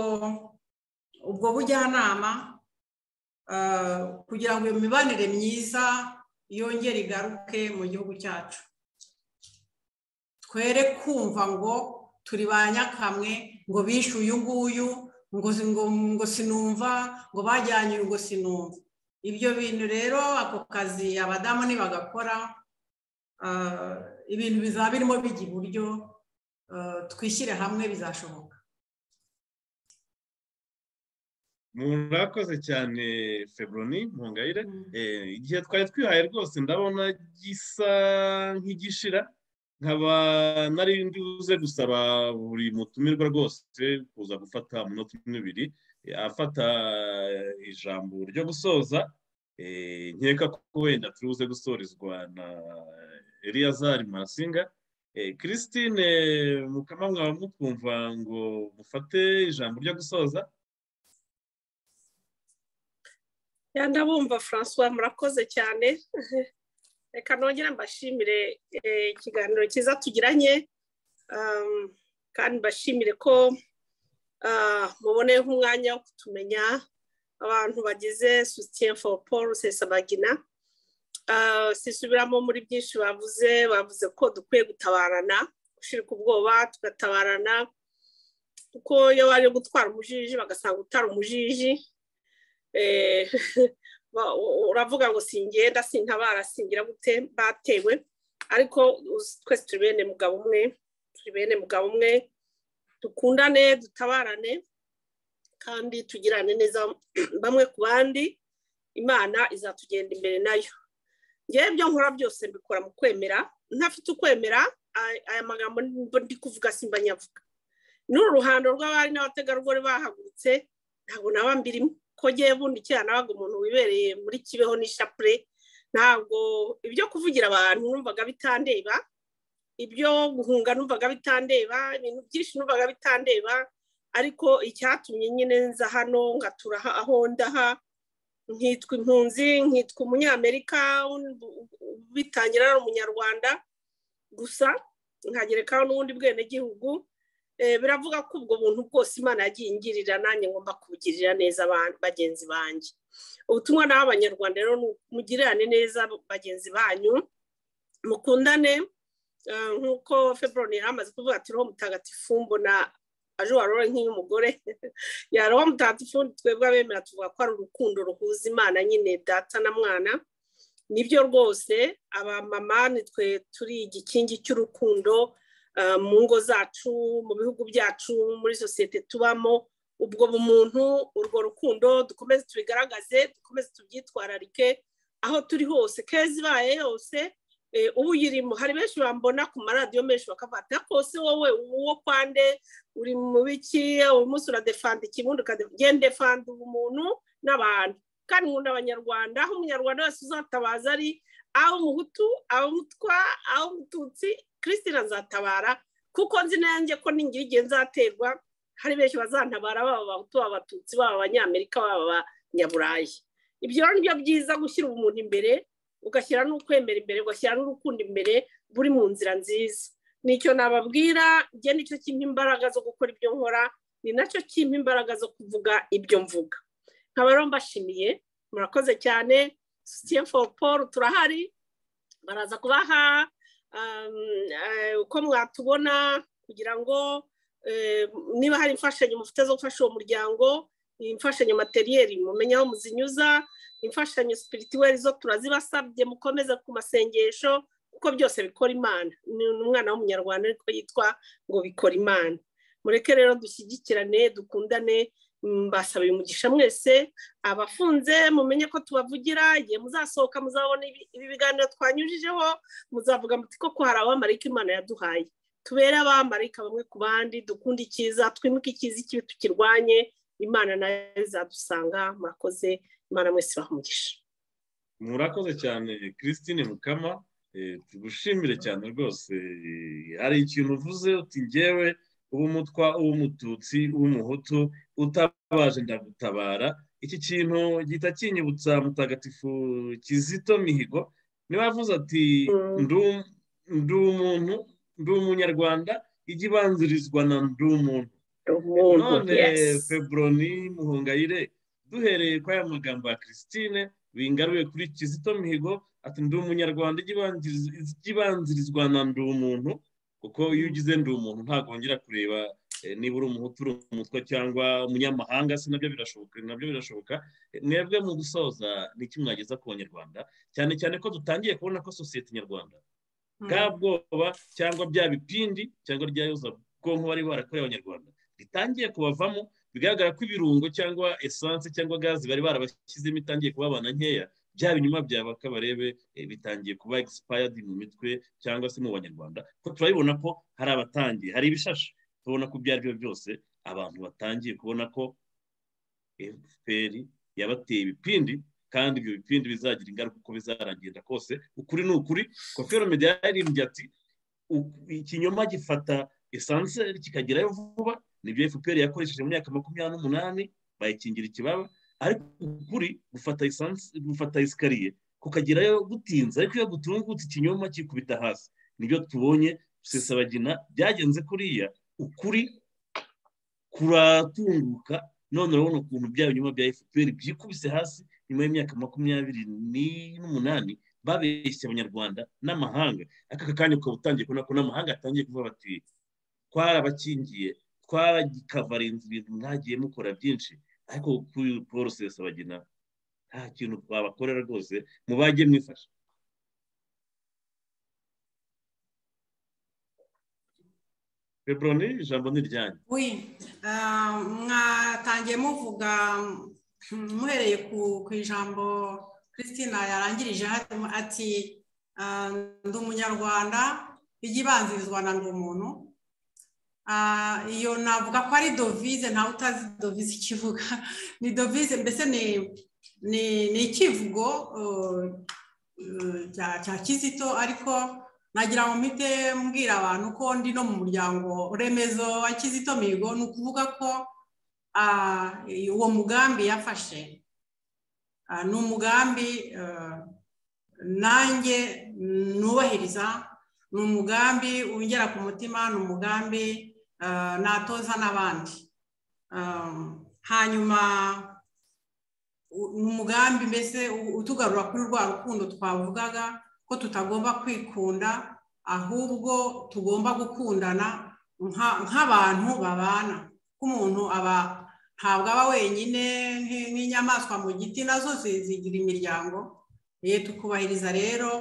ubwo bujyanama kugira ngo iyo mibanire myiza yongere igaruke mu gihugu cyacu twere kumva ngo turi ba nyakamwe ngo bishe uyu nguyu ngo sinumva ngo bajyanye ngo sinumva ibyo bintu rero ako kazi abadamu nibagakora ibintu bizaba birimo bijya iburyo twishyire hamwe bizashoboka murakoze cyane feburoni ntungayire igihe twari twihaye rwose ndabona gisa nk'igishira nkaba nari buze gusaba buri mutumirwa rwose kuza gufata umunota umwe ibiri afata ijambo ryo gusoza nkeka ko wenda turi buze gusorezwa na eliyazari masinga christine mukama mwaba mukumva ngo mufate ijambo ryo gusoza ndabumva francois murakoze cyane reka nongere mbashimire ikiganiro cyiza tugiranye kandi mbashimire ko muboneyeho umwanya wo kutumenya abantu bagize sosiyete foru paul rusesabagina sisubiramo muri byinshi bavuze bavuze ko dukwiye gutabarana gushyirika ubwoba tugatabarana kuko iyo bari gutwara umujiji bagasanga utari umujiji uravuga ngo singenda sintabara singira gute batewe ariko twese turi bene mugabo umwe turi bene mugabo umwe dukundane dutabarane kandi tugirane neza bamwe ku bandi imana izatugenda imbere nayo ngewe ibyo nkora byose mbikora mu kwemera ntafite ukwemera aya magambo ndi kuvuga simba nyavuga n'uru ruhando rw'abari n'abategarugori bahagurutse ntabwo naba mbirimo ko ngiye bundi kera nabaga umuntu wibereye muri kibeho n'ishapure ntabwo ibyo kuvugira abantu numvaga bitandeba ibyo guhunga numvaga bitandeba ibintu byinshi numvaga bitandeba ariko icyatumye nyine nza hano ngatura aho ndaha nkitwa impunzi nkitwa umunyamerika bitangira ari umunyarwanda gusa nkagerekaho n'ubundi bwenegihugu biravuga ko ubwo buntu bwose imana yagiye ingirira nanjye ngomba kubugirira neza bagenzi banjye ubutumwa nawe abanyarwanda rero mugirirane neza bagenzi banyu mukundane nk'uko feburoni yari amaze kuvuga ati roho mutagatifu mbona aje warora nk'iy'umugore yaroha mutagatifu twebwe abemera tuvuga ko ari urukundo ruhuza imana nyine data na mwana nibyo rwose abamama nitwe turi igikingi cy'urukundo mu ngo zacu mu bihugu byacu muri sosiyete tubamo ubwo bumuntu urwo rukundo dukomeze tubigaragaze dukomeze tubyitwararike aho turi hose keza ibaye yose ubu uyirimo hari benshi bambona ku maradiyo menshi bakavata kose wowe uwo kwande uri mu biki uyu munsi uradefanda ikibundi ukagenda defanda ubumuntu n'abantu kandi nkunda abanyarwanda aho umunyarwanda wese uzatabaza ari aho umuhutu aho umutwa aho umututsi christine azatabara kuko nzi nanjye ko n'ingira igihe nzaterwa hari benshi bazantabara baba abahutu baba abatutsi baba abanyamerika baba abanyaburayi ibyo ni byo byiza gushyira umuntu imbere ugashyira n'ukwemera imbere ugashyira n'urukundo imbere buri mu nzira nziza nicyo nababwira njye nicyo kimpa imbaraga zo gukora ibyo nkora ni nacyo kimpa imbaraga zo kuvuga ibyo mvuga nkaba rero mbashimiye murakoze cyane sosiyete foru paul turahari baraza kubaha uko mwatubona kugira ngo niba hari imfashanyo mufite zo gufasha uwo muryango imfashanyo materiyeri mumenye aho muzinyuza imfashanyo sipirituweri zo turazibasabye mukomeze ku masengesho kuko byose bikora imana ni umwana w'umunyarwanda ariko yitwa ngo bikora imana mureke rero dushyigikirane dukundane mbasabiye umugisha mwese abafunze mumenye ko tubavugira igihe muzasohoka muzabona ibi biganiro twanyujijeho muzavuga muti koko hari abamarika imana yaduhaye tubere abamarika bamwe ku bandi dukunde icyiza twimuke icyiza ikibi tukirwanye imana nayo izadusanga murakoze imana mwese bamugisha murakoze cyane christine mukama tugushimire cyane rwose hari ikintu uvuze uti ngewe uw'umutwa uw'umututsi uw'umuhutu utabaje ndagutabara iki kintu gihita kinyibutsa mutagatifu kizito mihigo niba yavuze ati ndi umuntu ndi umunyarwanda ijya ibanzirizwa na ndi umuntu none feburoni muhungayire duhereye kwa ya magambo ya christine bingaruye kuri kizito mihigo ati ndi umunyarwanda ijya ibanzirizwa na ndi umuntu kuko iyo ugize ndi umuntu ntagongera kureba niba uri umuhutu uri umutwe cyangwa umunyamahanga si nabyo birashoboka nabyo birashoboka mwebwe mu gusoza ni iki mwageza ku banyarwanda cyane cyane ko dutangiye kubona ko sosiyete nyarwanda bwa bwoba cyangwa bya bipindi cyangwa rya yoza bwonko bari barakoreye abanyarwanda ritangiye kubavamo bigaragara ko ibirungo cyangwa esanse cyangwa gazi bari barabashyizemo itangiye kubabana nkeya bya binyuma byabaka barebe bitangiye kuba egisipayadi mu mitwe cyangwa se mu banyarwanda ko turabibona ko hari abatangiye hari ibishashi tubona ko ibyo ari byo byose abantu batangiye kubona ko efuperi yabateye ibipindi kandi ibyo bipindi bizagira ingaruka uko bizaragenda kose ukuri ni ukuri kofero mediya yaririmbye ati ikinyoma gifata esanse kikagerayo vuba nibyo efuperi yakoresheje mu myaka makumyabiri n'umunani bayikingira ikibaba ariko ukuri gufata esanse gufata esikariye kukagerayo gutinze ariko iyo gutungutse ikinyoma kikubita hasi nibyo tubonye rusesabagina byagenze kuriya ukuri kuratunguka none urabona ukuntu bya binyuma bya fpr byikubise hasi nyuma y'imyaka makumyabiri n'umunani babeshye abanyarwanda n'amahanga aka kanya ukaba utangiye kubona ko n'amahanga atangiye kuvuga bati twarabakingiye twaragikavarinze ibintu mwagiye mukora byinshi ariko porosesi bagina nta kintu twabakorera rwose mubajye mwifasha Febroni ijambo ni iryanyu mwatangiye muvuga muhereye ku ijambo christina yarangirije ati ndi umunyarwanda ijya ibanzirizwa na ndi umuntu iyo navuga ko ari dovize ntawe utazi dovize ikivuga ni dovize mbese ni ikivugo cya kizito ariko nagira ngo mpite mbwira abantu ko ndi no mu muryango remezo wa kizito mihigo ni ukuvuga ko uwo mugambi yafashe ni umugambi nanjye nubahiriza ni umugambi wongera ku mutima ni umugambi natoza n'abandi hanyuma ni umugambi mbese utugarura kuri rwa rukundo twavugaga ko tutagomba kwikunda ahubwo tugomba gukundana nk'abantu babana ko umuntu aba ntabwo aba wenyine nk'inyamaswa mu giti nazo zigira imiryango tukubahiriza rero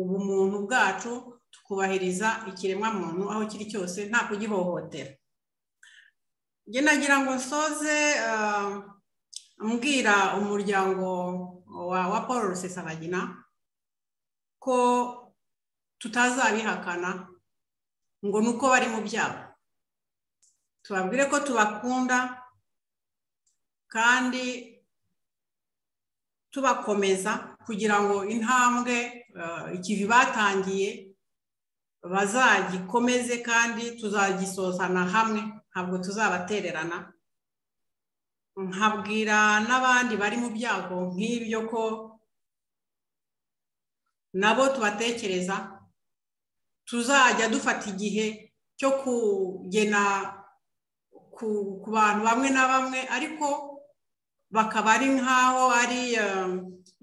ubumuntu bwacu tukubahiriza ikiremwamuntu aho kiri cyose nta kugihohotera njye nagira ngo nsoze mbwira umuryango wa paul rusesabagina ko tutazabihakana ngo ni uko bari mu byabo tubabwire ko tubakunda kandi tubakomeza kugira ngo intambwe ikivi batangiye bazagikomeze kandi tuzagisozana hamwe ntabwo tuzabatererana nkabwira n'abandi bari mu byago nk'ibyo ko nabo tubatekereza tuzajya dufata igihe cyo kugena ku bantu bamwe na bamwe ariko bakaba ari nk'aho ari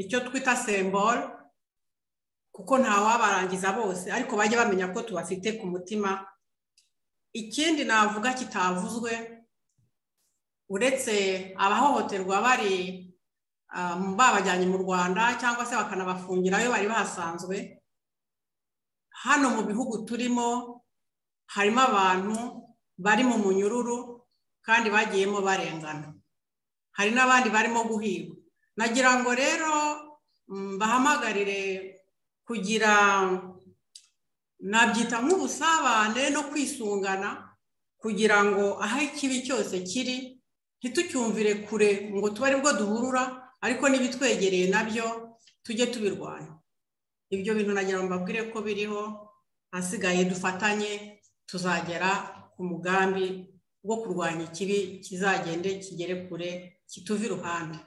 icyo twita semboro kuko ntawabarangiza bose ariko bajya bamenya ko tubafite ku mutima ikindi navuga kitavuzwe uretse abahohoterwa bari babajyanye mu rwanda cyangwa se bakanabafungirayo bari bahasanzwe hano mu bihugu turimo harimo abantu bari mu munyururu kandi bagiyemo barengana hari n'abandi barimo guhigwa nagira ngo rero bahamagarire kugira nabyita nk'ubusabane no kwisungana kugira ngo aho ikibi cyose kiri ntitucyumvire kure ngo tube aribwo duhurura ariko n'ibitwegereye nabyo tujye tubirwanya ibyo bintu nagira ngo mbabwire ko biriho ahasigaye dufatanye tuzagera ku mugambi wo kurwanya ikibi kizagende kigere kure kituve iruhande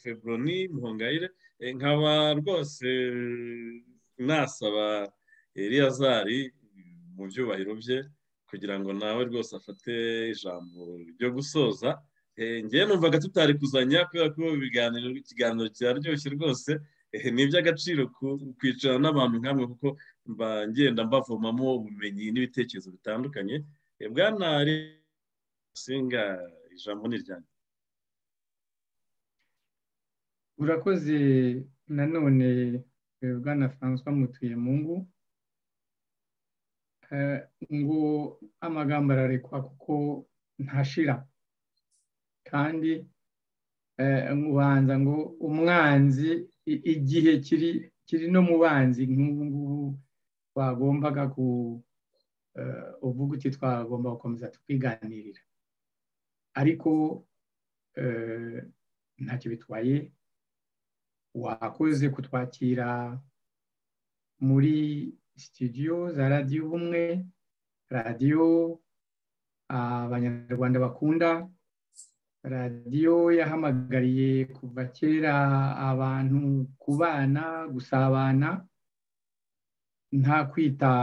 febroni muhongayire nkaba rwose nasaba eliyazari mu byubahiro bye kugira ngo nawe rwose afate ijambo ryo gusoza ngewe numvaga tutari kuzanya kubera ko ibiganiro ikiganiro kiraryoshye rwose ni iby'agaciro kwicara n'abantu nk'amwe kuko mba ngenda mbavomamo ubumenyi n'ibitekerezo bitandukanye bwana singa ijambo ni iryanjye urakoze nanone bwana francois mutuyemungu ngo amagambo ararekwa kuko ntashira kandi nkubanza ngo umwanzi igihe kiri kiri no mu banzi nk'ubu ngubu twagombaga ku uvuga uti twagomba gukomeza tukiganirira ariko ntacyo bitwaye wakoze kutwakira muri sitidiyo za radiyo ubumwe radiyo abanyarwanda bakunda radiyo yahamagariye kuva kera abantu kubana gusabana nta kwita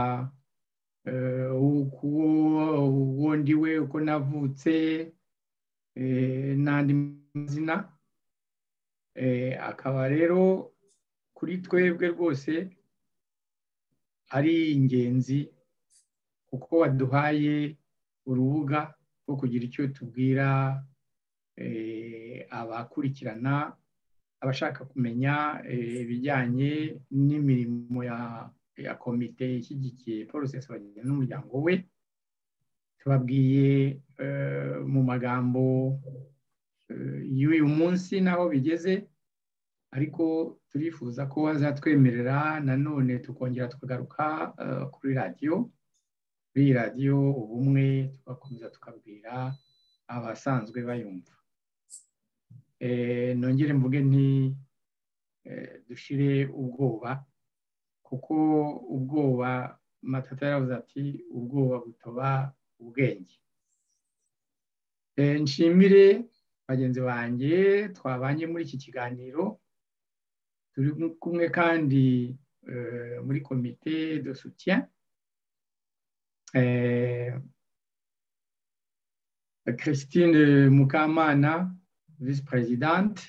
uwo ndiwe uko navutse n'andi mazina akaba rero kuri twebwe rwose ari ingenzi kuko waduhaye urubuga rwo kugira icyo tubwira abakurikirana abashaka kumenya ibijyanye n'imirimo ya komite ishyigikiye paul bagenda n'umuryango we tubabwiye mu magambo y'uyu munsi n'aho bigeze ariko turifuza ko bazatwemerera nanone tukongera tukagaruka kuri radiyo kuri iyi radiyo ubumwe tugakomeza tukabwira abasanzwe bayumva nongere mvuge nti dushyire ubwoba kuko ubwoba matata yaravuze ati ubwoba butoba ubwenge nshimire bagenzi banjye twabanye muri iki kiganiro turi kumwe kandi muri komite de soutien christine mukamana visi perezidante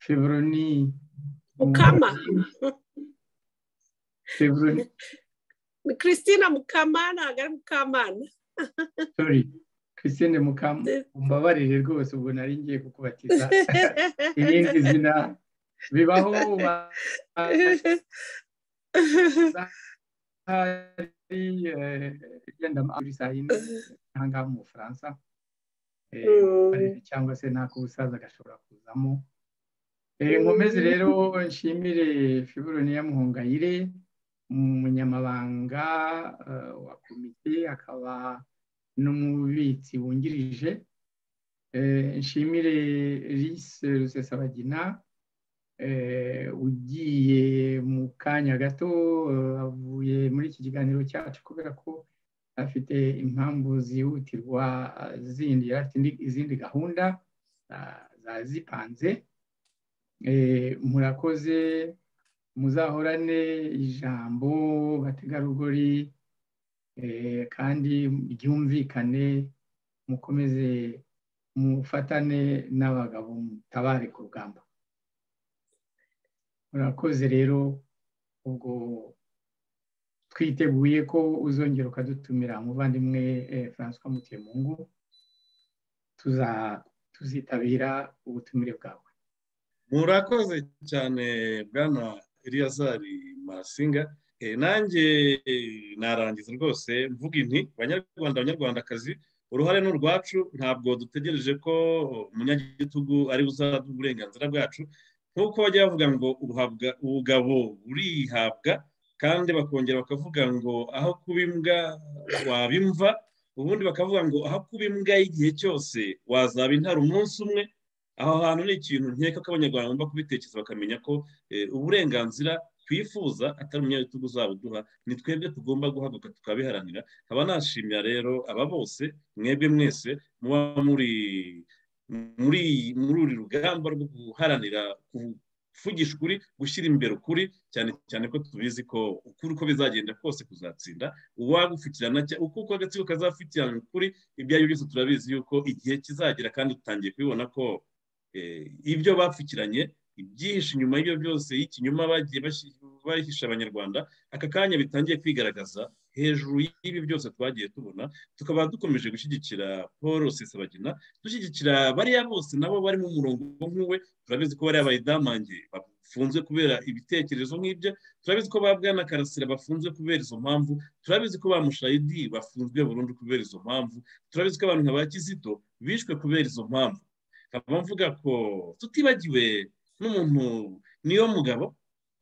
febroni febroni ni christine mukamana ntabwo ari mukamana sorry christine mukamu umbabarire rwose ubwo nari ngiye kukubatiza irindi zina bibaho hari yenda muri saa yine cyangwa mu bufaransa cyangwa se n'ak'ubusaza agashobora kuzamo nkomeze rero nshimire fiburoni ya muhungayire umunyamabanga wa komite akaba n'umubitsi wungirije nshimire risi rusesabagina ugiye mu kanya gato avuye muri iki kiganiro cyacu kubera ko afite impamvu zihutirwa zindi yari afite izindi gahunda zazipanze murakoze muzahorane ijambo bategarugori kandi ryumvikane mukomeze mufatane n'abagabo mutabare ku rugamba murakoze rero ubwo twiteguye ko uzongera ukadutumira umuvandimwe francois mutemungu tuzitabira ubutumire bwawe murakoze cyane bwana eliyazari marasinga nanjye narangiza rwose mvuga inti banyarwanda banyarwandakazi uruhare ni urwacu ntabwo dutegereje ko umunyagitugu ari uzaba uburenganzira bwacu nk'uko bajya bavuga ngo ubugabo burihabwa kandi bakongera bakavuga ngo aho kuba imbwa waba imva ubundi bakavuga ngo aho kuba imbwa y'igihe cyose wazaba intara umunsi umwe aho hantu ni ikintu nkeka ko abanyarwanda bagomba kubitekereza bakamenya ko uburenganzira twifuza atari umunyabitugu uzaba uduha ni twebwe tugomba guhaguruka tukabiharanira nkaba nashimira rero aba bose mwebwe mwese muba muri muri muri uru rugamba rwo guharanira kuvugisha ukuri gushyira imbere ukuri cyane cyane ko tubizi ko ukuri uko bizagenda kose kuzatsinda uwagufitirana uko uko agatsiko kazafitirana ukuri ibyo ari byo byose turabizi yuko igihe kizagera kandi dutangiye kubibona ko ibyo bapfukiranye ibyihishe inyuma y'ibyo byose y'ikinyoma bagiye bahisha abanyarwanda aka kanya bitangiye kwigaragaza hejuru y'ibi byose twagiye tubona tukaba dukomeje gushyigikira paul rusesabagina dushyigikira bariya bose nabo barimo umurongo nk'uwe turabizi ko bariya bayidamange bafunzwe kubera ibitekerezo nk'ibyo turabizi ko ba bwana karasira bafunzwe kubera izo mpamvu turabizi ko ba mushayidi bafunzwe burundu kubera izo mpamvu turabizi ko abantu nka ba kizito bishwe kubera izo mpamvu nkaba mvuga ko tutibagiwe n'umuntu niyo mugabo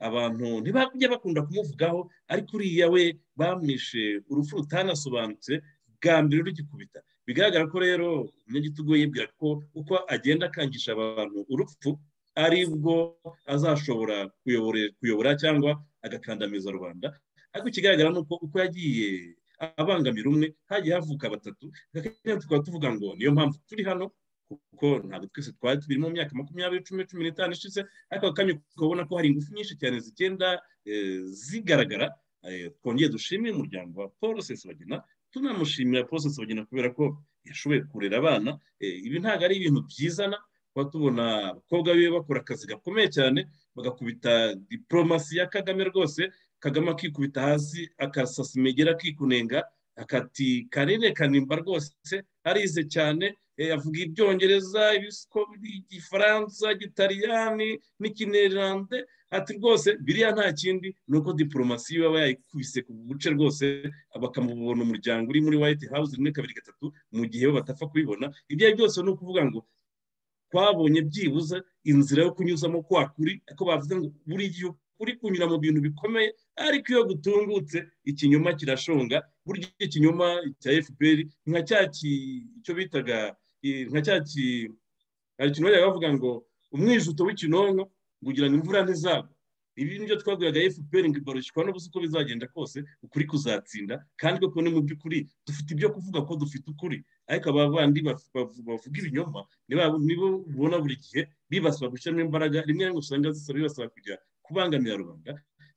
abantu ntibajya bakunda kumuvugaho ariko uriya we bamwishe urupfu rutanasobanutse bwa mbere rugikubita bigaragara ko rero umunyagitugu yibwira ko uko agenda akangisha abantu urupfu ari bwo azashobora kuyobora cyangwa agakandamiza rubanda ariko ikigaragara ni uko uko yagiye abangamira umwe hagiye havuka batatu tukaba tuvuga ngo niyo mpamvu turi hano kuko ntabwo twese twari tubiri mu myaka makumyabiri cumi cumi n'itanu ishize ariko akanya ukabona ko hari ingufu nyinshi cyane zigenda zigaragara twongeye dushimire umuryango wa paul sesabagina tunamushimira paul sesabagina kubera ko yashoboye kurera abana ibi ntabwo ari ibintu byizana kuba tubona abakobwa biwe bakora akazi gakomeye cyane bagakubita diporomasi ya kagame rwose kagame akikubita hasi akasasa imigera akikunenga akati kanini kanimba rwose arize cyane avuga ibyongereza igifaransa igitaliyani n'ikinerande ati rwose biriya nta kindi ni uko diporomasi iwe aba yayikubise ku buce rwose bakamubona umuryango uri muri white house rimwe kabiri gatatu mu gihe bo batapfa kubibona ibyo ari byose ni ukuvuga ngo twabonye byibuze inzira yo kunyuzamo kwa kuri ko bavuze ngo buri gihe uri kunyura mu bintu bikomeye ariko iyo gutungutse ikinyoma kirashonga burya ikinyoma cya fpr nka cya icyo bitaga nka cya hari ikintu bajya bavuga ngo umwijuto w'ikinonko kugira ngo imvura ntizagwe ibi ni byo twaguraga fpr ngo ibarushywa n'ubusa uko bizagenda kose ukuri kuzatsinda kandi koko ni mu by'ukuri dufite ibyo kuvuga ko dufite ukuri ariko abavandi bavuga ibinyoma nibo ubona buri gihe bibasaba gushyiramo imbaraga rimwe na rimwe usanga zisaba bibasaba kujya kubangamira rubanda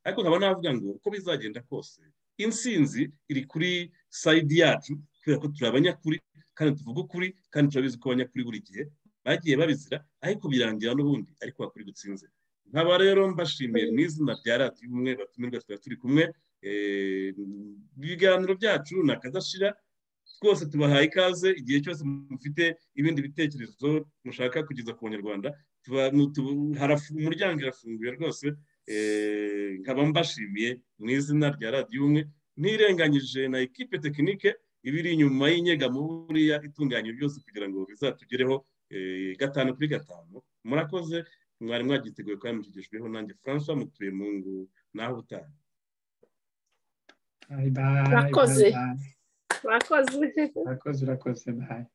ariko nkaba navuga ngo uko bizagenda kose insinzi iri kuri sayidi yacu kubera ko turi abanyakuri kandi tuvuga ukuri kandi turabizi ko abanyakuri buri gihe bagiye babizira ariko birangira n'ubundi ariko wakuri gutsinze nkaba rero mbashimiye mu izina rya radiyo umwe batumirwa tuba turi kumwe ibiganiro byacu ni akadashira twose tubahaye ikaze igihe cyose mufite ibindi bitekerezo mushaka kugeza ku banyarwanda umuryango irafunguye rwose nkaba mbashimiye mu izina rya radiyo umwe ntirenganyije na ekipe tekinike ibiri inyuma y'inyegamo buriya itunganya byose kugira ngo bizatugereho gatanu kuri gatanu murakoze mwari mwagiteguye kandi mushigishijweho nanjye francois mutuye mu ngo naho utaha urakoze urakoze urakoze urakoze bayi